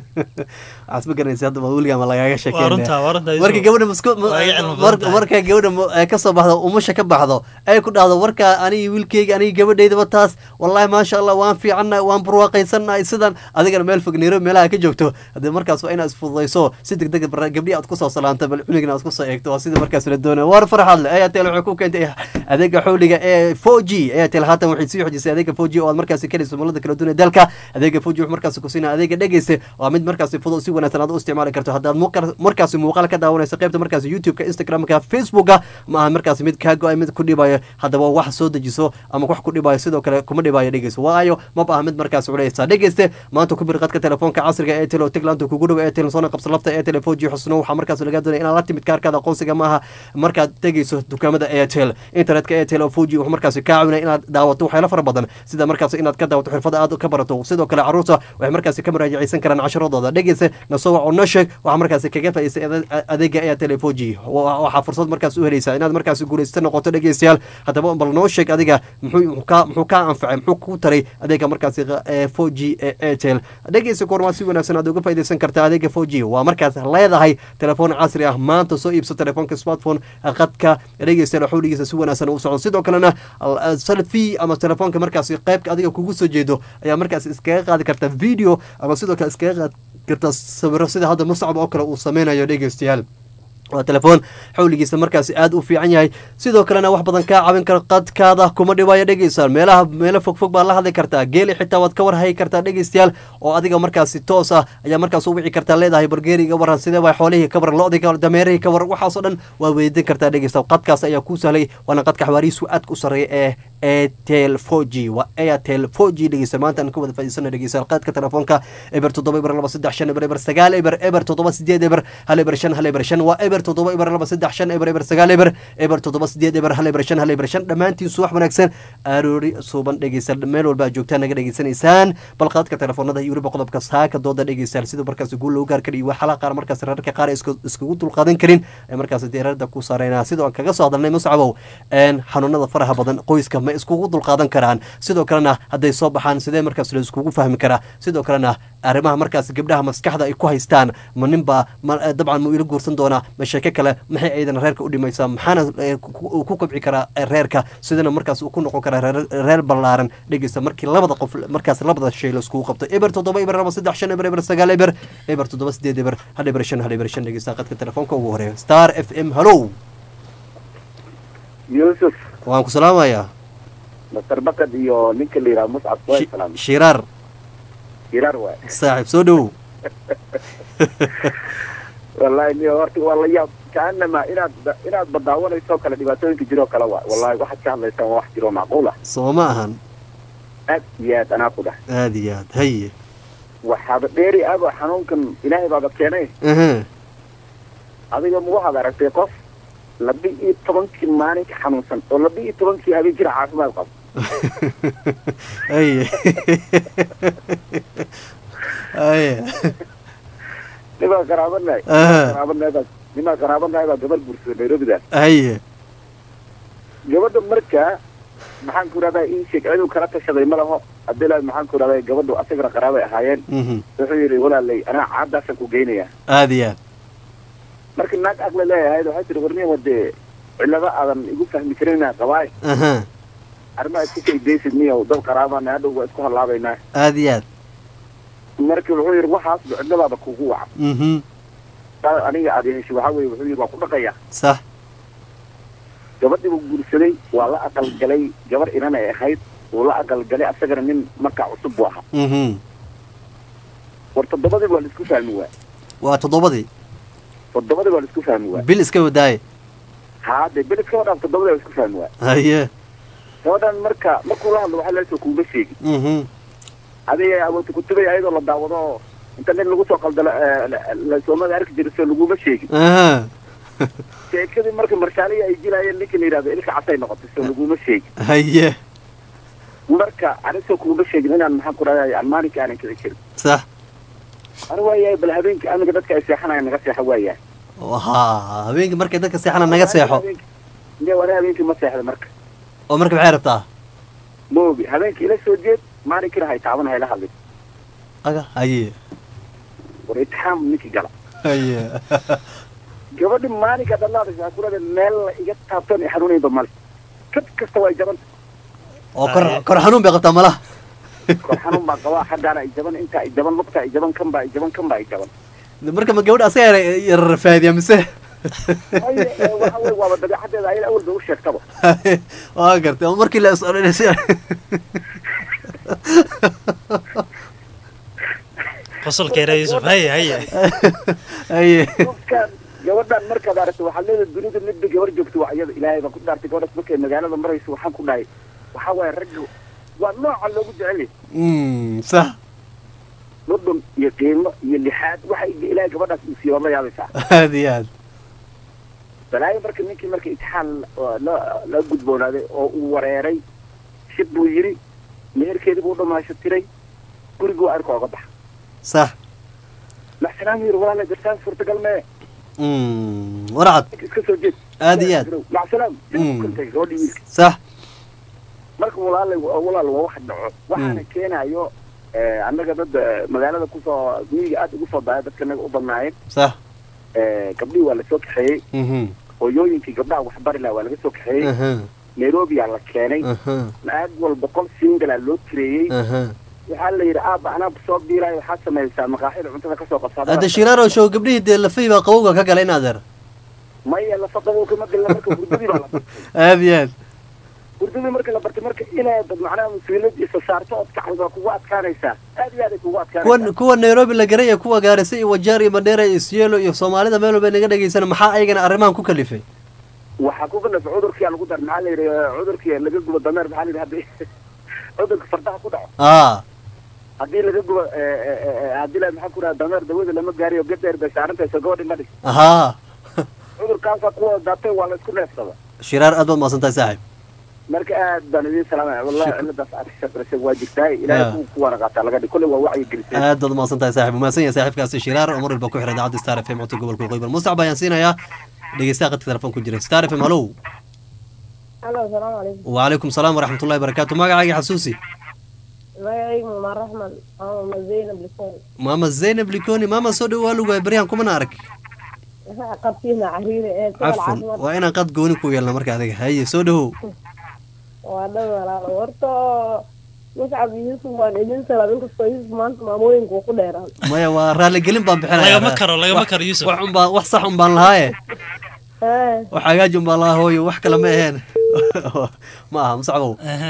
waxaad ma garanaysa hadda weligaa ma lagaaga waa runtaa waa runtaa markay gabadha masku Waa iga cilmi badan mar- tahay. markay gabadha mu- ay ka soo baxdo umusha ka baxdo ay ku dhahdo warkaa aniga wiilkeyga aniga gabadhaydaba taas wallahi maasha allah waan fiicannahay waan barwaaqaysannahay sidan adigana meel fog nairobi meelaha ka joogto haddii markaas waa inaad isfududayso si deg deg gabdhihi aad kusoo salaanto bal cunigna aad kusoo eegto waa sida markaas la doonaya war farxad le airtel waxay ku keentay adeega xawliga ee 4g airtel haatan waxay sii xojisay adeega 4g oo aad markaasi ka helayso mulada kala duwan ee dalka adeega 4g wuxuu markaasi ku siinaya adeega dhegeysta waa mid markaasi fudud si wanaagsan aad u isticmaali karto haddaad muuqaal- markaasi muuqaal ka daawanayso qaybta markaasi youtube-ka instagram-ka facebooka ma aha markaasi mid kaa go-ay mid ku dhibayo haddaba wax soo dejiso ama wax ku dhibayo sidoo kale kuma dhibayo dhegeyso waayo maba aha mid markaasi culeysa dhegeyste maanta ku bir qadka telefoonka casriga ee telo tiglaanta kugu dhow ee telo soona qabsa lafta ee tele 4g xusno waxaa markaas laga doonaya inaad la timid kaarkaada aqoonsiga maaha markaad tegeyso dukaamada airtel internetka airtel oo 4g wuxuu markaasi kaa caawinaya inaad daawato waxyaalo fara badan sida markaasi inaad ka daawato xirfada aad ka barato sidoo kale caruurta waxay markaasi ka muraajacaysan karaan casharadooda dhegeysa nasoo wac oo noo sheeg waxaa markaasi kaga faa'iidsay ade- adeega airtel ee 4g Wa- waxaa fursad markaas u helaysaa inaad markaasi guulaysta noqoto dhegeystayaal haddaba bal noo sheeg adiga muxuu muxuu kaa muxuu kaa anfacay muxuu ku taray adeega markaasi ee 4g ee airtel dhegeysa koormaa si wanaagsan aad uga faa'iidaysan kartaa adeega 4g waa markaas leedahay telefoon casri ah maanta soo iibso telefoonka smartphone qadka dhegeystayaal xawligiisa si wanaagsan u socdo sidoo kalena al- selfie ama telefoonka markaasi qaybka adiga kugu soo jeedo ayaa markaas iskaga qaadi karta video ama sidoo kale iskaga qaadi karta sawiro sida hadda muscab oo kale uu sameynayo dhegeystayaal waa telefoon xawligiisa markaasi aad u fiican yahay sidoo kalena wax badan kaa caawin kara qadkaada kuma dhibayo dhegeystayaal meelaha meelo fogfog baad la hadli kartaa geeli xitaa waad ka warhayi kartaa dhegeystayaal oo adiga markaasi toos ah ayaa markaas u wici kartaa leedahay bargeeriga waran sidee waa xoolihii ka waran lo-dii ka waran dameerihii ka waran waxaasoo dhan waad weydiin kartaa dhegeystayaal qadkaas ayaa kuu sahlay waana qadka xawaarihiisu aadka u sarreeya ee airtel 4g waa airtel 4g dhegeysta maanta aan ka wada faa'iidsana dhegeystayaal qaadka telefoonka eber toddoba eber laba saddex shan eber eber sagaal eber eber toddoba sideed eber hal eber shan hal eber shan waa eber toddoba eber laba saddex shan eber eber sagaal eber eber toddoba sideed eber hal eber shan hal eber shan dhammaantiin subax wanaagsan aroori suuban dhegeysta meel walba aad joogtaan naga dhegeysanaysaan bal qaadka telefoonada iyo weliba qodobka saaka dooda dhegeystayaal sida markaas guul loogu gaar kariyo waxyaalaha qaar markaas rararka qaar ay isku- iskugu dulqaadan karin ee markaas deerarda ku saareyna sidoo aan kaga soo hadalnay muscabow een xanuunada faraha badan qoyska ma iskugu dulqaadan karaan sidoo kalena hadday soo baxaan sidee markaas la iskugu fahmi karaa sidoo kalena arrimaha markaas gabdhaha maskaxda ay ku haystaan ma ninbaa ma eh, dabcan ma ila guursan doonaa ma sheeke kale maxay aydan reerka u dhimaysaa maxaana eh, ku- ku ku kobci karaa eh, reerka sidana markaas uu ku noqon karaa reer- reer ballaaran dhegeysta markii labada qof markaas labada shay la iskugu qabto eber toddoba eber laba saddex shan eber eber sagaal eber eber toddoba sideed eber hal eber shan hal eber shan dhegeysta qadka telefoonka ugu horeeya star f m hallow yuusuf waan ku salaamayaa masar bakad iyo ninka la yidhaha muscab waa salaam shiraar hiraar waay saaxiib soo dhowow wallahi niyo horta waa la yaab kaanama inaad inaad badaawanayso kale dhibaatooyinka jiroo kale waay wallahi waxaad ka hadlaysaan waa wax jiroo macquul ah soo ma ahan aad iyo aad anaa ku dhah aada iyo aad haye waxaaba dheeri aba xanuunkan ilaahay baaba keenay aha adiga ma waxaad aragtay qof laba iyo tobankii maalinka xanuunsan oo laba iyo tobankii habeen jira caafimaad qabo haye haye nimaa qaraabanahay Aha. qaraabanahay baa nimaa qaraabanahay baa gabar guursaday nairobidaas haye gabadha markaa maxaan ku rahdaa ii sheeg ciduu kala tashaday ma laho haddii la maxaan ku rahdaa gabadhu asagana qaraabay ahaayeen mhm wuxuu yidhi walaalay anaa caadaasaan ku geynayaa aada iyo aad marka naag aqli leeyahay waxay tihi warniya wadee cillado aadan igu fahmi karin inaan qabaay aha arrimaha isku kaydaysid miyow dad qaraabana hadhow waa isku hallaabaynaa aada iyo aad marka wuxuu yidhi waxaasba cilladaaba kugu waca mhm saa aniga aad heshay waxaa weeye wuxuu yidhi waa ku dhaqaya sax gabadhii buu guursaday waa la aqalgalay gabar inan ay ahayd wuu la aqalgalay asagana nin markaa cusub buu ahaa mhm war toddobadii waa laisku fahmi waay waa toddobadii toddobadii waa laisku fahmi waay bil iska wadaaye haa dee belis ka wadhaan toddobadii waa laisku fahmi waay haye gabadhan marka markuu la hadlo waxaa leesoo kuuma sheegin mhm adiga awoodta kutubay ayadoo la daawado inta nin lagu soo qaldalo soomada arki jira soo laguma sheegin aha sheekadii marka marshaaliya ay jilaayeen ninka la yidhahdo ilka casay noqotay soo laguma sheegin haye marka anisoo kuma sheegin inaan maxaan ku dhahday aan maalinka aanan kici jirin sax ana waayahay bal habeenkii amiga dadka ay seexanayaan naga seexa waayahay ha habeenkii markay dadka seexana naga seexo ne wana habeenkii ma seexda marka oo marka maxay rabtaa moogi habeenkii ila soo jeed maalinkina hay taaban hayla hadlin aga haye war itixaam ninkii gala haye gabadhi maalinka dhalaadaysa kurada meel la iga taabtan i xanuunaynba male kad kasta way jabanta oo kor kor xanuun bay qabtaa malaha kor xanuun baa qabaa xaggaana ay jaban inta ay jaban lugta ay jaban kan baa ay jaban kan baa ay jaban marka ma gabadha asaga yararafaadiya mise Ay, eh, waxa wey waaba dabeecadeeda ayada awal bay u sheegtaba waa gartay oo markii la is odhanaysa qosolkeera yuusuf haye haye haye qofkan gabadhan markaad aragto waxaad leedahay dunida midba gabar joogto waa iyada ilaahay baan ku dhaartay gabadhaas markay magaalada marayso waxaan ku dhahay waxaa waaye ragga waa nooca loogu jecel yahay Mm, sax dhudhun iyo qiimo iyo lixaad waxa ilaahay gabadhaas uu siiyo waad la yaabaysaa aad iyo aad balaayo marka ninkii marka itixaan la- la la gudboonaaday oo uu wareeray shib buu yidhi meherkeedii buu dhamaasho tiray guriguu arka oga baxa sax maxsanaan yidhi walaala jirtaan suurtagal mee Mm, warcad ninka iska soo jeed aad iyo aad maxsanaam Mm. kantay gabadhii wiilka sax marka walaala walaal waa wax dhaco waxaana keenayo eh, annaga dad eh, magaalada kusoo miyiga aad ugu soo daaya dadka naga u badnaayeen sax Eh, gabdhihii waa lasoo kaxeeyey Mhm, hooyooyinkii gabdhaha waxbari laha waa laga soo kaxeeyey aha, nairobiyaa la keenay aha, naag walba qol singalaa loo tireeyey aha. waxaa la yidhi aaba anaa soo biilaayo waxaad samaysaa maqaaxida cuntada kasoo qabsaada hadda shiraaro show gabdhihii dee lafay baa qabowga ka galay in adeer maya lafa qabowka ma galna marka hurdadii baa la bartay aad iyo aad hurdadii marka la bartay marka inaad macnaha mas-uuliyad isa saarto ood kacdo waa kugu adkaanaysaa aad iyo aad ay kugu adkaanaysaa kuwa kuwa nairobi la garaya kuwa gaarisa iyo wajaar iyo madheera iyo sielo iyo soomaalida meel walba naga dhegaysana maxaa ayagana arrimahan ku kalifay waxaa ku kalaf cudurkiyaa lagu dar maxaa la yidhi cudurkii laga gubo dameer maxaa la yidhi hadii cudurka fardaha ku dhaco aa haddii laga gubo eh, eh, eh, haddii la maxaa ku dhaha dameer dawada lama gaariyo gadeer bay saarantaysa gabadhi ma dhig ahaa cudurkaasaa kuwa daatay waa la isku neefsada shiraar aad baad mahadsantahay saaxib marka aad baan idiin salaamaya wallahi ciladaas aad ka shaqaysay waa jirtaay ilaahay Ah. ku kuwana qaataa laga dhig kolley waa wacyi gelisay aad baad mahadsantahay saaxib umahadsan yahay saaxibkaasi shiraar oo mar walba ku xiran idaacadda star f m codka gobolka waqooyi bal mustacab ayaan siinayaa dhegeystaha qadka telefoon ku jira star f m hallow alo asalaamu calaykum وعليكم السلام ورحمة الله وبركاته magacaaga xasuusi magacaygu mama raxman mama zaynab likoon maama zaynab likoni maama soo dhow waa lugaay baryahan kumana arag qabtiina cariire ee socol cafwan caafimaad waa inaan qad gooni ku yeelna marka adiga haye soo dhowow waa dhan walaalo horta muscab yuusuf waan idin salaam inkastoo yuusuf maanta maamooyinku uu ku dheeraan maya waa raaligelin baan bixinaya lagama karo lagama karo yuusuf wax unbaan wax sax un baan lahaaye Eh, wax hagaaj un baan lahaa hooyo wax kale ma aheen ma aha musacbow Aha.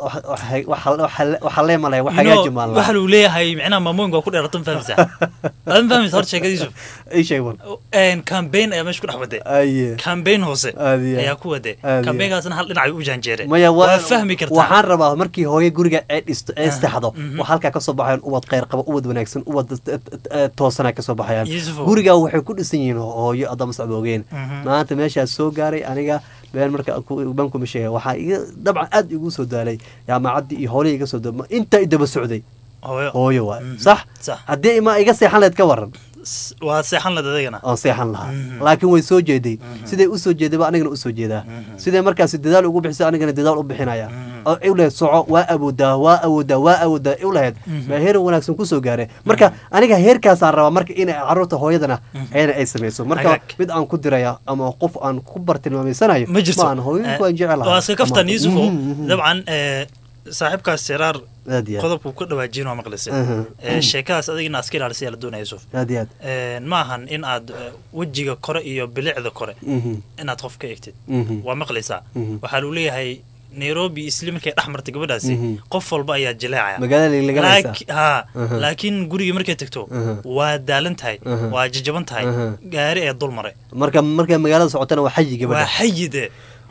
waxa lee malaya wax You know, hagaaj un baan waxa lahaa lagu leeyahay micnaha maamooyinka waa ku dheerato ma fahmaysaa aad ma fahmaysa horta sheekada yuusuf ii sheeg war campaign ayaa meesha ku dhex waday aye campaign hoose Aad iyo aad. ayaa ku waday Aad iyo aad. campaignkaasna hal dhinac ay u jaanjeereen maya wa- waa fahmi kartaa waxaan rabaa markii hooyo guriga ee dhisto ee istexdo wax halkaa kasoo baxayaan ubad kheyr qaba ubad wanaagsan ubad toosana kasoo baxayaan Yusufow. guriga waxay ku dhisan yihiin hooyo adama socdoogeen Mhm. maanta meeshaas soo gaaray aniga been marka ban kuma sheega waxaa iga dabcan aad igu soo daalay jaamacaddii iyo howlihii iga soo da inta i daba socday hooyo hooyo waay sax sax haddii ma iga seexan leed ka waran S- waa seexan led adagana oon seexan lahaa laakiin way soo jeeday siday u soo jeeday ba anigana u soo jeedaa siday markaasi dadaal ugu bixisay anigana dadaal u bixinaya oo u lahayd soco waa awoodaa waa awoodaa waa awoodaa u lahayd baa heer wanaagsan kusoo gaaray marka aniga heerkaasaan rabaa marka inay caruurta hooyadana ayana ay samayso marka Hagaag. mid aan ku diraya ama qof aan ku bartilmaamaysanayo ma jirto aan hooyinku aan jecelahay waa iska kaftan Ama- yuusufo Mhm, mhm. dabcan eh, saaxiibkaas siraar aad iyo aad qodobku ka dhawaajin waa maqlisay Mhm. Eh, sheekadaas adigina iska ilaalisa la doonaya yuusuf aad iyo aad Eh, ma ahan in aad eh, wejiga kore iyo bilicda kore Mhm, inaad qof ka egtid mhm. waa maqlaysaa Mhm. waxaa lagu leeyahay nairobi isli markay dhex martay gabadhaasi Mhm. qof walba ayaa jileecaya magaalada laganaysa Laaki- haa Mhm. laakiin gurigii markay tagto Mhm. waa daalan tahay Mhm. waa jajaban tahay Mhm. gaari ee dul maray marka markay magaalada socotana waa xayi waa gabadha xayide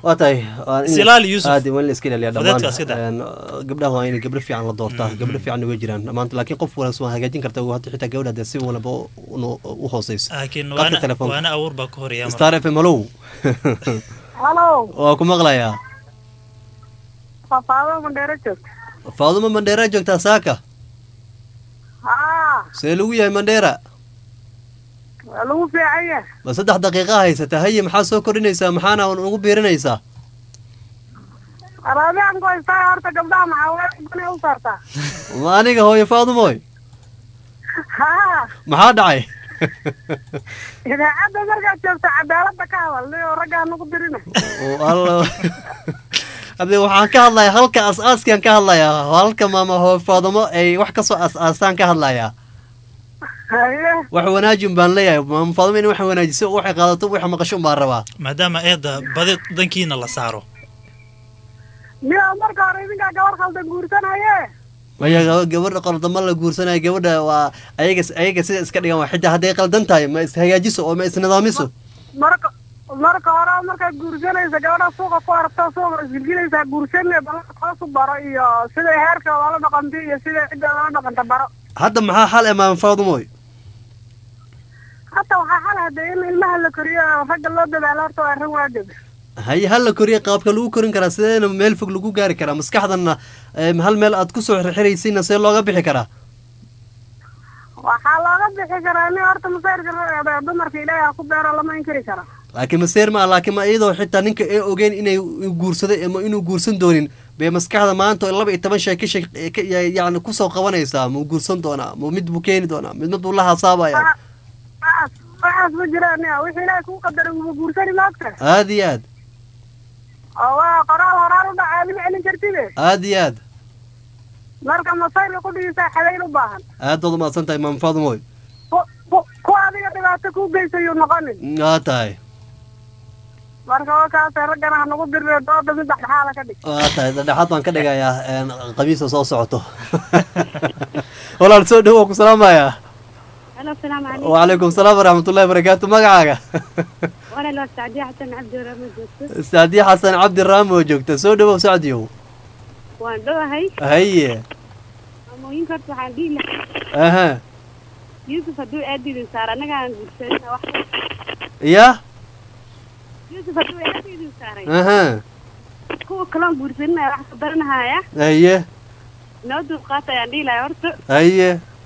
waa tahay waa in- Silaal Yuusuf. aad waa in la iska ilaaliya Fudeedka iska daa. dhammaan een, gabdhaha waa in gabdho fiican la doortaa gabdho fiican way jiraan dhammaanta laakiin qof wala waa hagaajin karta hadda xitaa gabadha dee si walba u- u u hooseysa laakiin Qadka waana telefoonka. waana abuur baa ka horeeya marka. star f m halow halo waa ku maqlayaa fafaado mandheero joogta faadumo mandheera joogtaa saaka haa see lagu yahay mandheera waa lagu fiican yahay ma saddex daqiiqa haysata haye maxaa soo kordhinaysaa maxaana ugu biirinaysaa araabiyaan ku haystaa horta gabdhaha maxaa u saartaa ma aniga hooyo faadumoy haa maxaa dhacay idaacadda markaad joogta cadaaladda ka hadal niyo raggaa nagu dirina Oo, alla hadde waxaan ka hadlayaa halka as-aaskaan ka hadlayaa halka maama hooyo faadumo ay wax kasoo as-aastaan ka hadlayaa haye wax wanaajin baan leeyahay maama faadumo in wax wanaajiso waxay qaadato wax maqasho baan rabaa maadaama eedda badi dankiina la saaro niyo marka hore idinkaa gabar khaldan guursanaye maya gaba- gabadha qaldamo la guursanaya gabadha waa ayaga ayaga sida iska dhigan waa xitaa hadday qaldan tahay ma ishagaajiso oo ma isnidaamiso marka marka hore markaad guursanaysa gabadha suuqa ku aragta suuqa isgilgilaysaa guursane ballanka hoosu baro iyo siday heerkooda la dhaqantay iyo siday ciddooda la dhaqanta baro hadda maxaa xal e maama faadumoy hata waxaa xal hadee in ilmaha la koriyo oo ragga loo dadaalo horta waa arrin waajib haye hal la koriya qaabka lagu korin karaa sideena meel fog lagu gaari karaa maskaxdana em, hal meel aad kusoo xirxiraysayna see looga bixi karaa waxaa looga bixi karaa nin horta masayrka ragga dumarka ilaahay ha ku beero lama inkiri kara laakiin maseer ma ah laakiin ma iyadoo xitaa ninka ee ogeyn inay u guursaday ama inuu guursan doonin bay maskaxda maanta oo laba iyo toban shay ka shek ka- ya- yacni kusoo qabanaysaa ma guursan doonaa ma mid buu keeni doonaa mid mid buu la hasaabaya waxaas waxaas ma jiraan nia wixii ilaahay kuu qadaray uma guursani maagta aad iyo aad oo waa qoraal horaan u dhacaa lima celin kartide aad iyo aad marka masayrka ku dhigisaa xadayn u baahan aad baad umahadsan tahay maama faadumoy ku- ku- kuwa adiga dhibaato kuu geysayuu noqonin waa tahay marka wakaasee raggana ha nagu dirre dooda mid dhexdhexaada ka dhig waa tahay dhexaad baan ka dhigayaa een, khamiista soo socoto walaal soo dhow waan ku salaamayaa halo salaamu calaykum wacalaykum salaam waraxmatullahi wabarakaatu magacaaga walaal waa sacdiya xasan cabdi warama joogto saadiya xasan cabdi raamo joogta soo dhowow sacdiyow waan dhowahay haye maamooyinka horta waxaan dhihi lahaa aha yuusuf hadduu aadidin saar annagaan guursanina wax ya yuusuf hadduu aadidin saaray aha kuwa kaloon guursanina wax ka baranahaya haye noo dulqaata ayaan dhihi lahaa horta haye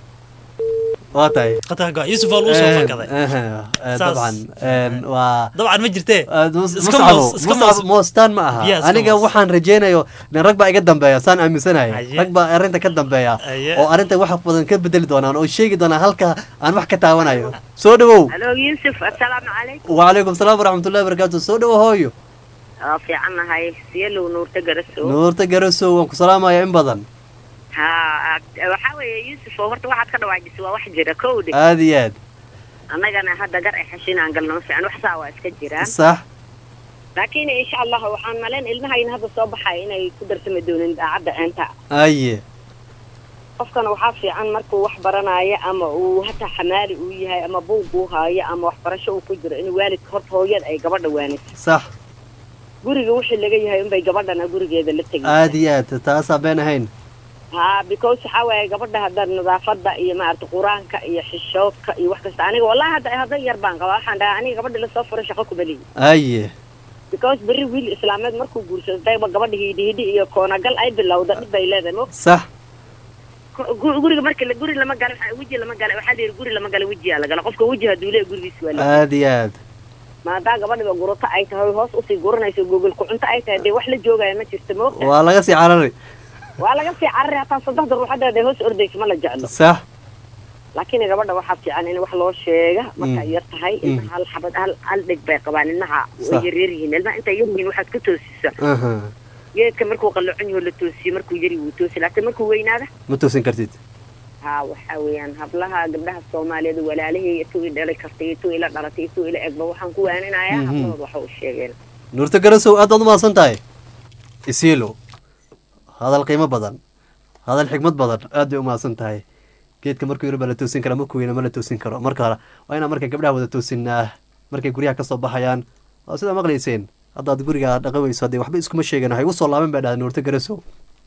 waa tahay qatarka yuusuf waa lagu soo fakaday aha Saas. dabcan een, waa dabcan ma jirtee Iska muscabo moos- iska muscab moos- moostaan ma aha Biyaa iska aniga moos. waxaan rajeynayo nin rag baa iga dambeeya saan aaminsanahay Haye. rag baa arrinta ka dambeeya Haye. oo arrinta wax badan ka bedeli doonaan oo sheegi doonaan halka aan wax ka taawanayo soo dhowow halo yuusuf assalaamu calaykum wacalaykum salaam waraxmatullahi wabarakaatu soo dhowo hooyo waa fiicannahay siyelow nuurta garasow nuurta garasow waan ku salaamaya in badan ha waxaa weeye yuusuf oo horta waxaad ka dhawaajisay waa wax jira kowdhe aad iyo aad annagana hadda gar ay xashinaan galno ma fiican wax saa waa iska jiraan sax laakiin insha allah waxaan malayn ilmahayna hadda soo baxaya inay ku darsami doonin daacadda eenta aye qofkana waxaa fiican markuu wax baranaayo ama uu hataa xamaali uu yahay ama buug uu haayo ama waxbarasho uu ku jiro in waalidka horta hooyada ay gabadha waaniso sax guriga wixii laga yahay unbay gabadhana gurigeeda la tegay aad iyo aad taasaa been ahayn ha because waxaa waaye gabadha hadda nadaafada iyo maarata qur-aanka iyo xishoodka iyo wax kasta aniga wallahi hadda hadda yar baan qabaa waxaan dhahaa aniga gabadha lasoo furay shaqo kuma lihi aye because berri wiil islaameed markuu guursado dayba gabadha hidhi hidhi iyo koonagal ay bilowda dhib bay leedahay mo sax gu- guriga marka la- guri lama gala waxa- weji lama gala waxaa la yidhi guri lama gala wejiyaa la gala qofka weji hadduu leeyahay gurigiisa waa la aad iyo aad maadaa gabadhiba gurato ay tahay hoos usii guranayso gogol ku-cunto ay tahay dee wax la joogaya ma jirto moogta waa laga sii carari waa laga sii carari hataa saddexda ruux hadda dee hoos ordaysa ma la jeclo sax laakiin gabadha waxaa fiican in wax loo sheega marka ay Mm. yar tahay Mm. ilmaha hal xabad hal hal dheg bay qabaan ilmaha way Sax. yaryar yihiin ilmaha intay yar yihiin waxaad ku toosisa aha geedka markuu qalloocon yaho la toosiyo markuu yari wuu toosi laakiin markuu weynaada ma toosin kartid ha waxaa weeyaan hablaha gabdhaha soomaaliyeed walaalahey ituu i dhalay kartay ituu ila dhalatay ituu ila egba waxaan ku waaninayaa Mhm. hablahood waxa u sheegeen nuurta garasow aad baad umahadsan tahay isiilo hadal qiimo badan hadal xigmad badan aad bay umahadsan tahay geedka markuu yaro baa la toosin karaa markuu weyna ma la toosin karo marka hore waa inaan marka gabdhaha wada toosinaa markay guryaha kasoo baxayaan waa sidaa maqlayseen haddaad guriga dhaqan weyso haddee waxba iskuma sheegan waxay usoo laaban baa dhaha nuurta garasow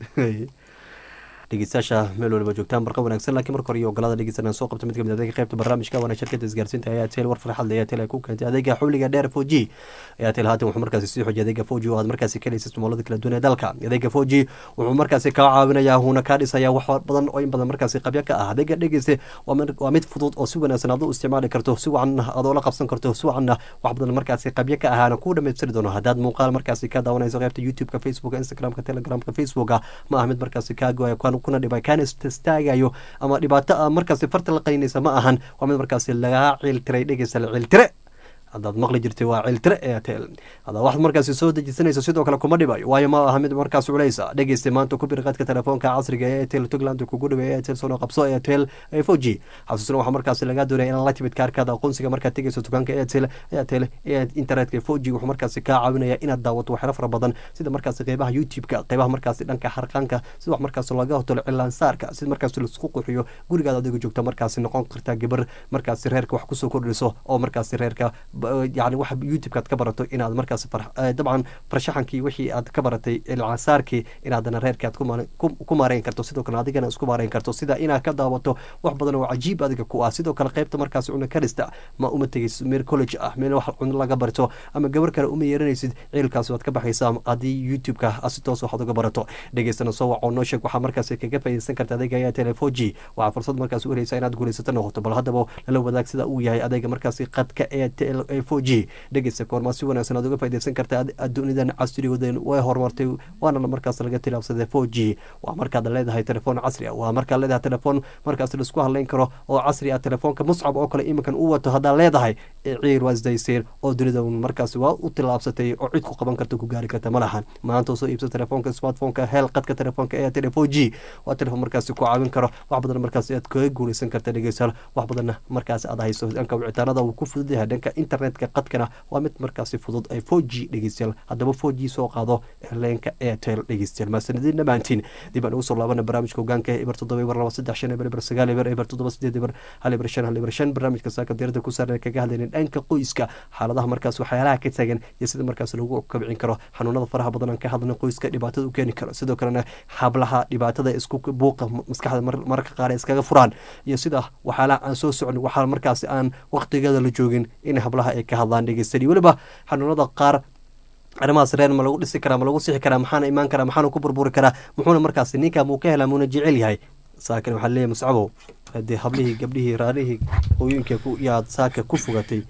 dhegeystayaasha meel waliba joogtaan barqa wanaagsan laakiin marka hore iyo ogolaada dhegeysanaan soo qabta mid kamid adeega qaybta barnaamijka waana shirkada isgaarsiinta ayaa tel war farxad leh ayaa tel ay ku keentay adeega xawliga dheer four g ayaa tel haatan wuxuu markaasi sii xoojiyay adeega four g oo aad markaasi ka helaysa ismaalada kala duwan ee dalka adeega four g wuxuu markaasi kaa caawinayaa wuuna kaa dhisayaa wax badan oo in badan markaasi qabya ka ah adeega dhegeyste waa mid fudud oo si wanaagsan aad u isticmaali karto si wacan aad oola qabsan karto si wacanna wax badan markaasi qabya ka ahaana kuu dhamaystiri doono haddaad muuqaal markaasi ka daawanayso qaybta youtube-ka facebooka instagramka telegramka facebooka ma ah mid markaasi kaa goaya kuna dhibay kaana istaagayo ama dhibaato a markaasi farta la qaynaysa ma ahan waa mid markaasi lagaa ciiltiray dhegeysa la ciiltire haddaad maqli jirtay waa ciltire airtel haddaad waxaad markaasi soo dejisanayso sidoo kale kuma dhibayo waayo ma aha mid markaas culeysa dhegeysta maanta ku bir qadka telefoonka casriga ee airtel tugland kugu dhibay airtel sono qabso airtel four g xasuusna waxaa markaasi lagaa doonaya inaad la timid kaarkaada aqoonsiga markaad tegeyso dukaanka airtel airtel ee internetka four g wuxuu markaasi kaa caawinaya inaad daawato waxyaalo fara badan sida markaasi qeybaha youtube-ka qeybaha markaasi dhanka harqaanka sida wax markaasi laga hotolo cilaansaarka sida markaasi laisku qurxiyo gurigaada adiga joogta markaasi noqon kartaa gabar markaasi reerka wax kusoo kordhiso oo markaasi reerka yani waxa youtube-ka aad ka barato inaad markaas dabcan farshaxankii wixii aad ka baratay ilcasaarkii inaadana reerkii aad ku maareyn karto sidoo kale adigana isku maareyn karto sida inaad ka daawato wax badan oo cajiib adiga ku ah sidoo kale qeybta markaas cuna karista ma uma tegeysid meel college ah meel wax cuno laga barto ama gabar kale uma yeeranaysid ciilkaasi waad ka baxaysaa haddii youtube-ka si toos waxaad uga barato dhegeystana soo waco noo sheeg waxaa markaasi kaga faaideysan karta adeega ayaa telefon g waxaa fursad markaas u heleysa inaad guulaysato noqoto bal haddaba lala wadaag sida uu yahay adeega markaasi qadka ee four g dhegeysta koormaa si wanaagsan aad uga faideysan karta adduunidan casrigoodeen way horumartay waana markaas laga tilaabsaday four g waa markaad leedahay telefoon casri ah waa markaad leedahay telefoon markaas laisku hadleyn karo oo casri ah telefoonka muscab oo kale iminkan u wato haddaad leedahay ciir waa isdayseen oo dunida markaas waa u tilaabsatay oo cid ku qaban karta ku gaari karta ma lahan maanta soo iibsa telefoonka smartphoneka hel qadka telefoonka ee tele four g waa telefoon markaasi ku caawin karo wax badan markaas aad kaga guuleysan karta dhegeystayaal wax badanna markaas aad hayso dhanka wicitaanada uu ku fudud yahay dhanka internetka qadkana waa mid markaasi fudud ay four g dhegeystayaal haddaba four g soo qaado leenka airtel dhegeystayaal maasanadiin dhammaantiin dib aan ugu soo laabana barnaamijka hogaanka eber toddoba eber laba saddex shan eber eber sagaal eber eber toddoba sideed eber hal eber shan hal eber shan barnaamijka saaka diirada ku saaran kaga hadlayna dhanka qoyska xaaladaha markaas waxyaalaha ka taagan iyo sida markaas lagu kabcin karo xanuunada faraha badan aan ka hadlana qoyska dhibaatada u keeni karo sidoo kalena hablaha dhibaatada isku buuqa maskaxda mararka qaar iskaga furaan iyo sida waxyaalaha aan soo socon waxaa markaas aan waqtigeeda la joogin in hablaha ay ka hadlaan dhegeysan iyo weliba xanuunada qaar arrimahaas reer ma lagu dhisi karaa ma lagu sixi karaa maxaana imaan karaa maxaana ku burburi karaa muxuuna markaas ninkaa muu ka helaa muuna jecel yahay saakan waxaa leeyahay muscabow hadee hablihii gabdhihii raarihii hooyooyinka yaad saaka ku fogatay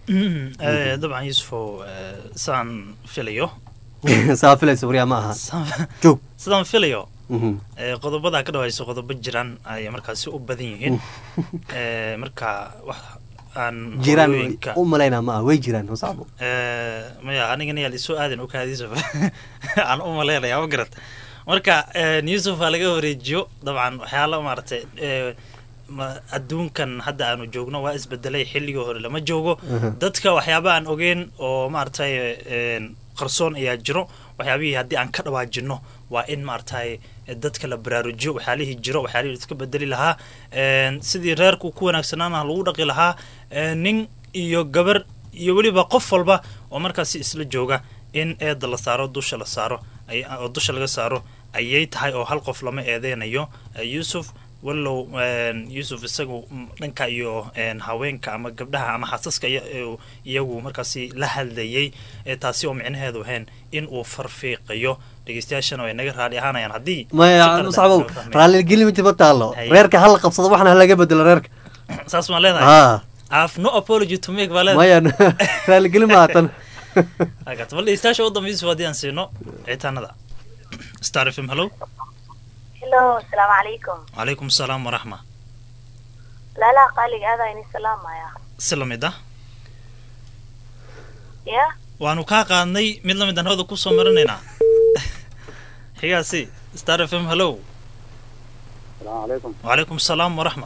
dabcan yuusufow sidaan filayo saa filaysa waryaa ma aha joog sidaan filayo qodobada ka dhawayso qodobo jiraan ayay markaasi u badan yihiin marka wax aan jiraan u malaynaa ma ah way jiraan muscabo maya anigana yaa lisoo aadan okaadiisuf aan u malaynaya ma garad marka yusuf aa laga wareejiyo dabcan waxyaala maaragtay adduunkan hadda aanu joogno waa isbedelay xilligii hore lama joogo dadka waxyaaba aan ogeyn oo maaragtay qarsoon ayaa jiro waxyaabihii haddii aan ka dhawaajino waa in maaragtay dadka la baraarujiyo waxyaalihii jiro waxyaalihii iska bedeli lahaa sidii reerku ku wanaagsanaana lagu dhaqi lahaa nin iyo gabar iyo weliba qof walba oo markaasi isla jooga in eeda la saaro dusha la saaro oo dusha laga saaro ayay tahay oo hal qof lama eedeynayo yuusuf wallow yuusuf isagu dhanka iyo haweenka ama gabdhaha ama xasaska iyagu markaasi la hadlayay taasi oo micnaheedu ahayn in uu farfiiqayo dhegeystayaashana way naga raali ahaanayaan haddii maya muscabow raalligeli miti ma taalo reerka hala qabsado waxna halaga bedelo reerka saas maan leedahay af no apology to make baa leedahay maya raalligeli maatan bal dhegeystayaasha u dambe yuusuf haddii aan siino citaanada star f m hello hello asalaamu calaykum calaykum asalaam waraxma laalaha qaaliga aadaa ini salaamaya si lamid ah ya waanu kaa qaadnay mid lamid aan hooda kusoo marinaynaa xigaasi star f m hello asalaamu calaykum wacalaykum asalaam waraxma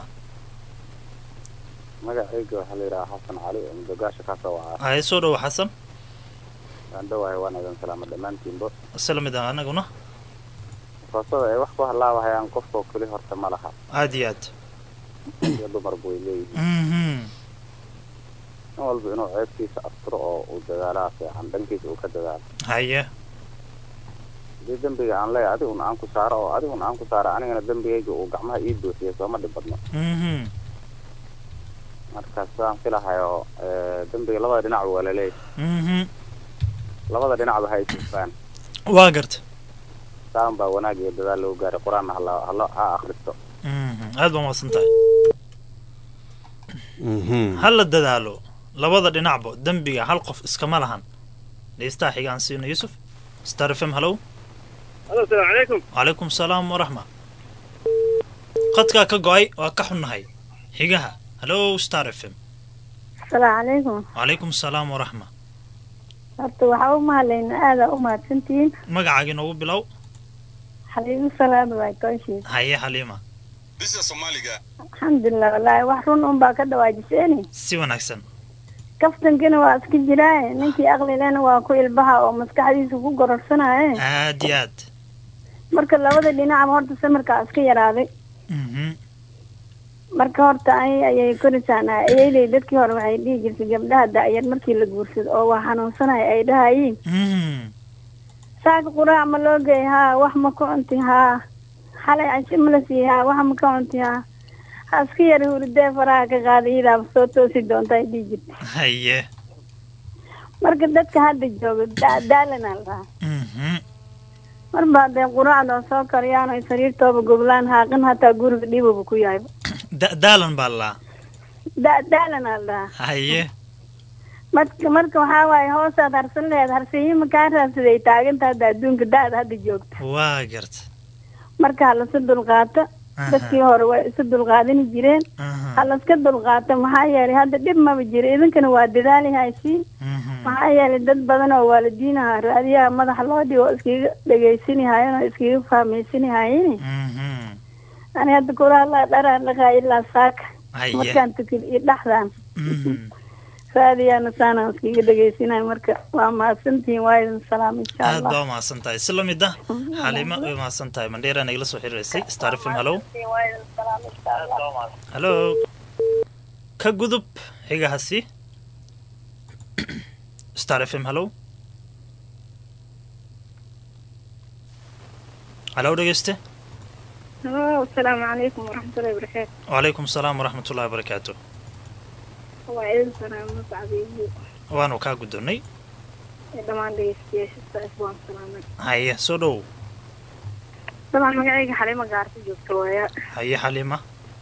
magacayga waxaa la yidhaha xasan cali oo mudogaasha ka soo wacaa haye soo dhowo xasan waan dhawahay waan idin salaama dhammaantiinba si lamid ah anaguna foosada ay wax ku halaabahayaan qofkoo keli horta ma laha aad iyo aad iyo dumarba way leeyihiin nin walba inuu ceebkiisa asturo oo uu dadaalaha fiican dhankiisa uu ka dadaalo haye hadii dembiga aan leeyahay adiguna aan ku saaro oo adiguna aan ku saaro anigana dembigayga uu gacmaha ii buuxiyo sooma dhib badno mhm marka sidaan filahayo eh, dembiga labada dhinac waa laleeyahay mhm labada dhinacba ha isufaan waa garta saan baa wanaag iyo dadaal loo gaaray qur-aanna hala hala ha akhristo mhm aad baa mahadsan tahay ha la dadaalo labada dhinacba dembiga hal qof iskama lahan dhegeystaha xiga aan siino yuusuf star f m hallow alo asalaamu calaykum calaykum salaam waraxma qadkaa ka go-ay waa ka xunnahay xigaha hallow star f m asalaamu calaykum calaykum salaam waraxma horta waxaa u mahadlayna aadaa u mahadsantihiin magacaaga inoogu bilow xaliigu salaada waa kooshiis haye xaliima alxamdulilah wallaahi wax run un baa ka dhawaajiseeni si wanaagsan kaftankina waa iska jiraaye ninkii aqlilena waa ku ilbaha oo maskaxdiisa ku gororsanaaye aad iyo aad marka labada dhinacba horta samirkaa iska yaraaday mhm marka horta ay ayay korisaan ayayley dadkii hore waxay dhihi jirtay gabdhaha da-yar markii la guursado oo waa xanuunsanaya ay dhahayiin mhm saaka quraac ma loo geey haa wax ma ka cunti haa xalay casho ma la siiy haa wax ma ka cunti haa ha iska yara huridee faraha ka qaada iyadaa soo toosi doonta ay dhihi jirta haye marka dadka hadda jooga da- daalanaa la dhahaa mhm mar baa dee quraacdoo soo kariyaan ay sariirtooba goblaan haaqin hataa guriga dhibuba ku yahayba Da- daalan baa laa da- daalanaa la dhahaa haye marka marka waxaa waaye hoosaad harsan lehed harsiyiima kaa raadsaday taaginta hadda adduunka da-da hadda joogta waa garta marka halasu dulqaato Aha. dadkii hore way isu dulqaadani jireen halaska dulqaato maxaa yeelay hadda dhib maba jiro idinkana waa dadaali haysiin maxaa yeelay dad badan oo waalidiinaha raadiyaha madaxa loo dhigo oo iskaga dhegaysanihayeen oo iskaga fahmaysanihayeen ani hadda kula hadlaa dharaan dhaqaa ilaa saaka Haye. markaan tukin iyo dhaxdaan mhm raadiyaana saanaan iskaga dhegaysanayo marka waa mahadsantihiin waa idin salaam insha aad allah baa umahadsan tahay si lamid ah xaliima way umahadsan tahay mandheera nagala soo xiriirisay star f m hallow hallo ka gudub xigahasi star f m hallow hallow dhegeyste asalaamu calaykum waraxmatullahi wabarakaatu wacalaykum salaam waraxmat ullahi wabarakaatu waa idin salaamo sacdiibu waanu kaa guddoonnay ee dhammaan dhegeystayaasha saas waan salaamay haye soo dhow dabcan magacayga xalimo gaarta joogta waaya haye xaliima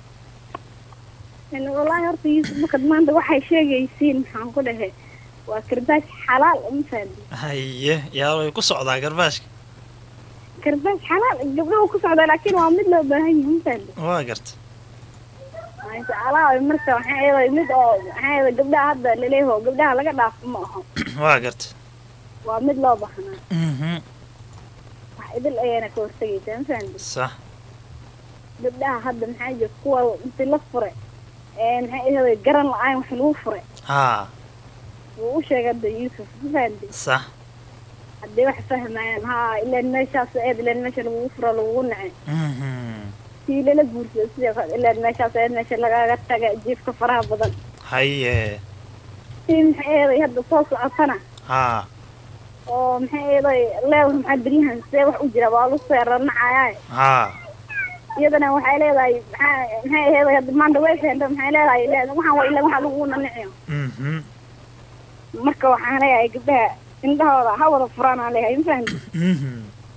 En wallaahi horta yuusuf markad maanta waxay sheegaysiin maxaan ku dhahe waa karbaash xalaal uma faadi haye yaa way ku socdaa garbaashka karbaash xalaal gabdhahu ku socdaa laakiin waa mid loo baahan yahay uma faadi waa garta maasha allah marka waxaa eeday mid oo maxaa eeday gabdhaha hadda laleeyaho gabdhaha laga dhaafo ma aho waa garta waa mid loo baahnaa mhm wax idil ayaana ka hortagaysaa ma fahamti sax gabdhaha hadda maxaa jira kuwa inti la fure ee maxaa eeday garan la-aan wax lagu fure haa wuu u sheegay hadda yuusuf ma fahamti sax haddii wax fahmayaan haa ilaan meeshaas eed ilaan meesha lagugu furo lagugu nacay mhm sii lala guursado sidoo kale ilaan meeshaas eed meesha lagaga taga jiifka faraha badan haye sii maxaa eeday hadda soo socotana haa oo maxaa eeday leewr maxaa beryahan see wax u jira waa lu seeranacayaaye haa iyadana waxay leedahay maxaa maxay eeday hadda maanta way keenta maxay leedahay le waxaan waa ilaa waxaa lagu naniciyo mhm marka waxaan leeyahay gabdhaha indhahooda ha wada furaan aan leeyahay ma fahamti mhm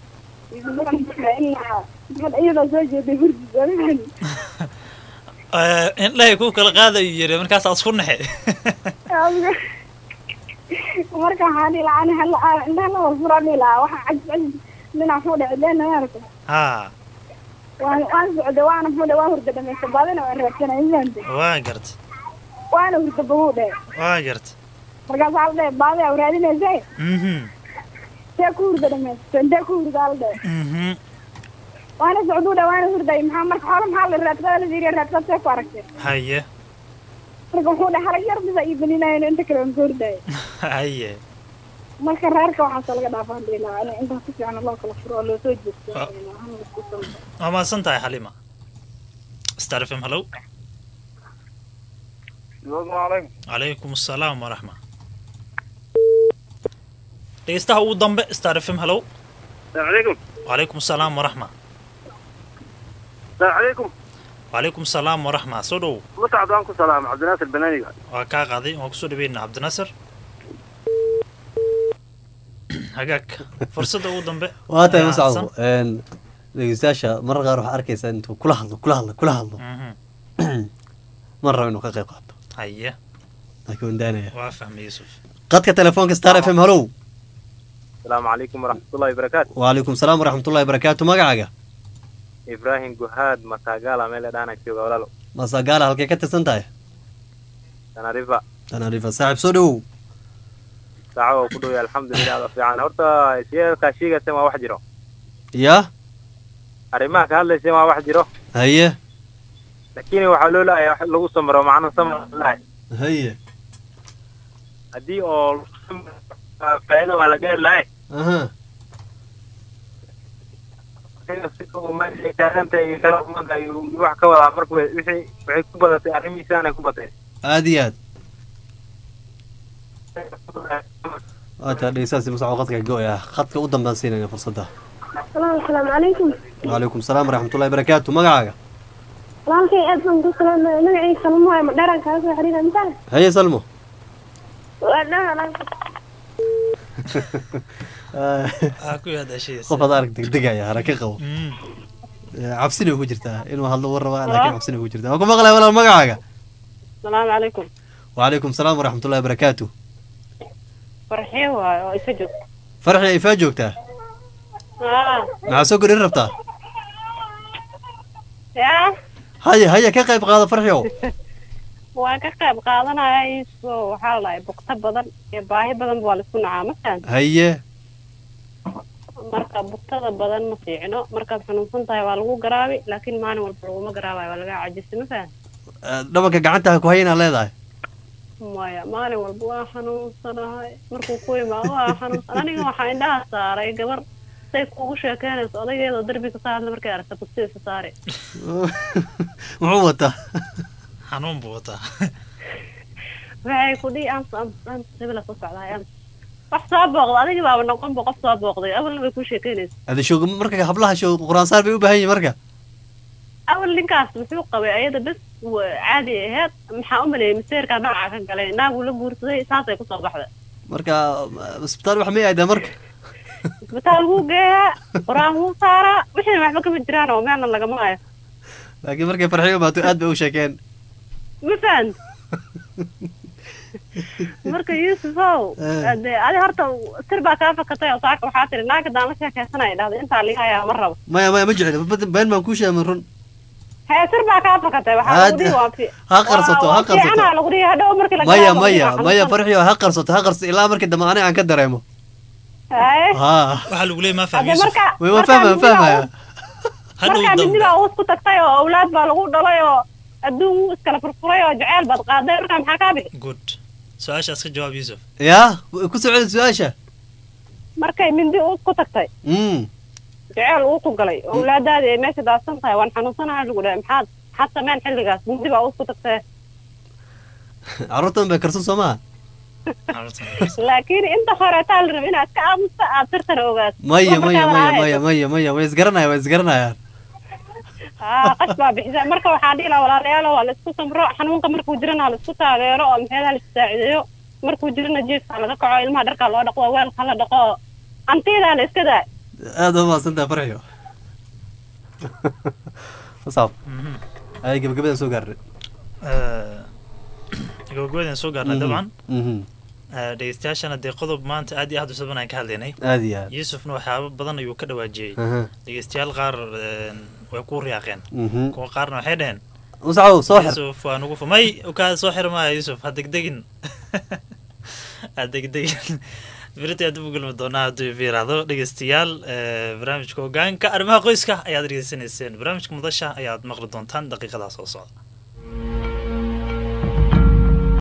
ilaa iyadoo soo jeeday hurdiga ma fahamti Eh, indhahay ku kala qaadayu yiri markaas aad isku naxe marka waxaan dhihi lahaa ani hala indhaha la wada furaan dhihi lahaa waxaa cajis cajis dhinac fuu dhece leena maarata haa waan waan socday waana fuu dhe waan hurda dhamaysta baadina waan raadsanay ma fahamti waa garta waana hurda baguu dhe waa garta markaas waxaa la dhe baadi aa raadinaysay mhm intee ku hurda dhamaysta intee ku hurda la dhe mhm waana socduu dhe waana hurday maxaa marka xoolo maxaa la raadsadaa la yiri raadsadaa see ku aragtay haye marka wuxuu dhe halag yar bisa ii belinaayo inta kale waan ka hurdayo haye marka reerka waxaasoo laga dhaafaan dhihi lahaa in intaa si fiican loo kala furo oo loo soo jeesto hana laisku sambo waa mahadsan tahay xaliima star f m hallow alaykum calaykum asalaam waraxma dhegeystaha ugu dambe star f m hallow alaykum calaykum asalaam waraxma alaykum calaykum asalaam waraxma soo dhow mutacad waan ku salaama cabdinaasir banaaniga waa kaa qaaday waan kusoo dhaweynaa cabdinaasir hagaag fursadda ugu dambe waa tahay ayaa masacdo hadsan. dhegeystayaasha marar qaar waxaa arkaysaa intuu kula hadlo kula hadlo kula hadlo Mhm. ma rabo inuu ka qayb qaato haye laakiin waan daanaya waa fahmay yuusuf qadka telefoonka star f m hallow asalaamu calaykum waraxmatullahi wabarakaatu waalaikum salaam waraxmatullahi barakaatu magacaaga ibraahim guhaad matagaala meel dhaana jooga walaalo masagaala halkay ka tirsan tahay tanarifa tanarifa saaxiib soo dhowow saaco oo ku dhowya alxamdulilah ada fiican horta sheekaa sheegaysa waa wax jiro yaa arrimaha ka hadlaysa waa wax jiro haye laakiin waxaa loo leeyahay wax lagu samro macna samar lahay haye haddii oo faa'iido waa la gaari lahay aha taagantay kala umada ayuu wax ka wadaa marka wixii waxay ku badatay arrimihiisaanay ku batay aad iyo aad waa taa dhegeystayaasi masacdo qadka go-ay ah khadka u dambaan siinayna fursadda asalaamu calaykum waalaikum salaam waraxmatullahi barakaatu magacaaga walaalkay aad baan ku salaamaya magacayga salmo waaye ma dheeraan kaaga soo xiriira misaa haye salmo waa dhan walaalka aa ku yaadashaysa qof ad arag degdegaya haraka qabo Mm. cabsina ku jirtaa inuu hadlo war rabaa laakiin cabsina ku jirtaa waan ku maqlaya walaal magacaaga salaamu calaykum waalaikum salaam waraxmatullahi barakaatu farxee waayo oo isa joog farxi ay faa joogtaa aa maxaa soo gorin rabtaa yaa haye haye ka qayb qaada farxiow waan ka qayb qaadanaya iso waxaa la dhahay bugto badan iyo baahi badan waa laisku nacaa masan haye marka bugtada badan ma fiicno markaad xanuunsan tahay waa lagu garaabi laakiin maalin walba laguma garaabayo waa laga cajisay masan Eh, dhabanka gacantaha ku hayana leedahay maya maalin walba waa xanuunsanahay markuu ku imaado waa xanuunsan aniga waxaa indhaha saaray gabar say kugu sheekeynayso odaygeedoo derbi kasoo hadla markay aragta bugtiisa saare muxuu wataa xanuun buu wataa waxay ku dhihi ams ams ams hebela soo socdahay ams wax soo booqda adigii baaba noqon bu qof soo booqday awalna bay ku sheekeynaysa ada shoog marka hablaha shoog quraansaar bay u baahan yihin marka awal ninkaas muxuu qabay ayada bes wa- caadi aheyd maxaa u maleeyay maseerkaa nooca ka galay naaguu la guursaday saasay kusoo baxday marka isbitaal wax may aadaa marka isbitaal wuu geeyaa qur-aan wuu saaraa wixiina waxba kama jiraan oo meelna lagama hayo laakiin markay farxiyo maato aad bay u sheekeen ma fahan marka yuusufow Eh. de adi horta sir baa kaa fakatay oo saaka waxaa tiri naagga daan la sheekaysanaya dhahday intaa liga hayaa ma rabo maya maya ma jecli bad- been baan kuu sheegay run hee sir baa kaa fakatay waxaa lagu Had- dhihi waa fi ha qarsato, ha qarsato. fiicana lagu dhihi hadhow markii la maya garaabo maya waa maya xanuunsan. farxiyo ha qarsato ha qarsato ilaa markii dambe aniga aan ka dareemo Haye. ha waxaa lagu leeyay ma Hadde fahmi marka way waan markaa fahmaya midnibaa fahmaya uus- hadhow markaa dambe midnibaa uus ku tagtay oo awlaad baa lagu dhalay oo adduun wuu iskala furfuray oo jaceyl baad qaaday markaa maxaa kaa bixi good su-aashaas ka jawaab yuusuf yaa ku socda su-aasha markay mindi uus ku tagtay mm jaceyl uu ku galay oo awlaadaadii ay meesha daadsan tahay waan xanuunsanahay lagu dhahay maxaad maxaad sameen xilligaas mindi baa uus ku tagtay carruurtan bay karsan soo maha laakiin inta horeetaa la raba inaad ka aamusta aad sirtana ogaad maya maya maya maya maya maya way isgaranaya way isgaranayaan aa qash baa bixisa marka waxaa dhihi lahaa walaalayaal waa la isku samro xanuunka markuu jirana ha la isku taageero oo maxeedaha la isaacideeyo markuu jirana jiifka ha laga kaco ilmaha dharkaa loo dhaqo weelka hala dhaqo oo antiidaana iska daa aad u mahadsantaha farxiyo asaab ay gabagabadaan soo gaarnay gabagabadaan soo gaarnay Mhm, dabcan mhm. Eh, dhegeystayaashana dee qodob maanta aad iyo aad u saban aan ka hadlaynay Aad iyo aad. yuusufna waxyaaba badan ayuu ka dhawaajiyey Aha. dhegeystayaal qaar eh, way ku riyaaqeen Mhm. kuwa qaarna waxay dhaheen Muscaw, soo xir. yuusuf waa nugu fumay kaa soo xir maaya yuusuf ha degdegin ha degdegin berita aad ugu gulmi doonaa hadduu fiiraahdo dhegeystayaal eh, barnaamijka hogaanka arrimaha qoyska ayaad dhegeysanayseen barnaamijka mudasha ayaad maqli doontaan daqiiqadaas soo socda